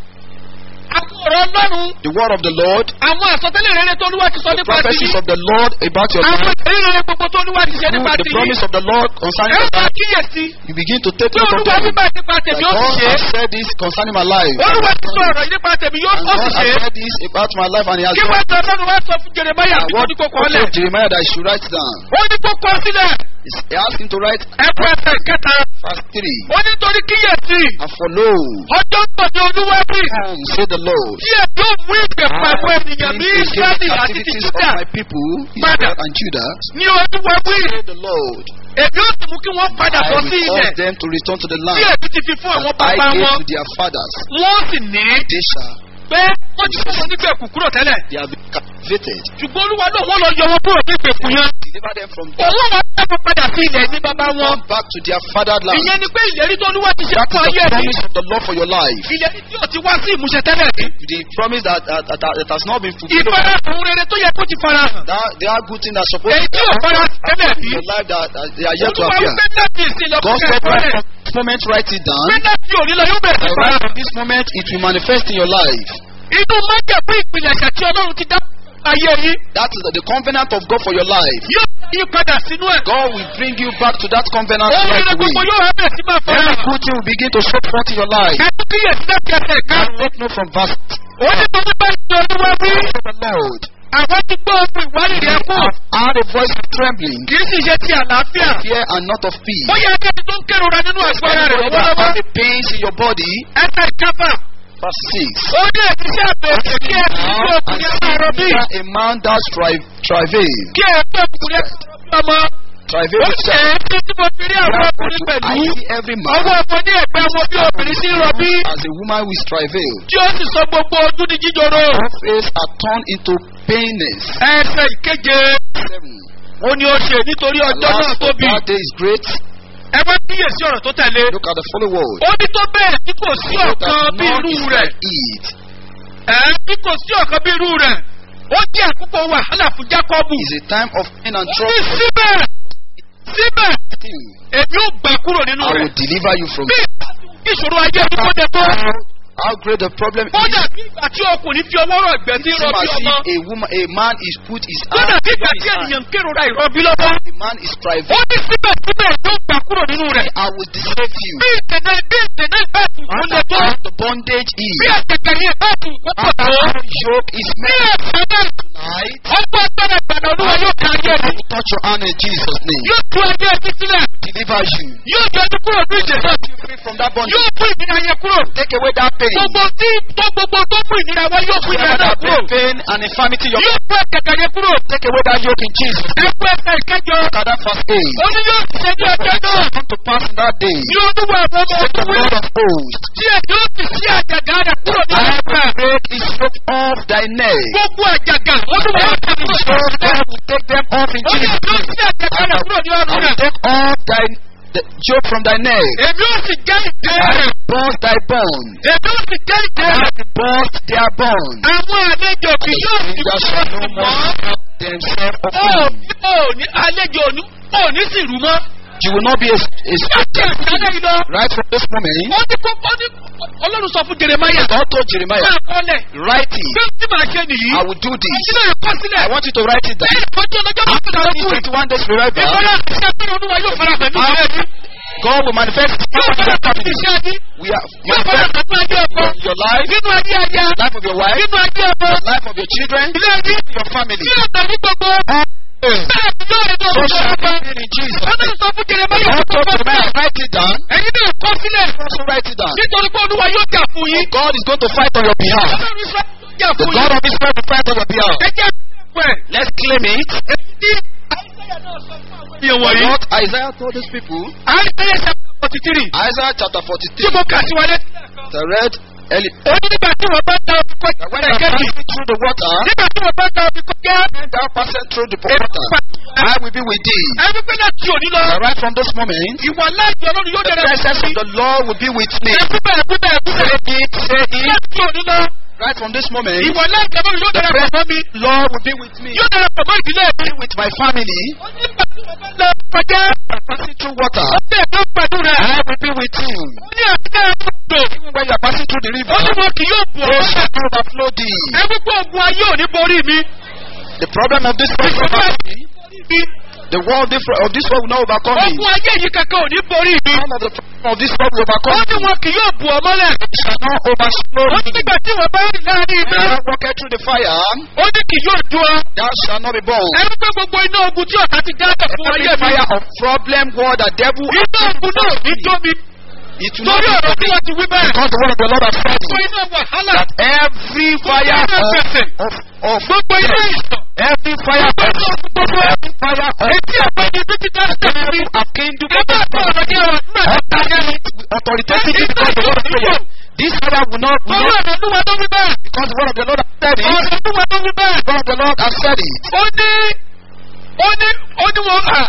àwọn ọ̀rọ̀ ọlọ́run the word of the Lord, àwọn àsọtẹ́lẹ̀ rere tó olúwa ti sọ the nípa ti prophecies of the Lord about your àwọn life, ìrírí rere gbogbo tó olúwa ti ṣe through nípa the ti promise of the Lord concerning ẹ your máa life, kíyèsí you begin to take tí note of olúwa them. wí báyìí nípa That tèmi ó sì God ṣe é has said this concerning my life. olúwa ti sọ ọ̀rọ̀ yìí nípa tèmi yóò And ó God sì has ṣe é said this about my life and He has kí done wọ́n it. sọ ọlọ́run wá sọ fún jeremaya And bí what wọ́n ní kó kọ́ God lẹ̀ told Jeremiah that I should write down. ó ní kó kọ́ sílẹ̀ He's- He asked him to write ẹ̀kọ́ ẹsẹ̀ kẹta verse 3. ó ní torí kíyèsí And follow, ọjọ́ ń bọ̀ ní olúwa bí come, say the Lord. tí ẹ yóò mú ìgbẹ̀fọ́ àwọn ènìyàn ní Bring israẹli against the àti ti activities juda of my people, Father. Israel and Judah, ní olúwa wí say the Lord. èmi ó sì mú kí wọ́n padà I bọ̀ will sí ilẹ̀ cause them to return to the tí land èmi ti fi fún àwọn that I bàbá gave wọn to their fathers. wọ́n sì ní They shall, pé wọ́n ti fún wọn nígbèkùn kúrò tẹ́lẹ̀ they have been captivated. ṣùgbọ́n olúwa náà wọ́n lọ yọ wọn kúrò ní ìgbèkùn yẹn Deliver them from that. òun wọn fẹ́ wọn padà sí ilẹ̀ ní bàbá wọn Come back to their fatherland. ìyẹn ni pé ìlérí tó olúwa ti ṣe That fún is ayé the mi promise of the Lord for your life. ìlérí tí ò ti wá sí ìmúṣẹ tẹ́lẹ̀ rí The promise that, that, that, that has not been fulfilled. ìfarahàn rere tó yẹ kó ti farahàn That, there are good things that are supposed èyí to tí ò fara tẹ́lẹ̀ rí in your life that, that they are yet to olúwa appear. wípé láti ìsìn God lọ́kùnrin said, ẹ̀kọ́ right rẹ̀ from this moment, write it down. pé láti òní lọ yóò bẹ̀rẹ̀ sí And right farahàn from this moment, it will manifest in your life. inú májẹ̀kú ìpìlẹ̀ṣẹ̀ tí ọlọ́run ti dá ayé yín That is the covenant of God for your life. yóò yí padà sínú ẹ̀. God will bring you back to that covenant ohun right rere gbogbo away. yóò hàn bẹ̀rẹ̀ sí máa fọ́ Every ẹ̀. good thing will begin to show forth in your life. ẹ̀kú kíyèsí láti ẹsẹ̀ Now ìkarùn-ún. take note from verse ó ní tó bá ti olúwa wí. the Lord. àwọn ti gbọ́ ohun ìwádìí They rẹ̀ kù. have heard a voice of trembling, kì í sì ṣe ti àlàáfíà. fear and not of peace. bóyá akẹ́ni tó ń kérora nínú àgbára rẹ̀ Anybody that lọ́wọ́lọ́wọ́. have the pains in your body, ẹsẹ̀ ìkápá. verse 6. ó ní èmi sí àbẹ̀wò kí ẹ fi Now, gbé ọkùnrin aláàárọ̀ bí. a man that strive, travail, kí ẹ gbé ọkùnrin aláàárọ̀ ọmọ. travail ó with ṣe é tí tí mo fi rí àwọn ọkùnrin I pẹ̀lú. see every man ọwọ́ ọmọ ní ẹ̀gbẹ́ wọn bí obìnrin sí rọbí. as a woman with travail. tí ó sì sọ gbogbo ojú ní jíjoro. Her face are turned into painness. ẹsẹ̀ ìkeje. Seven. ó ní ó ṣe nítorí ọjọ́ náà Alas, tóbi. that day is great. ẹ bá kíyèsí ọ̀rọ̀ tó tẹ̀lé. Look at the following word. ó ní tó bẹ́ẹ̀ tí kò sí So ọ̀kan that bí none irú is rẹ̀. like it. ẹ̀ tí kò sí ọ̀kan bí irú rẹ̀. ó jẹ́ àkókò wàhálà fún jákọ́bù. It's a time of pain and ó ní trouble. síbẹ̀ síbẹ̀ èmi ò gbà kúrò nínú I rẹ̀. will deliver you from bí ìṣòro ayé mi kó jẹ tó. how great the problem kódà is. bí ìgbà tí ọkùnrin fi ọwọ́ rọ̀ ìgbẹ́ sí It seems rọbí as ọmọ. if a woman, a man is put his kódà hand bí ìgbà upon tí his hand. ènìyàn ń kérora ìrọbí lọ́wọ́. The man is ó private. ní síbẹ̀síbẹ̀ yóò gbà kúrò nínú rẹ̀. I will deceive you. bí ìdènà bí ìdènà ìbáàtù kò lè tó. How the bondage bí is. àtẹ̀kẹ̀ yẹn ìbáàtù kò pọ̀ tó. How yoke is bí made ẹ̀sán náà tonight. ọgbọ́n agbára ìgbàna olúwa yóò ká ayé I mi. will touch your hand in Jesus' name. yóò tú ayé ẹbí sílẹ̀. Deliver you. yóò jẹ́ ọdún kúrò ní ìdè náà. You free from that bondage. yóò fún ìnira yẹn kúrò. Take away that pain. gbogbo tí tó gbogbo tó mú ìnira wá yóò fún ìnira Whatever náà that kúrò. pain and infirmity in your yóò fún ẹ̀kẹ̀kẹ̀ yẹn kúrò. Take away that yoke in Jesus. name. ẹ̀kú ẹ̀ka ìkẹjọ. Look at that first aid. ó ní yóò ṣe ní ọjọ́ náà. Come to pass in that day. ní olúwa àwọn ọmọ Said the ogun Lord of hosts. tí ẹ̀ yóò sì sí àjàgà rẹ̀ kúrò ní I ọjọ́ will break his yoke off thy neck. gbogbo àjàgà olúwa yóò tẹ̀lé So ìṣòro I náà. will take them off in ó ní Jesus' yóò name. sí àjàgà rẹ̀ kúrò ní I ọrùn will rẹ̀. take off thy the yoke from thy neck. èmi ò sì jẹ́ ìdè I rẹ̀. will burst thy bone. èmi ò sì jẹ́ ìdè I rẹ̀. will burst their bone. àwọn àlejò kì yóò sì Strangers shall no more stop themselves of ó him. ó ní àlejò òní ó ní sì rú mọ́. You will not be a, a láti àtàlẹ́ yìí lọ. right from this moment. ó ní kó ó ní ọlọ́run sọ fún jeremaya. God told Jeremiah, máa kọ́lẹ̀. write it. bí ó ti máa ṣe nìyí. I will do this. ẹ̀yin náà kọ́ sílẹ̀. I want you to write it down. lẹ́yìn ìkọjú ọlọ́jọ́ bá After tó dára this kú. 21 days revival, ìfọlá àti ẹgbẹ́ olúwa yóò fara pẹ̀lú ọ̀rẹ́ mi. God will manifest His Yóò power in fara your hàn nínú family. iṣẹ́ yín. We are Yóò fara hàn nínú ayé ọkọ. in your life, Nínú ayé aya. life of your wife, Nínú ayé ọmọ. life of your children, Ilé ayé. your family. Ní ọ̀nà ní gbogbo. Bẹ́ẹ̀ ni yóò rí So lọ́wọ́ shall ọba. it be in Jesus. Ọlọ́run sọ fún Jeremiah God tó told kọ́ the man, sílẹ̀. write it down. Ẹ̀yin náà kọ́ sílẹ̀. Also write it down. Nítorí pé Olúwa yóò jà fún yín. God is going to fight on your behalf. Ọlọ́run sọ jà The fún God yín. of Israel will fight on your behalf. Ẹ jẹ́ pẹ̀. Let's claim it. Ìyẹn wọ̀nyí. What Isaiah told these people, Àìsíyẹ chapter forty three. Isaiah chapter Tí 43, mo kà sí wọlé. the red Eli- Ó ní nígbà tí wọ́n bá ta omi kọ́ that when you are ẹ̀kẹ́jì. passing through the water, Nígbà tí wọ́n bá ta omi kọ́ gẹ́. when thou passest through the water, I will be with thee. Ẹni pé láti òní lọ. And right from this moment, Ìwà láàyè Ọlọ́run yóò the dẹ̀rẹ̀ presence of the Lord will be with me. Ẹ̀kú bẹ̀rẹ̀ kú bẹ̀rẹ̀ kú bẹ̀rẹ̀. Say it, say it. Láti òní lọ. Right from this moment, Ìwà láàyè Ọlọ́run yóò the dẹ̀rẹ̀ pọ̀ mọ́ mi. presence Lord will be with me. Yóò dẹ̀rẹ̀ pọ̀ mọ́ ìdílé mi. Be with my family. Ó ní nígbà tí wọ́n bá lọ kọjá. Passing through water, Ó bẹ̀rẹ̀ tó pẹ̀lú rẹ̀. I will be with you. Ó ní àtúntà ẹ̀kọ́ Even when you are passing through the river, Ó ní wọn kì yóò bù they ọ́. shall not overflow thee. Ẹ̀mú pé ogun ayé ò ní borí mi. The problem of this world will not overcome me. The world different of this world will not overcome me. Ogun ayé yìí kankan ò ní borí mi. None of the problem of this world will Ó overcome ní me. wọn kì yóò bù ọ́ mọ́lẹ̀. Shall not overflow Ó ní me. nígbà tí wọ́n bá rìn láàrin iná. When thou walkest through the fire, Ó ní kì yóò jó ọ. thou shalt not be burned. Ẹ̀mú pé gbogbo iná ogun tí ọ̀tá ti dáàbò fún Every ayé mi. fire of problem, war, the devil, Iná ogun náà ní jó mi. it will not Torí ọ̀rọ̀ tí be wọ́n ti wí bẹ́ẹ̀. because the word of the Lord has said Gbogbo it. iná wàhálà. that every fire Gbogbo iná of, gbèsè. of, of Gbogbo iná ìsàn. every fire of Gbogbo every fire of Etí ọ̀pẹ ni bí ti dá sẹ́yìn rí. a kingdom Ẹ bá tọ̀ ọ̀rọ̀ ní ọ̀rọ̀ nígbà tí ó dájẹ́ ni. authoritative because the word of the Lord. This fire will not, will Torí not ọ̀rọ̀ olúwa ló wí bẹ́ẹ̀. because the word of the Lord has said it. Ọ̀rọ̀ olúwa ló wí bẹ́ẹ̀. The word of the Lord has said it. Ó ní ó ní ó ní wọn à.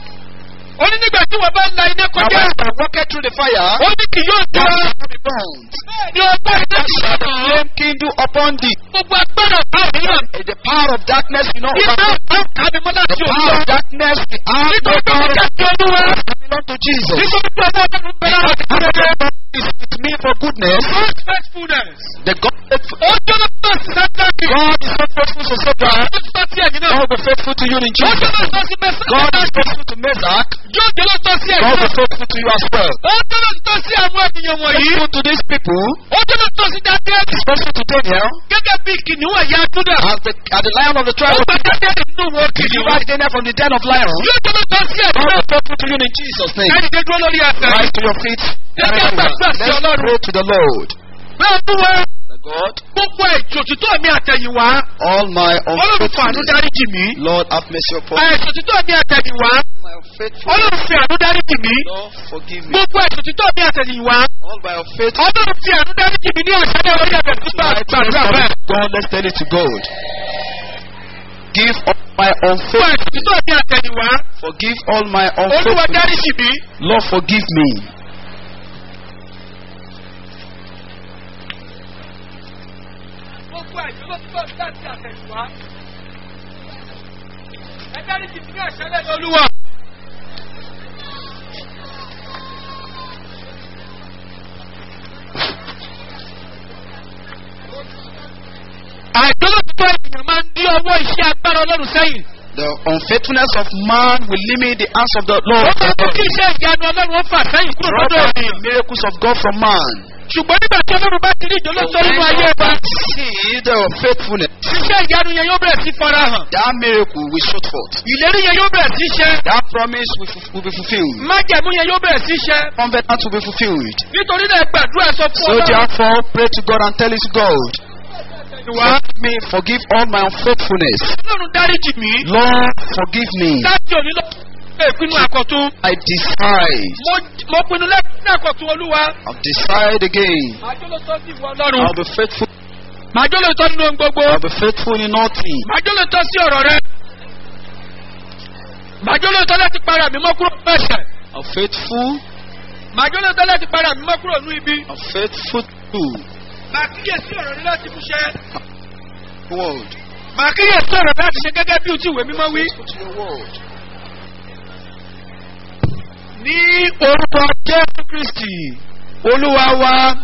Ó ní nígbà tí wọ́n bá la iná Now kọjá. when thou walkest through the fire, Ó ní kì yóò thou jọ. shalt not be burned. Ní ọgbà iná Thou ti shalt the sọ̀rọ̀. flame kindle upon thee. Gbogbo agbára ọ̀tá òmíràn. And The power of darkness will not Iná overcome. ọ̀tá kàmi mọ́ The láti power òmíràn. of darkness, the arm Nítorí pé mo jẹ́ ti olúwa. belong to Jesus. Nítorí pé ọmọ ọlọ́run bẹ̀rẹ̀ Because láti the kúrẹ́ bẹ́ẹ̀. Lord is with me for goodness. God's faithfulness. The God, Ó jọ́nà tó sátánì. God is so faithful to Satan. Ó sọ sí ẹ̀yìn náà. God will be faithful to you in Ó Jesus. jọ́nà tó sí mẹ́sàn-án. God is faithful to Meshach. Yóò jọ́nà tó sí ẹ̀yìn God will náà. be faithful to you as well. Ó jọ́nà tó sí àwọn ènìyàn wọ̀nyí. Faithful to these people, Ó jọ́nà tó sí Daniel. especially to Daniel, Gẹ́gẹ́ bí kìnìún ẹ̀yà Júdà. as the, as the lion of the Ó tribe of gba Daniel nínú wọn He kìnìún. delivered Daniel from the den of lions. Yóò jọ́nà tó sí ẹ̀yìn God náà. will be faithful to you in Jesus' name. Káyọ̀ dé dúró lórí ẹsẹ̀. Rise to your feet. Let's get back to Let's the Lord. pray to the Lord. Bẹ́ẹ̀ ni wọ́n. The God, Gbogbo ètò òtítọ́ mi àtẹ̀yìnwá. all my Ọlọ́run fún àánú unfaithfulness, dáríjì mí. Lord, have mercy upon me. Ètò òtítọ́ mi àtẹ̀yìnwá. My unfaithfulness, Ọlọ́run fi àánú dáríjì mí. Lord, forgive me. Gbogbo ètò òtítọ́ mi àtẹ̀yìnwá. All my unfaithfulness, Ọlọ́run fi àánú dáríjì mí ní àṣálẹ́ orí ẹ̀bẹ̀ nígbà gbàdúrà bẹ́ẹ̀. God, let's tell it to God. Give all my Gbogbo unfaithfulness. ètò òtítọ́ mi àtẹ̀yìnwá. Forgive all my Olúwa unfaithfulness. dáríjì mí. Lord, forgive me. Gbogbo ètò òtítọ́ mi láti àtẹ̀yìnwá. Ẹ dáríjì mí ní àṣálẹ́ Olúwa. Àìjọ́lọ́tọ́ ènìyàn máa ń dí ọwọ́ iṣẹ́ agbára Ọlọ́run sẹ́yìn. The unfaithfulness of man will limit the hands of the Lord. Ó máa mú kí iṣẹ́ ìyanu Ọlọ́run ó fà sẹ́yìn kúrò Drop lọ́dọ̀ the ènìyàn. miracles of God from man. Ṣùgbọ́n nígbà tí Ọlọ́run bá ti rí ìjọ́lọ́tọ́ nínú ayé wa, See the faithfulness. iṣẹ́ ìyanu yẹn yóò bẹ̀rẹ̀ sí fara hàn. That miracle will shoot forth. Ìlérí yẹn yóò bẹ̀rẹ̀ sí ṣẹ. That promise will, fu- will be fulfilled. Májẹ̀mú yẹn yóò bẹ̀rẹ̀ sí ṣẹ. Covenant will be fulfilled. Nítorí náà gbàdúrà sọ fún So Ọlọ́run. therefore, pray to God and tell it to God. Wá. Forgive me, forgive all my unfaithfulness. Ọlọ́run dáríjì mí. Lord, forgive me. Láti òní lọ. Ṣé ìpinnu àkọ́tún? I decide. Mo mo pinnu lẹ́kùn àkọ́tún Olúwa. I'll decide again. Màá jọ́ lóòótọ́ sí ìwọ Ọlọ́run. I'll be faithful. Màá jọ́ lóòótọ́ nínú ohun gbogbo. I'll be faithful in all things. Màá jọ́ lóòótọ́ sí ọ̀rọ̀ rẹ. Màá jọ́ lóòótọ́ láti para mi mọ́ kúrò nínú ẹ̀ṣẹ̀. I'm faithful. Màá jọ́ lóòótọ́ láti para mi mọ́ kúrò nínú ibi. I'm faithful to Màá kíyèsí ọ̀rọ̀ rẹ láti múṣẹ. the word. Màá kíyèsí ọ̀rọ̀ rẹ láti ṣe gẹ́gẹ́ bí o ti ìwé mímọ́ wí. Faithful to your word. Ní orúkọ Jésù Kristì, Olúwa wa.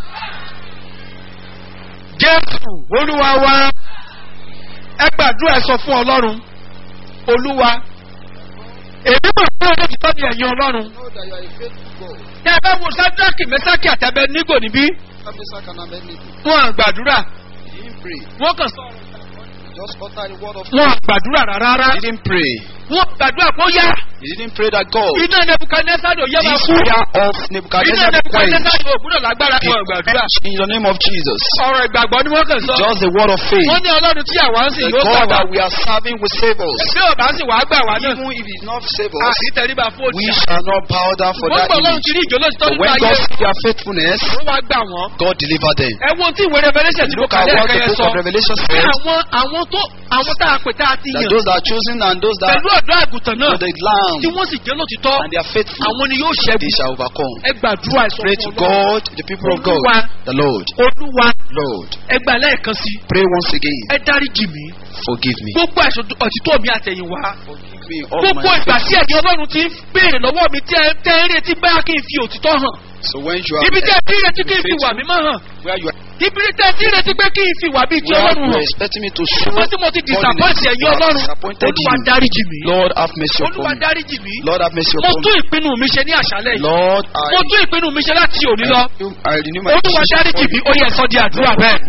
Jésù, Olúwa wa. Ẹ gbàdúrà ẹ sọ fún Ọlọ́run. Olúwa, èmi mọ̀ pé olóòtítọ́ ni ẹ̀yin ọlọ́run. know that you are a faithful God. ní ẹ bá wo sádraki mẹsàkì àtẹbẹ nígò níbí Meshach and Abednego. wọn à gbàdúrà He didn't pray. wọn kàn sọ He just uttered the word of wọn à gbàdúrà rárá He didn't pray. wọn gbàdúrà kó yá He didn't pray that God. iná nebukadnesari ò yẹ máa This kú prayer of iná Nebuchadnezzar quenched. nebukadnesari ò gbúdọ̀ lágbára wọn gbàdúrà In the name of Jesus. ọ̀rọ̀ ìgbàgbọ́ ni wọ́n kàn sọ Just the word of faith. wọ́n ní ọlọ́run tí àwa ń sìn The yóò gbà God wá that we are serving will save us. bí ò bá sì wàá gbà wá náà Even if He did not save a us, kì í tẹríba fún we òòṣà shall not bow down for wọ́n that gbọ́ ọlọ́run image. ti rí ìjọ lóṣìṣẹ́ But nínú when ayé God sees their faithfulness, wọ́n wá gbà wọ́n God deliver them. ẹ wo tí ìwé revolution ti mo Look kà at what lẹ́ẹ̀kan the yẹn book sọ of Revelation pé says. àwọn àwọn tó àwọn tá a pè tá a ti That yàn those that are chosen and those that pẹ̀lú ọ̀dọ́ àgùntàn náà are the lamb tí wọ́n sì jẹ́ lótìtọ́ and they are faithful, àwọn ni yóò they ṣẹ́gun shall overcome. ẹ gbàdúrà ẹ sọ Pray to fún Ọlọ́run. God, the people of God, Olúwa. the Lord, olúwa Lord. ẹ gbà lẹ́ẹ̀kan sí Pray once again. ẹ dáríjì mí Forgive me. gbogbo ẹ̀sùn ọ̀títọ́ mi àtẹ̀yìnwá Forgive me all gbogbo my ìgbà sins. tí ẹ̀yin ọlọ́run ti ń béèrè lọ́wọ́ mi tí ẹ tẹ́ ń retí báyà kí n fi òtítọ́ hàn So when you are ibi tí ẹ ti ń retí kí n fi wà mímọ́ hàn where you are, ibi tí ẹ ti ń retí pé kí n fi wà bíi ti where ọlọ́run you are hàn expecting me to show wọ́n tí mo ti disappoint godliness, ẹ̀yin I have ọlọ́run disappointed olúwa you. dáríjì mí Lord, have mercy olúwa upon me. dáríjì mí Lord, have mercy mo upon tún me. ìpinnu mi ṣe ní àṣálẹ̀ yìí Lord, mo I, tún ìpinnu mi ṣe láti òní lọ I renew my olúwa decision dáríjì for mí you. ó yẹ sọ di àdúrà bẹ́ẹ̀.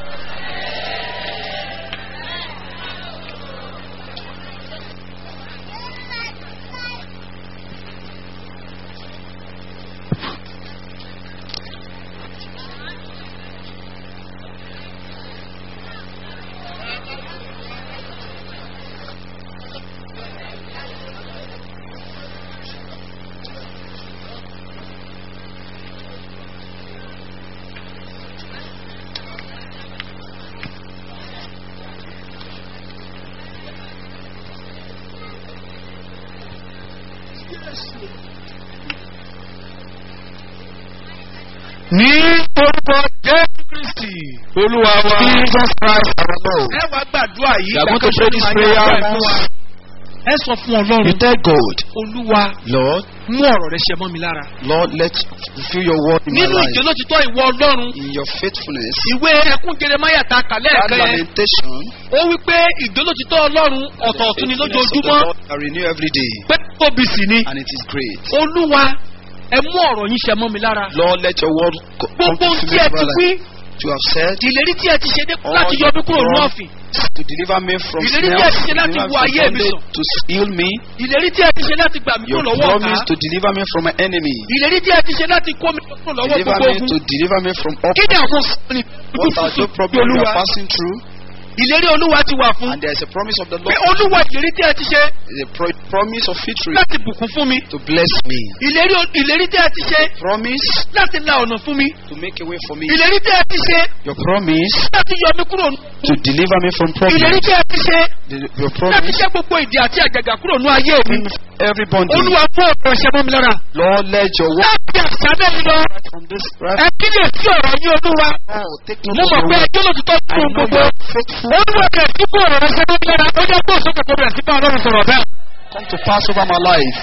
ní orúkọ jésù kristi olúwa wa. Jesus Christ our Lord. ẹ wá gbàdúrà yìí You are going to ìgbà pray this kan tó prayer máa ní àdúrà fún wa. once. ẹ sọ fún You ọlọ́run tell God, olúwa Lord, mú ọ̀rọ̀ rẹ ṣe mọ́ mi lára. Lord, let fulfill your word in my nínú life. ìjọlótìtọ́ ìwọ ọlọ́run In your faithfulness, ìwé ẹkún jeremaya ta kàlẹ́ that ẹ̀kan yẹn lamentation, ó wí pé ìjọlótìtọ́ ọlọ́run ọ̀tọ̀ọ̀tún ni faithfulness of the lójoojúmọ́ Lord are renewed every day, pé tóbi sì ni and it is great. olúwa ẹ mú ọ̀rọ̀ yín ṣe mọ́ mi lára. Lord, let your word co- come gbogbo to ohun tí fulfill ẹ my ti life. wí You have said ìlérí tí ẹ ti ṣe dé All láti yọ mí kúrò ní God ọ̀fìn to deliver me from Ìlérí tí ẹ snares, ti ṣe to láti deliver me wo from ayé mi bondage, sàn. to heal me. ìlérí tí ẹ ti ṣe láti gbà mí You kúrò lọ́wọ́ ọ̀tá promise to deliver me from my enemy. ìlérí tí ẹ ti ṣe láti kó mi kúrò lọ́wọ́ Deliver gbogbo me ogun to deliver me from all kí ni àwọn sọ́ọ̀nì what are the problems we are passing through. ìlérí olúwa ti wà fún And there is a promise of the pé Lord, olúwa ìlérí tí ẹ ti ṣe a pro- promise of victory láti bùkún fún mi to bless me. ìlérí ìlérí tí ẹ ti ṣe Promise láti la ọ̀nà fún mi to make a way for me. ìlérí tí ẹ ti ṣe Your promise láti yọ mí kúrò to deliver me from ìlérí problems. tí ẹ ti ṣe The- Your láti promise ṣe gbogbo ìdí àti àjàgà kúrò ní ayé mi every bondage. olúwa fún ọ̀rọ̀ ṣẹ́ mọ́ mi lára Lord, let your word láti àṣálẹ́ mi lọ from this right ẹ kíyè sí ọ̀rọ̀ yín olúwa now take note mo of mọ̀ your pé word. ẹjọ́ lòtítọ́ I fún know gbogbo you are faithful. olúwa kẹ̀ sí fún ọ̀rọ̀ ṣẹ́ mọ́ mi lára ó jẹ́ kó sókè tó bẹ̀rẹ̀ sí bá ọlọ́run sọ̀rọ̀ bẹ́ẹ̀. come to pass over my life.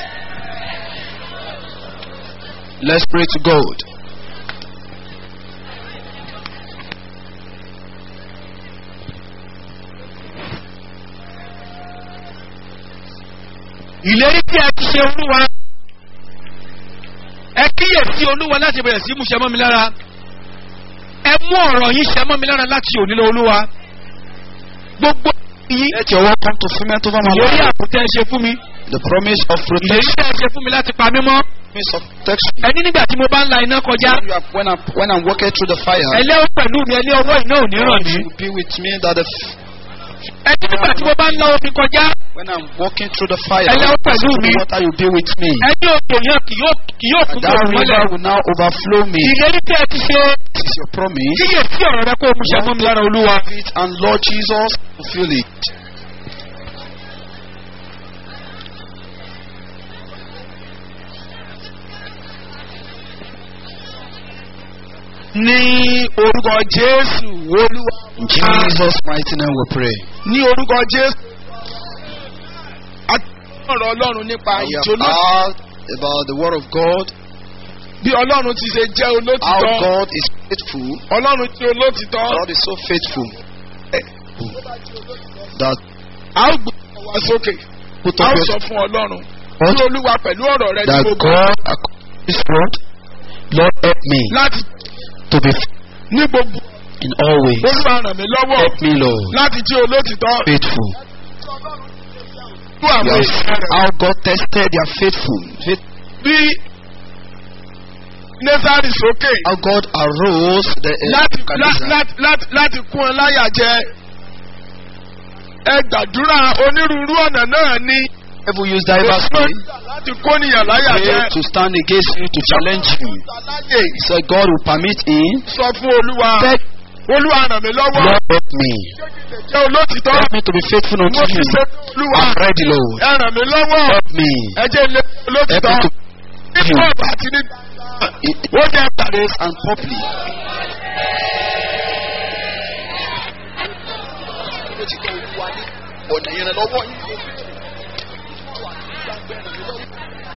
Let's pray to God. ìlérí tí ẹ ti ṣe olúwa ẹ kíyè sí olúwa láti bẹ̀rẹ̀ sí mú ṣe mọ́ mi lára ẹ mú ọ̀rọ̀ yín ṣe mọ́ mi lára láti òní lọ olúwa gbogbo yín Let your word come to fulfillment over my ìlérí life. àbùtẹ́ ṣe fún mi The promise of ìlérí protection. tẹ́ ṣe fún mi láti pa mí mọ́ Promise of protection. ẹni nígbà tí mo bá ń la iná kọjá When, you are, when, I'm, when I'm walking through the fire, ẹlẹ́ ó pẹ̀lú mi ẹlẹ́ ọwọ́ iná ò ní ràn God mí will be with me. That the, f- ẹni nígbà tí mo bá ń la omi kọjá when I'm walking through the fire, Ẹlẹ́ ó pẹ̀lú mi. water will be with me. ẹni òkè yẹn kì yóò kì yóò And kún that bòrò mọ́lẹ̀ river will now overflow me. ìlérí tí ẹ ti ṣe This is your promise. kíyè sí ọ̀rọ̀ rẹ kó o mú ṣe mọ́ mi lára olúwa. It and Lord Jesus fulfill it. ní orúkọ jésù olúwa. In Jesus' mighty name we pray. ní orúkọ jésù. a ti ọ̀rọ̀ ọlọ́run nípa We have ìjóló. heard about the word of God, bí ọlọ́run ti ṣe jẹ́ how olótìtọ́. God is faithful. ọlọ́run tí olótìtọ́. God is so faithful that a ó gbé ọwọ́ wa sókè. put a up ó your sọ fún ọlọ́run. God, tí olúwa pẹ̀lú ọ̀rọ̀ rẹ tí that mo gbọ́ God, according to His word, Lord help me láti to be ní gbogbo in all ways. olúwa ràn mí lọ́wọ́ Help me, Lord, láti jí olótìtọ́ faithful. tú àwọn You have èèyàn seen rẹ̀ how God tested their faithful. faith- bí nẹ́sàrì sókè How God arose the láti Nebuchadnezzar. láti láti láti kún ẹ láyà jẹ ẹ gbàdúrà onírúurú ọ̀nà náà ní Devil use diverse way láti kó nìyàn láyà jẹ way to stand against you to challenge you. láyè He said God will permit him. sọ fún olúwa Beg olúwa ràn mí lọ́wọ́ Lord help me. jẹ́ olótìtọ́ Help me to be faithful unto mo ti you. ṣe olúwa I'm ready, Lord. ẹ ràn mí lọ́wọ́ Help me. ẹ jẹ́ ilé Help olótìtọ́ me to ní kóòtù àti ní in ó jẹ́ pàdé praise and public. ọ̀nà ìrànlọ́wọ́ yìí